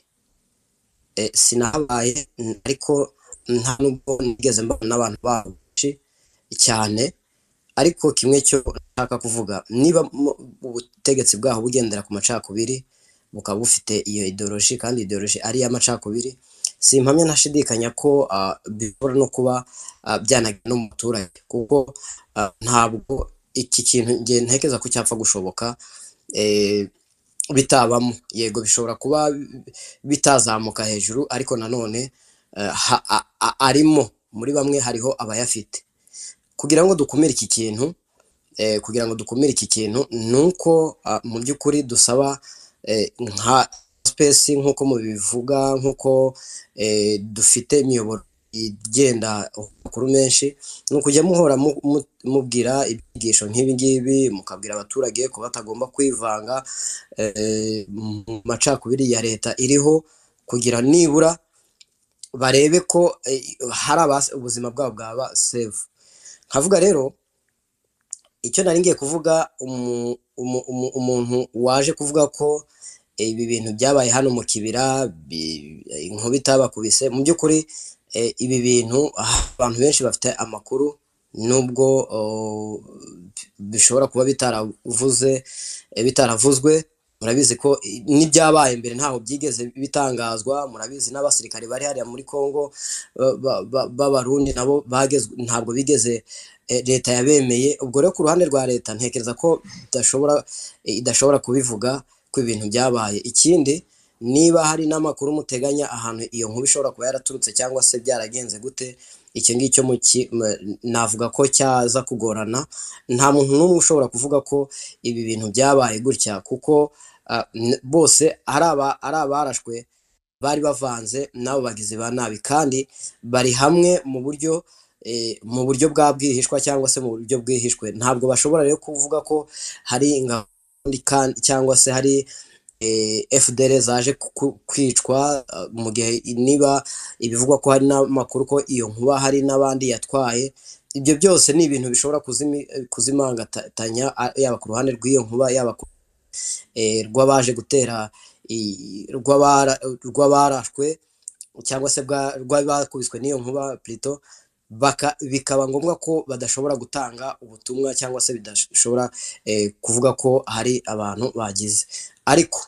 e, sinahabaye n- ariko nta nubwo nigeze mbana n'abantu babo benshi cyane ariko kimwe cyo nshaka kuvuga niba mu- ubutegetsi bwaho bugendera ku macakubiri bukaba bufite iyo ideoloji kandi ideoloji ari iy'amacakubiri simpamya ntashidikanya ko ah, bishobora no kuba ah, byanagira no mu baturage kuko ah, ntabwo iki kintu nge ntekereza ko cyapfa gushoboka eh, bitabamo yego bishobora kuba bitazamuka hejuru ariko nanone eh, ha- a- a- arimo muri bamwe hariho abayafite kugira ngo dukumire iki kintu eh, kugira ngo dukumire iki kintu ni uko ah, mu by'ukuri dusaba eh, nka space nk'uko mubivuga nk'uko eh, dufite imiyoboro igenda amakuru menshi ni ukujya muhora mu- mu- mubwira ibyigisho nk'ibi ngibi mukabwira abaturage ko batagomba kwivanga eh, mu macakubiri ya leta iriho kugira nibura barebe ko eh, hari abas- ubuzima bwabo bwaba save nkavuga rero icyo nari ngiye kuvuga umu- umu- umu- umuntu waje kuvuga ko ibi bintu byabaye hano mu kibira bi- inkuba itabakubise mu by'ukuri eh, ibi bintu ah, abantu benshi bafite amakuru nubwo oh, bishobora kuba bitaravuze eh, bitaravuzwe murabizi ko i- n'ibyabaye mbere ntaho byigeze bitangazwa murabizi n'abasirikare bari hariya muri Congo ba- ba- ba- b'abarundi nabo bagezwe ntabwo bigeze eh, leta yabemeye ubwo rero ku ruhande rwa leta ntekereza ko idashobora eh, idashobora kubivuga ko ibintu byabaye ikindi niba hari n'amakuru muteganya ahantu iyo nkuru ishobora kuba yaraturutse cyangwa se byaragenze gute icyo ngicyo mu ki- m- navuga ko cyaza kugorana nta muntu n'umwe ushobora kuvuga ko ibi bintu byabaye gutya kuko ah, n- bose ari aba- ari abarashwe bari bavanze n'abo bagizi ba nabi kandi bari hamwe mu buryo eh, mu buryo bwa bwihishwa cyangwa se mu buryo bwihishwe ntabwo bashobora rero kuvuga ko hari ingabo kandi- cyangwa se hari eh, FDL zaje ku- kwicwa ah, mu gihe niba ibivugwa ko hari n'amakuru ko iyo nkuba hari n'abandi yatwaye ibyo byose ni ibintu bishobora kuzimi- kuzimangatanya ah, yaba ku ruhande rw'iyo nkuba yaba ku eh, rw'abaje gutera i- rw'abara- rw'abarashwe cyangwa se bwa- rw'abakubiswe n'iyo nkuba plito baka bikaba ngombwa ko badashobora gutanga ubutumwa cyangwa se bidashobora eh, kuvuga ko hari abantu bagize ariko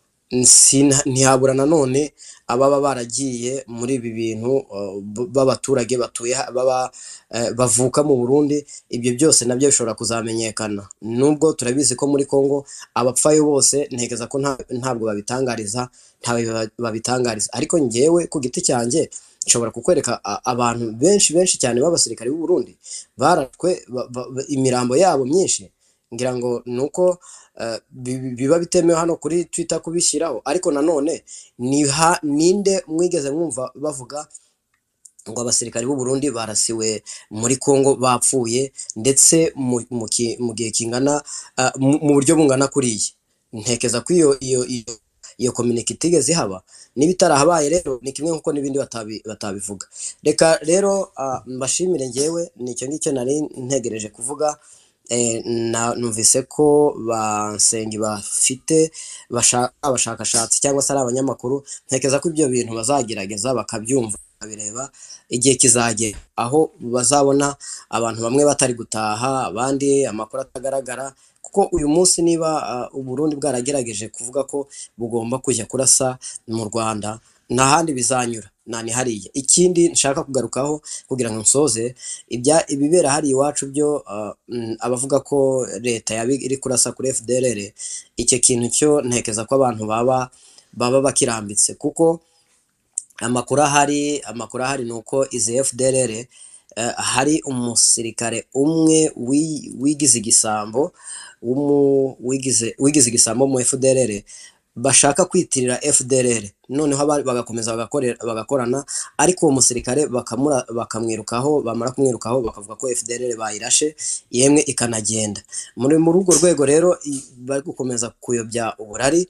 sina- ntihabura nanone ababa baragiye muri ibi bintu uh, b- b'abaturage batuye ha- baba eh, bavuka mu Burundi ibyo byose nabyo bishobora kuzamenyekana nubwo turabizi ko muri Kongo abapfayo bose ntekereza ko nta- ntabwo babitangariza ntawe ba- babitangariza ariko njyewe ku giti cyanjye nshobora kukwereka a- abantu benshi benshi cyane b'abasirikare b'u Burundi barashwe ba- ba- ba- imirambo yabo myinshi ngira ngo ni uko eh, bi- bi- biba bitemewe hano kuri Twitter kubishyiraho ariko nanone ni ha- ninde mwigeze mwumva bavuga ngo abasirikare b'u Burundi barasiwe muri Kongo bapfuye ndetse mu, mu, ki- mu gihe kingana ah, mu, mu buryo bungana kuriya ntekeza ko iyo iyo iyo iyo communique itigeze ihaba niba itarahabaye rero ni kimwe nk'uko n'ibindi batabi, batabivuga reka rero ah, mbashimire njyewe nicyo ngicyo nari ntegereje kuvuga eh, na, numvise ko basengi bafite basha- abashakashatsi cyangwa se ari abanyamakuru ntekereza ko ibyo bintu bazagerageza bakabyumva bakabireba igihe kizagera aho bazabona abantu bamwe batari gutaha abandi amakuru atagaragara kuko uyu munsi niba uh, uburundi bwaragerageje kuvuga ko bugomba kujya kurasa mu rwanda nta handi bizanyura nani hariya ikindi nshaka kugarukaho kugira ngo nsoze ibya ibibera hariya iwacu byo uh, mm, abavuga ko leta yaba iri kurasa kuri FDLR icyo kintu cyo ntekeza ko abantu baba baba bakirambitse kuko amakuru ahari amakuru ahari ni uko izi FDLR eh, hari umusirikare umwe wi- wigize igisambo w'umu- wigize wigize igisambo mu FDLR bashaka kwitirira FDLR noneho aba- bagakomeza bagakorera- bagakorana ariko uwo musirikare bakamura bakamwirukaho bamara kumwirukaho bakavuga ko FDLR bayirashe yemwe ikanagenda muri muri urwo rwego rero i- bari gukomeza kuyobya uburari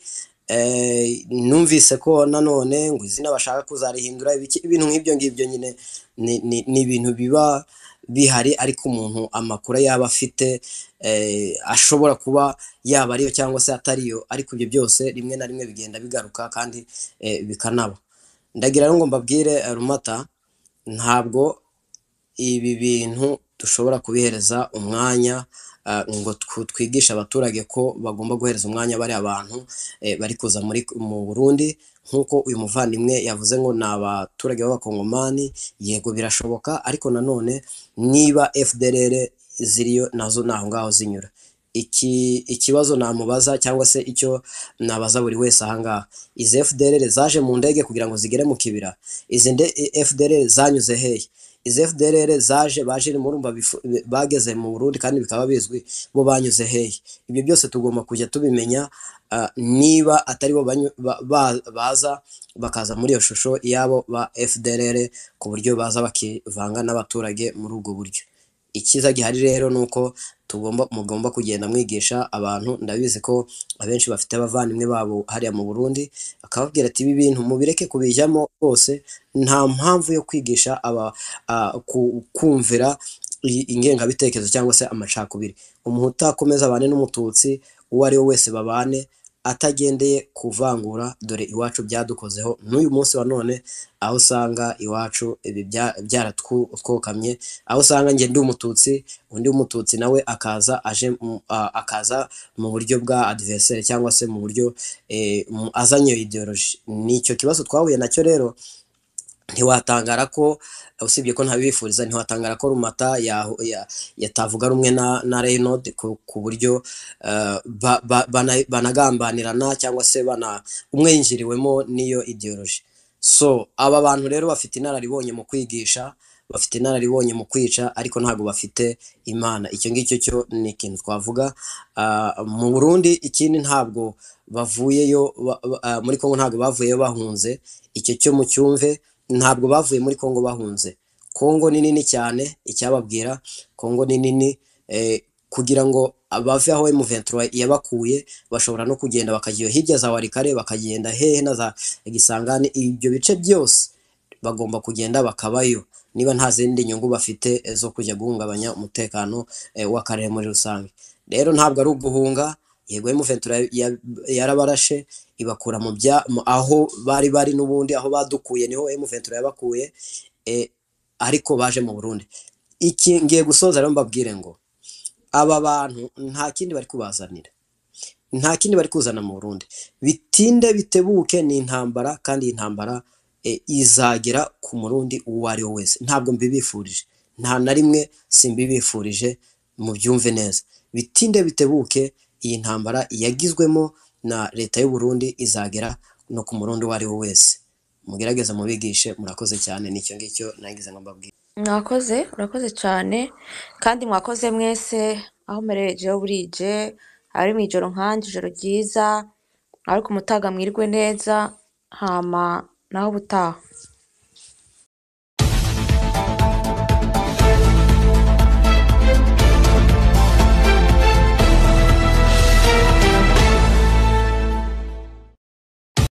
eh, numvise ko nanone ngo izina bashaka kuzarihindura ibiki- ibintu nk'ibyo ngibyo nyine ni ni- ni ibintu biba bihari ariko umuntu amakuru yaba afite eh, ashobora kuba yaba ariyo cyangwa se atariyo ariko ibyo byose rimwe na rimwe bigenda bigaruka kandi eh, bikanaba ndagira rero ngo mbabwire eh, rumata ntabwo ibi bintu dushobora kubihereza umwanya ah, ngo tw- twigishe abaturage ko bagomba guhereza umwanya bari abantu eh, bari kuza muri mu Burundi nk'uko uyu muvandimwe yavuze ngo ni abaturage b'abakongomani yego birashoboka ariko nanone niba FDLR ziriyo nazo ni aho ngaho zinyura iki ikibazo namubaza cyangwa se icyo nabaza buri wese ahangaha izi FDLR zaje mu ndege kugira ngo zigere mu kibira izi nde- FDLR zanyuze hehe izi FDLR zaje baje murumva bifu- bageze mu Burundi kandi bikaba bizwi bo banyuze hehe ibyo byose tugomba kujya tubimenya ah, niba atari bo banyu- ba- ba- baza bakaza muri iyo shusho yabo ba FDLR ku buryo baza bakivanga n'abaturage muri ubwo buryo icyiza gihari rero ni uko tugomba mugomba kugenda mwigisha abantu ndabizi ko abenshi bafite abavandimwe babo hariya mu Burundi akababwira ati ibi bintu mubireke kubijyamo rwose nta mpamvu yo kwigisha aba a- ku- kumvira i- ingengabitekerezo cyangwa se amacakubiri umuhutu akomeza abane n'umututsi uwo ari we wese babane atagendeye kuvangura dore iwacu byadukozeho n'uyu munsi wa none aho usanga iwacu ibi bya- byaratwokamye aho usanga njye ndi umututsi undi w'umututsi nawe akaza aje mu- a- akaza mu buryo bwa adversaire cyangwa se mu buryo eh, mu- azanye iyo ideology ni icyo kibazo twahuye nacyo rero ntiwatangara ko usibye ko ntabifuriza ntiwatangara ko rumata yahu- ya- yatavuga rumwe na, na Reynolds ku, ku buryo uh, ba, ba, bana- banagambanirana cyangwa se bana umwe yinjiriwemo n'iyo ideology so aba bantu rero bafite inararibonye mu kwigisha bafite inararibonye mu kwica ariko ntabwo bafite imana icyo ngicyo cyo ni ikintu twavuga Ah, mu burundi ikindi ntabwo bavuyeyo ba- ba- ah, muri kongo ntabwo bavuyeyo bahunze icyo cyo mu cyumve ntabwo bavuye muri kongo bahunze kongo ni nini cyane icyababwira kongo ni nini eh, kugira ngo bave aho M23 yabakuye bashobora no kugenda bakajya hirya za warikare bakagenda hehe na za gisangani ibyo bice byose bagomba kugenda bakabayo niba nta zindi nyungu bafite eh, zo kujya guhungabanya umutekano eh, w'akarere muri rusange rero ntabwo ari uguhunga yego M23 ya- yarabarashe ibakura mu bya mu- aho bari bari n'ubundi aho badukuye niho M23 yabakuye eh, ariko baje mu Burundi iki ngiye gusoza rero mbabwire ngo aba bantu nta kindi bari kubazanira nta kindi bari kuzana mu Burundi bitinde bitebuke ni intambara kandi iyi ntambara e, izagera ku murundi uwo ari we wese ntabwo mbibifurije nta na rimwe simbibifurije mubyumve neza bitinde bitebuke iyi ntambara yagizwemo na leta y'u Burundi izagera no ku murundi uwo ari we wese mugerageze mubigishe murakoze cyane nicyo ngicyo nagize ngo mbabwire mwakoze murakoze cyane kandi mwakoze mwese aho murerejeho burije ari mu ijoro nkanje ijoro ryiza ariko umutaga mwirwe neza hama naho ubutaha